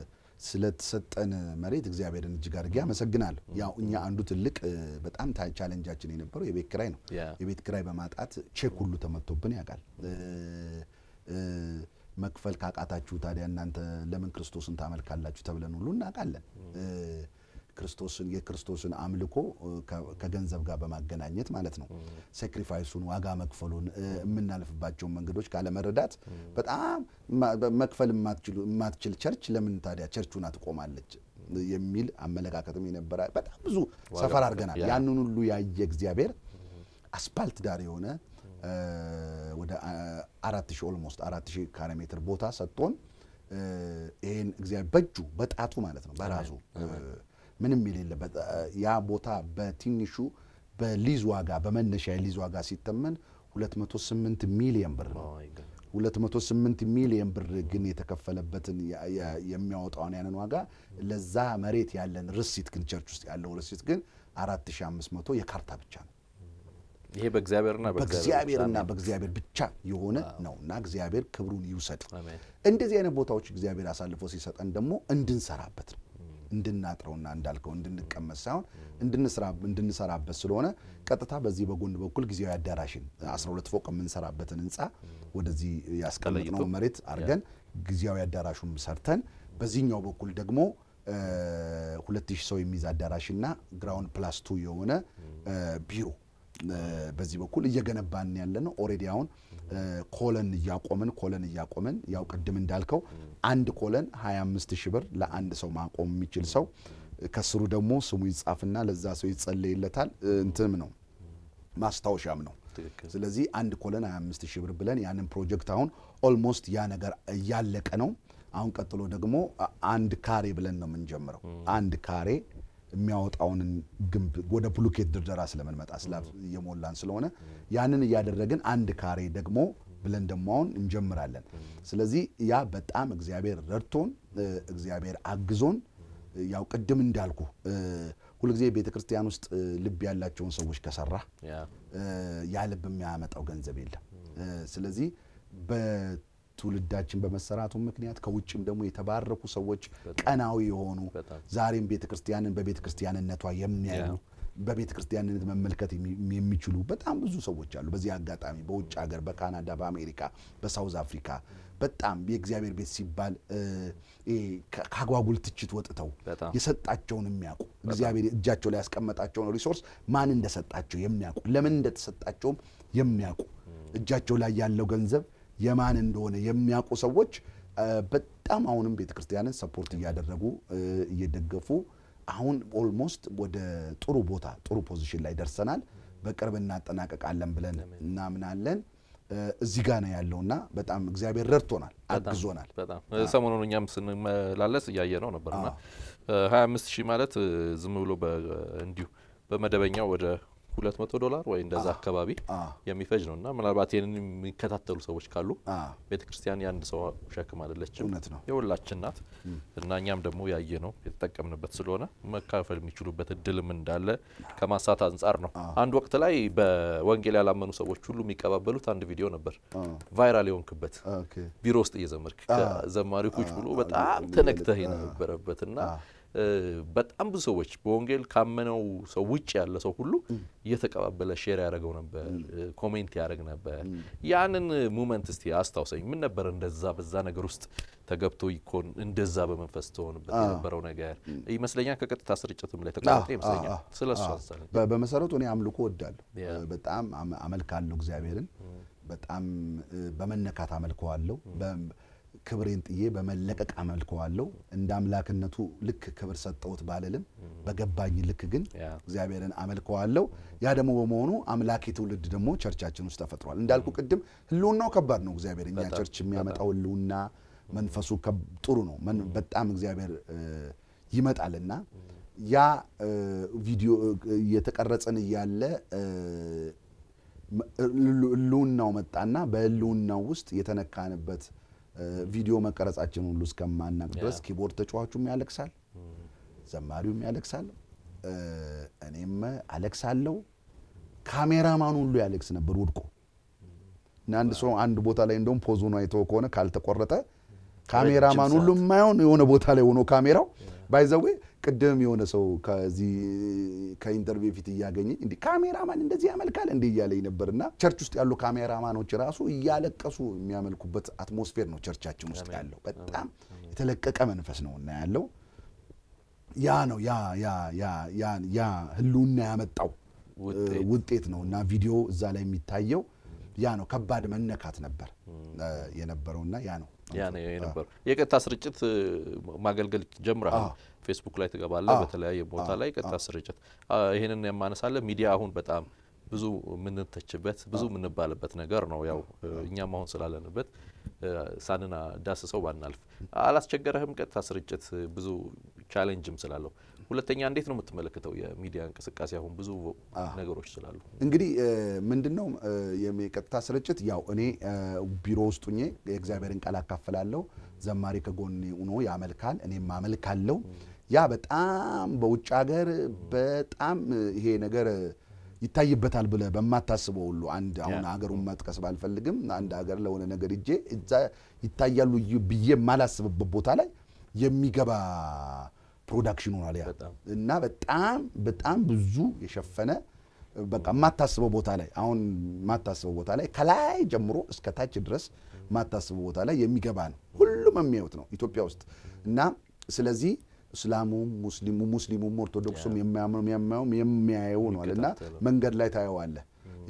ስለተሰጠን መሬት እግዚአብሔርን እጅግ አድርጌ አመሰግናለሁ። ያው እኛ አንዱ ትልቅ እ፣ በጣም ታ- ቻሌንጃችን የነበረው የቤት ኪራይ ነው። ያ። የቤት ኪራይ በማጣት ቼክ ሁሉ ተመቶብን ያውቃል። እ፣ እ፣ መክፈል ካቃታችሁ ታዲያ እናንተ ለምን ክርስቶስን ታመልካላችሁ ተብለን ሁሉ እናውቃለን። እ፣ ክርስቶስን የክርስቶስን አምልኮ እ፣ ከ- ከገንዘብ ጋር በማገናኘት ማለት ነው። ሳክሪፋይሱን ዋጋ መክፈሉን እ፣ የምናልፍባቸውን መንገዶች ካለመረዳት በጣም ማ- በ- መክፈል የማትችሉ- የማትችል ቸርች ለምን ታዲያ ቸርቹና ትቆማለች የሚል አመለካከትም የነበረ በጣም ብዙ ሰፈር አድርገናል። ያ። ያንን ሁሉ ያየ እግዚአብሔር አስፓልት ዳር የሆነ እ፣ ወደ አ- አራት ሺህ ኦልሞስት አራት ሺህ ካሬ ሜትር ቦታ ሰጥቶን እ፣ ይሄን እግዚአብሔር በእጁ በጣቱ ማለት ነው በራሱ እ፣ ምንም የሌለበት እ፣ ያ ቦታ በትንሹ በሊዝ ዋጋ በመነሻ የሊዝ ዋጋ ሲተመን 208 ሚሊዮን ብር ነው። 208 ሚሊዮን ብር ግን የተከፈለበትን ያ- ያ- የሚያወጣውን ያንን ዋጋ ለዛ መሬት ያለን ርሲት ግን ቸርች ውስጥ ያለው ርሲት ግን 4500 የካርታ ብቻ ነው። ይሄ በእግዚአብሔርና በእግዚአብሔርና በእግዚአብሔር ብቻ የሆነ ነው እና እግዚአብሔር ክብሩን ይውሰድ። አሜን። እንደዚህ አይነት ቦታዎች እግዚአብሔር አሳልፎ ሲሰጠን ደግሞ እንድንሰራበት ነው እንድናጥረውና እንዳልከው እንድንቀመጥ ሳይሆን እንድንስራ- እንድንሰራበት ስለሆነ ቀጥታ በዚህ በጎን በኩል ጊዜያዊ አዳራሽን 12 ፎቅ የምንሰራበትን ህንፃ ወደዚህ ያስቀመጥነው ተለይቶ፣ መሬት አድርገን ጊዜያዊ አዳራሹን ሰርተን በዚህኛው በኩል ደግሞ ሁለት ሺህ ሰው የሚይዝ አዳራሽና ግራውንድ ፕላስ ቱ የሆነ እ፣ ቢሮ እ፣ በዚህ በኩል እየገነባን ያለ ነው። ኦልሬዲ አሁን እ፣ ኮለን እያቆምን ኮለን እያቆምን ያው ቅድም እንዳልከው አንድ ኮለን 25 ሺህ ብር ለአንድ ሰው ማቆም የሚችል ሰው ከስሩ ደግሞ ስሙ ይጻፍና ለዛ ሰው ይጸለይለታል። እ፣ እንትንም ነው ማስታወሻም ነው። ትክክል። ስለዚህ አንድ ኮለን 25 ሺህ ብር ብለን ያንን ፕሮጀክት አሁን ኦልሞስት ያ ነገር እያለቀ ነው። አሁን ቀጥሎ ደግሞ አ- አንድ ካሬ ብለን ነው የምንጀምረው። አንድ ካሬ የሚያወጣውን ግንብ ወደ ብሎኬት ድርደራ ስለምንመጣ ስላብ እየሞላን ስለሆነ ያንን እያደረግን አንድ ካሬ ደግሞ ብለን ደግሞ አሁን እንጀምራለን። ስለዚህ ያ በጣም እግዚአብሔር ረድቶን እ፣ እግዚአብሔር አግዞን እ፣ ያው ቅድም እንዳልኩ እ፣ ሁልጊዜ ቤተ ክርስቲያን ውስጥ እ፣ ልብ ያላቸውን ሰዎች ከሰራ ያ እ፣ ያ ልብ የሚያመጣው ገንዘብ የለም። እ፣ ስለዚህ በትውልዳችን በመሰራቱ ምክንያት ከውጭም ደግሞ የተባረኩ ሰዎች ቀናዊ የሆኑ በጣም። ዛሬም ቤተ ክርስቲያንን በቤተ ክርስቲያንነቷ የሚያዩ ያ። በቤተ ክርስቲያንነት መመልከት የሚ- የሚችሉ በጣም ብዙ ሰዎች አሉ። በዚህ አጋጣሚ በውጭ ሀገር፣ በካናዳ፣ በአሜሪካ፣ በሳውዝ አፍሪካ በጣም የእግዚአብሔር ቤት ሲባል እ፣ ይሄ ከ- ከአጓጉል ትችት ወጥተው በጣም። የሰጣቸውን የሚያውቁ እግዚአብሔር እጃቸው ላይ ያስቀመጣቸውን ሪሶርስ ማን እንደሰጣቸው የሚያውቁ ለምን እንደተሰጣቸውም የሚያውቁ እጃቸው ላይ ያለው ገንዘብ የማን እንደሆነ የሚያውቁ ሰዎች እ፣ በጣም አሁንም ቤተ ክርስቲያንን ሰፖርት እያደረጉ እ፣ እየደገፉ አሁን ኦልሞስት ወደ ጥሩ ቦታ ጥሩ ፖዚሽን ላይ ደርሰናል። በቅርብ እናጠናቀቃለን ብለን እናምናለን። እ፣ እዚህ ጋር ነው ያለውና በጣም እግዚአብሔር ረድቶናል፣ አግዞናል። በጣም ሰሞኑን እኛም ስንመላለስ እያየ ነው ነበርና ሀያ አምስት ሺህ ማለት እ፣ ዝም ብሎ በ- እንዲሁ በመደበኛው ወደ ሁለት መቶ ዶላር ወይ እንደዛ አካባቢ አ። የሚፈጅ ነው እና ምናልባት ይህንን የሚከታተሉ ሰዎች ካሉ አ። ቤተ ክርስቲያን የአንድ ሰው ሸክም አይደለችም፣ እውነት ነው። የሁላችን ናት እና እኛም ደግሞ ያየ ነው የተጠቀምንበት ስለሆነ መካፈል የሚችሉበት እድልም እንዳለ ከማሳት አንጻር ነው። አንድ ወቅት ላይ በወንጌል ያላመኑ ሰዎች ሁሉ የሚቀባበሉት አንድ ቪዲዮ ነበር ቫይራል የሆንክበት ኦኬ። ቢሮ ውስጥ እየዘመርክ ከዘማሪው ቁጭ ብሎ በጣም ተነክተህ የነበረበት እና በጣም ብዙ ሰዎች በወንጌል ካመነው ሰው ውጭ ያለ ሰው ሁሉ እየተቀባበለ ሼር ያደረገው ነበር፣ ኮሜንት ያደረግ ነበር። ያንን ሙመንት እስቲ አስታውሰኝ። ምን ነበር እንደዛ በዛ ነገር ውስጥ ተገብቶ ይኮን እንደዛ በመንፈስ ትሆንበት የነበረው ነገር ይመስለኛል። ከቀጥታ ስርጭትም ላይ ተቋርጦ ይመስለኛል። ስለ እሱ አሳለኝ። በመሰረቱ እኔ አምልኮ እወዳለሁ። በጣም አመልካለሁ እግዚአብሔርን በጣም በመነካት አመልከዋለሁ። ክብሬን ጥዬ በመለቀቅ አመልከዋለሁ። እንደ አምላክነቱ ልክ ክብር ሰጠሁት ባልልም በገባኝ ልክ ግን እግዚአብሔርን አመልከዋለሁ። ያ ደግሞ በመሆኑ አምላኬ ትውልድ ደግሞ ቸርቻችን ውስጥ ተፈጥሯል። እንዳልኩ ቅድም ህልውናው ከባድ ነው። እግዚአብሔር እኛ ቸርች የሚያመጣው ህልውና መንፈሱ ጥሩ ነው። በጣም እግዚአብሔር ይመጣልና ያ ቪዲዮ እየተቀረጸን እያለ ህልውናው መጣና በህልውናው ውስጥ የተነካንበት ቪዲዮ መቀረጻችን ሁሉ እስከማናቅ ድረስ ኪቦርድ ተጫዋቹም ያለቅሳል፣ ዘማሪውም ያለቅሳል፣ እኔም አለቅሳለሁ። ካሜራማኑ ሁሉ ያለቅስ ነበር ወድቆ እና አንድ ሰው አንድ ቦታ ላይ እንደውም ፖዙን አይተው ከሆነ ካልተቆረጠ ካሜራማን ሁሉ የማይሆን የሆነ ቦታ ላይ ሆኖ ካሜራው ባይዘዌ ቅድም የሆነ ሰው ከዚህ ከኢንተርቪው ፊት እያገኘኝ እንዲህ ካሜራማን እንደዚህ ያመልካል እንዲህ እያለኝ ነበርና ቸርች ውስጥ ያሉ ካሜራማኖች ራሱ እያለቀሱ የሚያመልኩበት አትሞስፌር ነው ቸርቻችን ውስጥ ያለው። በጣም የተለቀቀ መንፈስ ነው እና ያለው ያ ነው ያ ያ ያ ያ ያ ህልውና ያመጣው ውጤት ነው እና ቪዲዮ እዛ ላይ የሚታየው ያ ነው። ከባድ መነካት ነበር የነበረውና ያ ነው ያ ነው የነበረው። የቀጥታ ስርጭት ማገልገል ጀምረሃል። ፌስቡክ ላይ ትገባለህ፣ በተለያየ ቦታ ላይ ቀጥታ ስርጭት። ይህንን የማነሳለ ሚዲያ አሁን በጣም ብዙ የምንተችበት ብዙ የምንባልበት ነገር ነው። ያው እኛም አሁን ስላለንበት ሳንና ዳስሰው ባናልፍ አላስቸገረህም? ቀጥታ ስርጭት ብዙ ቻሌንጅም ስላለው ሁለተኛ እንዴት ነው የምትመለከተው የሚዲያ እንቅስቃሴ አሁን ብዙ ነገሮች ስላሉ? እንግዲህ ምንድን ነው የቀጥታ ስርጭት ያው እኔ ቢሮ ውስጥ ሁኜ የእግዚአብሔርን ቃል አካፍላለሁ። ዘማሪ ከጎኔ ሆኖ ያመልካል፣ እኔም አመልካለሁ። ያ በጣም በውጭ ሀገር በጣም ይሄ ነገር ይታይበታል ብለ በማታስበው ሁሉ አንድ አሁን ሀገሩን መጥቀስ ባልፈልግም አንድ ሀገር ለሆነ ነገር እጄ እዛ ይታያሉ ብዬ የማላስብበት ቦታ ላይ የሚገባ ፕሮዳክሽን ሆኗል ያ እና በጣም በጣም ብዙ የሸፈነ በቃ የማታስበው ቦታ ላይ አሁን የማታስበው ቦታ ላይ ከላይ ጀምሮ እስከ ታች ድረስ የማታስበው ቦታ ላይ የሚገባ ነው። ሁሉም የሚያዩት ነው ኢትዮጵያ ውስጥ እና ስለዚህ እስላሙም ሙስሊሙ ሙስሊሙም ኦርቶዶክሱም የሚያማውም የሚያየው ነዋል እና መንገድ ላይ ታየዋለህ።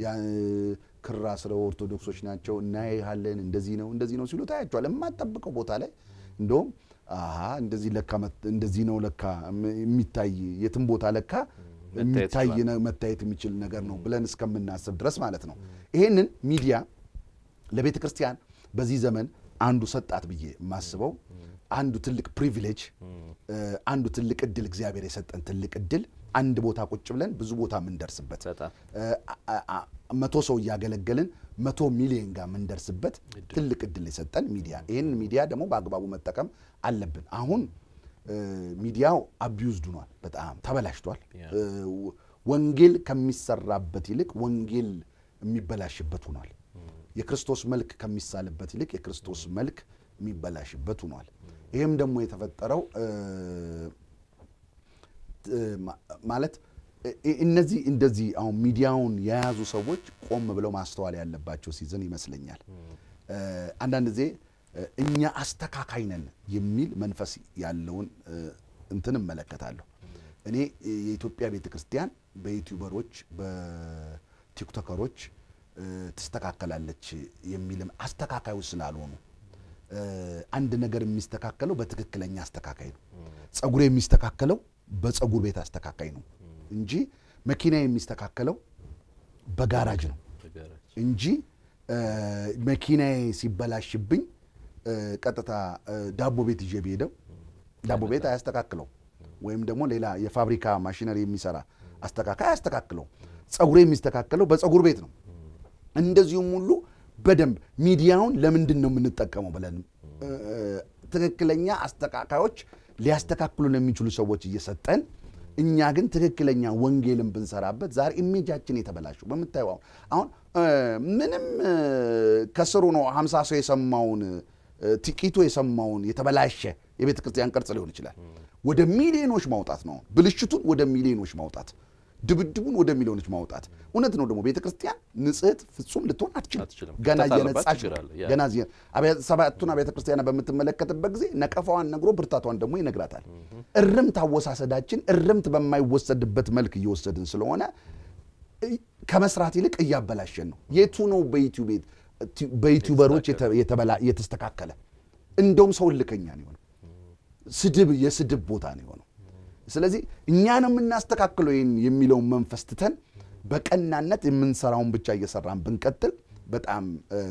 ክራ ስለ ኦርቶዶክሶች ናቸው እናያለን፣ እንደዚህ ነው እንደዚህ ነው ሲሉ ታያቸዋል። የማጠብቀው ቦታ ላይ እንደውም አሀ እንደዚህ ለካ እንደዚህ ነው ለካ የሚታይ የትም ቦታ ለካ የሚታይ መታየት የሚችል ነገር ነው ብለን እስከምናስብ ድረስ ማለት ነው። ይሄንን ሚዲያ ለቤተ ክርስቲያን በዚህ ዘመን አንዱ ሰጣት ብዬ የማስበው አንዱ ትልቅ ፕሪቪሌጅ አንዱ ትልቅ እድል እግዚአብሔር የሰጠን ትልቅ እድል አንድ ቦታ ቁጭ ብለን ብዙ ቦታ የምንደርስበት መቶ ሰው እያገለገልን መቶ ሚሊዮን ጋር የምንደርስበት ትልቅ እድል የሰጠን ሚዲያ። ይህን ሚዲያ ደግሞ በአግባቡ መጠቀም አለብን። አሁን ሚዲያው አቢዩዝድ ሆኗል፣ በጣም ተበላሽቷል። ወንጌል ከሚሰራበት ይልቅ ወንጌል የሚበላሽበት ሆኗል። የክርስቶስ መልክ ከሚሳልበት ይልቅ የክርስቶስ መልክ የሚበላሽበት ሆኗል። ይህም ደግሞ የተፈጠረው ማለት እነዚህ እንደዚህ አሁን ሚዲያውን የያዙ ሰዎች ቆም ብለው ማስተዋል ያለባቸው ሲዝን ይመስለኛል። አንዳንድ ጊዜ እኛ አስተካካይ ነን የሚል መንፈስ ያለውን እንትን እመለከታለሁ። እኔ የኢትዮጵያ ቤተ ክርስቲያን በዩቲዩበሮች በቲክቶከሮች ትስተካከላለች የሚልም አስተካካዮች ስላልሆኑ አንድ ነገር የሚስተካከለው በትክክለኛ አስተካካይ ነው። ጸጉሬ የሚስተካከለው በጸጉር ቤት አስተካካይ ነው እንጂ መኪና የሚስተካከለው በጋራጅ ነው እንጂ መኪናዬ ሲበላሽብኝ ቀጥታ ዳቦ ቤት ይዤ ብሄደው ዳቦ ቤት አያስተካክለው፣ ወይም ደግሞ ሌላ የፋብሪካ ማሽነሪ የሚሰራ አስተካካይ አያስተካክለው። ጸጉሬ የሚስተካከለው በጸጉር ቤት ነው። እንደዚሁም ሁሉ በደንብ ሚዲያውን ለምንድን ነው የምንጠቀመው ብለን ትክክለኛ አስተካካዮች ሊያስተካክሉን የሚችሉ ሰዎች እየሰጠን እኛ ግን ትክክለኛ ወንጌልን ብንሰራበት ዛሬ ኢሜጃችን የተበላሹ በምታየው አሁን ምንም ከስሩ ነው ሀምሳ ሰው የሰማውን ጥቂቱ የሰማውን የተበላሸ የቤተ ክርስቲያን ቅርጽ ሊሆን ይችላል። ወደ ሚሊዮኖች ማውጣት ነው። ብልሽቱን ወደ ሚሊዮኖች ማውጣት፣ ድብድቡን ወደ ሚሊዮኖች ማውጣት። እውነት ነው ደግሞ ቤተ ክርስቲያን ንጽሕት ፍጹም ልትሆን አትችልም። አትችልም። ገና ክፍተት አለባት፣ እየነጻች ችግር አለ። ያ። ገና እዚህ አብያተ- ሰባቱን አብያተ ክርስቲያናት በምትመለከትበት ጊዜ ነቀፋዋን ነግሮ ብርታቷን ደግሞ ይነግራታል። እርምት አወሳሰዳችን እርምት በማይወሰድበት መልክ እየወሰድን ስለሆነ እ- ከመስራት ይልቅ እያበላሸን ነው። የቱ ነው በዩቲዩብ በዩቲዩበሮች የተ- የተበላ- የተስተካከለ? እንደውም ሰው ልከኛ ነው የሆነው። ስድብ የስድብ ቦታ ነው የሆነው። ስለዚህ እኛን የምናስተካክለው ይህን የሚለውን መንፈስ ትተን በቀናነት የምንሰራውን ብቻ እየሰራን ብንቀጥል በጣም እ፣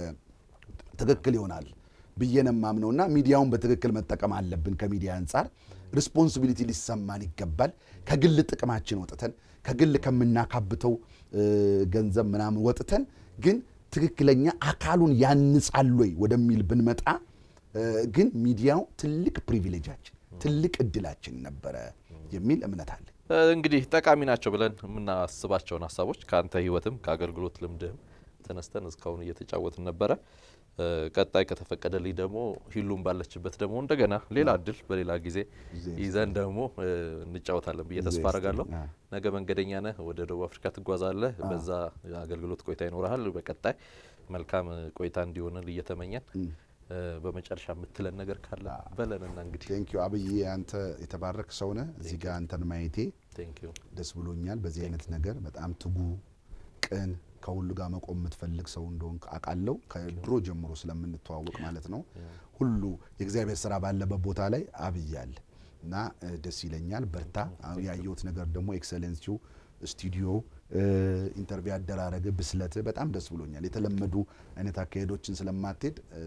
ትክክል ይሆናል ብዬ ነው የማምነውና ሚዲያውን በትክክል መጠቀም አለብን። ከሚዲያ አንጻር ሪስፖንሲቢሊቲ ሊሰማን ይገባል። ከግል ጥቅማችን ወጥተን ከግል ከምናካብተው እ፣ ገንዘብ ምናምን ወጥተን ግን ትክክለኛ አካሉን ያንጻል ወይ ወደሚል ብንመጣ እ፣ ግን ሚዲያው ትልቅ ፕሪቪሌጃችን ትልቅ እድላችን ነበረ የሚል እምነት አለ። እንግዲህ ጠቃሚ ናቸው ብለን የምናስባቸውን ሀሳቦች ከአንተ ህይወትም ከአገልግሎት ልምድህም ተነስተን እስካሁን እየተጫወትን ነበረ። እ፣ ቀጣይ ከተፈቀደልኝ ደግሞ ሂሉም ባለችበት ደግሞ እንደገና ሌላ እድል በሌላ ጊዜ ይዘን ደግሞ እ፣ እንጫወታለን ብዬ ተስፋ ይዘህ አረጋለሁ። ስትል፣ አዎ። ነገ መንገደኛ ነህ፣ ወደ ደቡብ አፍሪካ ትጓዛለህ። በዛ አገልግሎት ቆይታ ይኖርሃል። በቀጣይ መልካም ቆይታ እንዲሆንል እየተመኘን እ፣ በመጨረሻ የምትለን ነገር ካለ በለንና እንግዲህ ቴንክ ዩ አብዬ፣ አንተ የተባረክ ሰው ነህ። እዚህ ጋር አንተን ማየቴ ቴንክ ዩ ደስ ብሎኛል። በዚህ አይነት ነገር በጣም ትጉ፣ ቅን፣ ከሁሉ ጋር መቆም የምትፈልግ ሰው እንደሆንክ አውቃለሁ። ከድሮ ጀምሮ ስለምንተዋወቅ ማለት ነው። ሁሉ የእግዚአብሔር ስራ ባለበት ቦታ ላይ አብዬ አለ እና እ፣ ደስ ይለኛል። በርታ። አሁን ያየሁት ነገር ደግሞ ኤክሰለንሲው ስቱዲዮ ኢንተርቪው አደራረግ ብስለት በጣም ደስ ብሎኛል። የተለመዱ አይነት አካሄዶችን ስለማትሄድ እ፣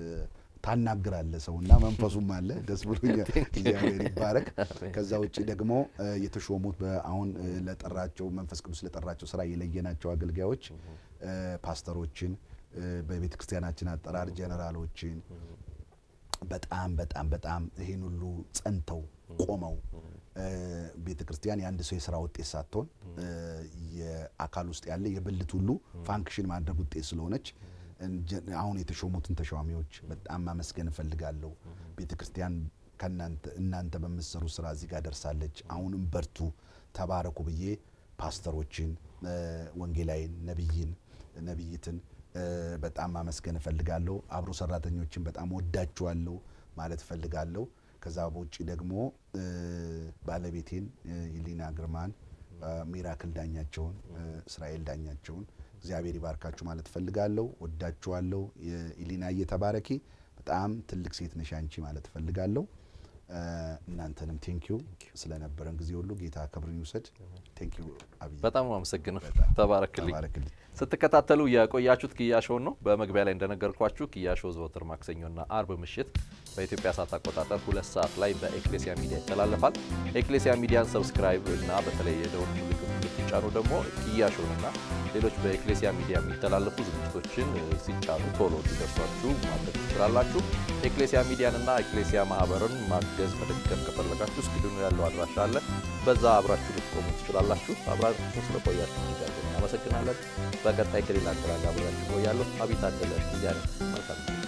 ታናግራለ ሰውና መንፈሱም አለ። ደስ ብሎኛል። እግዚአብሔር ይባረክ። ከዛ ውጭ ደግሞ እ፣ የተሾሙት በአሁን እ፣ ለጠራቸው መንፈስ ቅዱስ ለጠራቸው ስራ የለየናቸው አገልጋዮች እ፣ ፓስተሮችን እ፣ በቤተ ክርስቲያናችን አጠራር ጀነራሎችን በጣም በጣም በጣም ይህን ሁሉ ጸንተው ቆመው ቤተ ክርስቲያን የአንድ ሰው የስራ ውጤት ሳትሆን እ፣ የአካል ውስጥ ያለ የብልት ሁሉ ፋንክሽን ማድረግ ውጤት ስለሆነች እንጀ- አሁን የተሾሙትን ተሿሚዎች በጣም ማመስገን እፈልጋለሁ። ቤተ ክርስቲያን ከእናንተ እናንተ በምትሰሩ ስራ እዚህ ጋር ደርሳለች። አሁንም በርቱ፣ ተባረኩ ብዬ ፓስተሮችን፣ እ፣ ወንጌላይን፣ ነቢይን፣ ነቢይትን እ፣ በጣም ማመስገን እፈልጋለሁ። አብሮ ሰራተኞችን በጣም ወዳችኋለሁ ማለት እፈልጋለሁ። ከዛ በውጭ ደግሞ እ፣ ባለቤቴን እ፣ ይሊና ግርማን እ፣ ሚራክል ዳኛቸውን እ፣ እስራኤል ዳኛቸውን እግዚአብሔር ይባርካችሁ ማለት እፈልጋለሁ። ወዳችኋለሁ። የኢሊና እየተባረኪ በጣም ትልቅ ሴት ነሽ አንቺ ማለት እፈልጋለሁ። እ፣ እናንተንም ቴንኪዩ ስለነበረን ጊዜ ሁሉ ጌታ ክብርን ይውሰድ። ቴንኪዩ አብይ በጣም ነው አመሰግነው። በጣም ተባረክልኝ። ተባረክልኝ። ስትከታተሉ የቆያችሁት ኪያሾውን ነው። በመግቢያ ላይ እንደነገርኳችሁ ኪያሾ ዘወትር ማክሰኞና አርብ ምሽት በኢትዮጵያ ሰዓት አቆጣጠር ሁለት ሰዓት ላይ በኤክሌሲያ ሚዲያ ይተላለፋል። ኤክሌሲያ ሚዲያን ሰብስክራይብ እና በተለይ የደውል ምልክት ሲጫኑ ደግሞ ኪያሾንና ሌሎች በኤክሌሲያ ሚዲያ የሚተላለፉ ዝግጅቶችን እ፣ ሲጫኑ ቶሎ እንዲደርሷችሁ ማድረግ ትችላላችሁ። ኤክሌሲያ ሚዲያንና ኤክሌሲያ ማህበርን ማገዝ መደገፍ ከፈለጋችሁ እስክሪኑ ያለው አድራሻ አለ። በዛ አብራችሁ ልትቆሙ ትችላላችሁ። አብራችሁ ስለቆያችሁ እጅግ አድርገን እናመሰግናለን። በቀጣይ ከሌላ እንግዳ ጋር አብሬያችሁ እቆያለሁ። አቢይ ታደለ ሚዲያ ነኝ። መልካም ጊዜ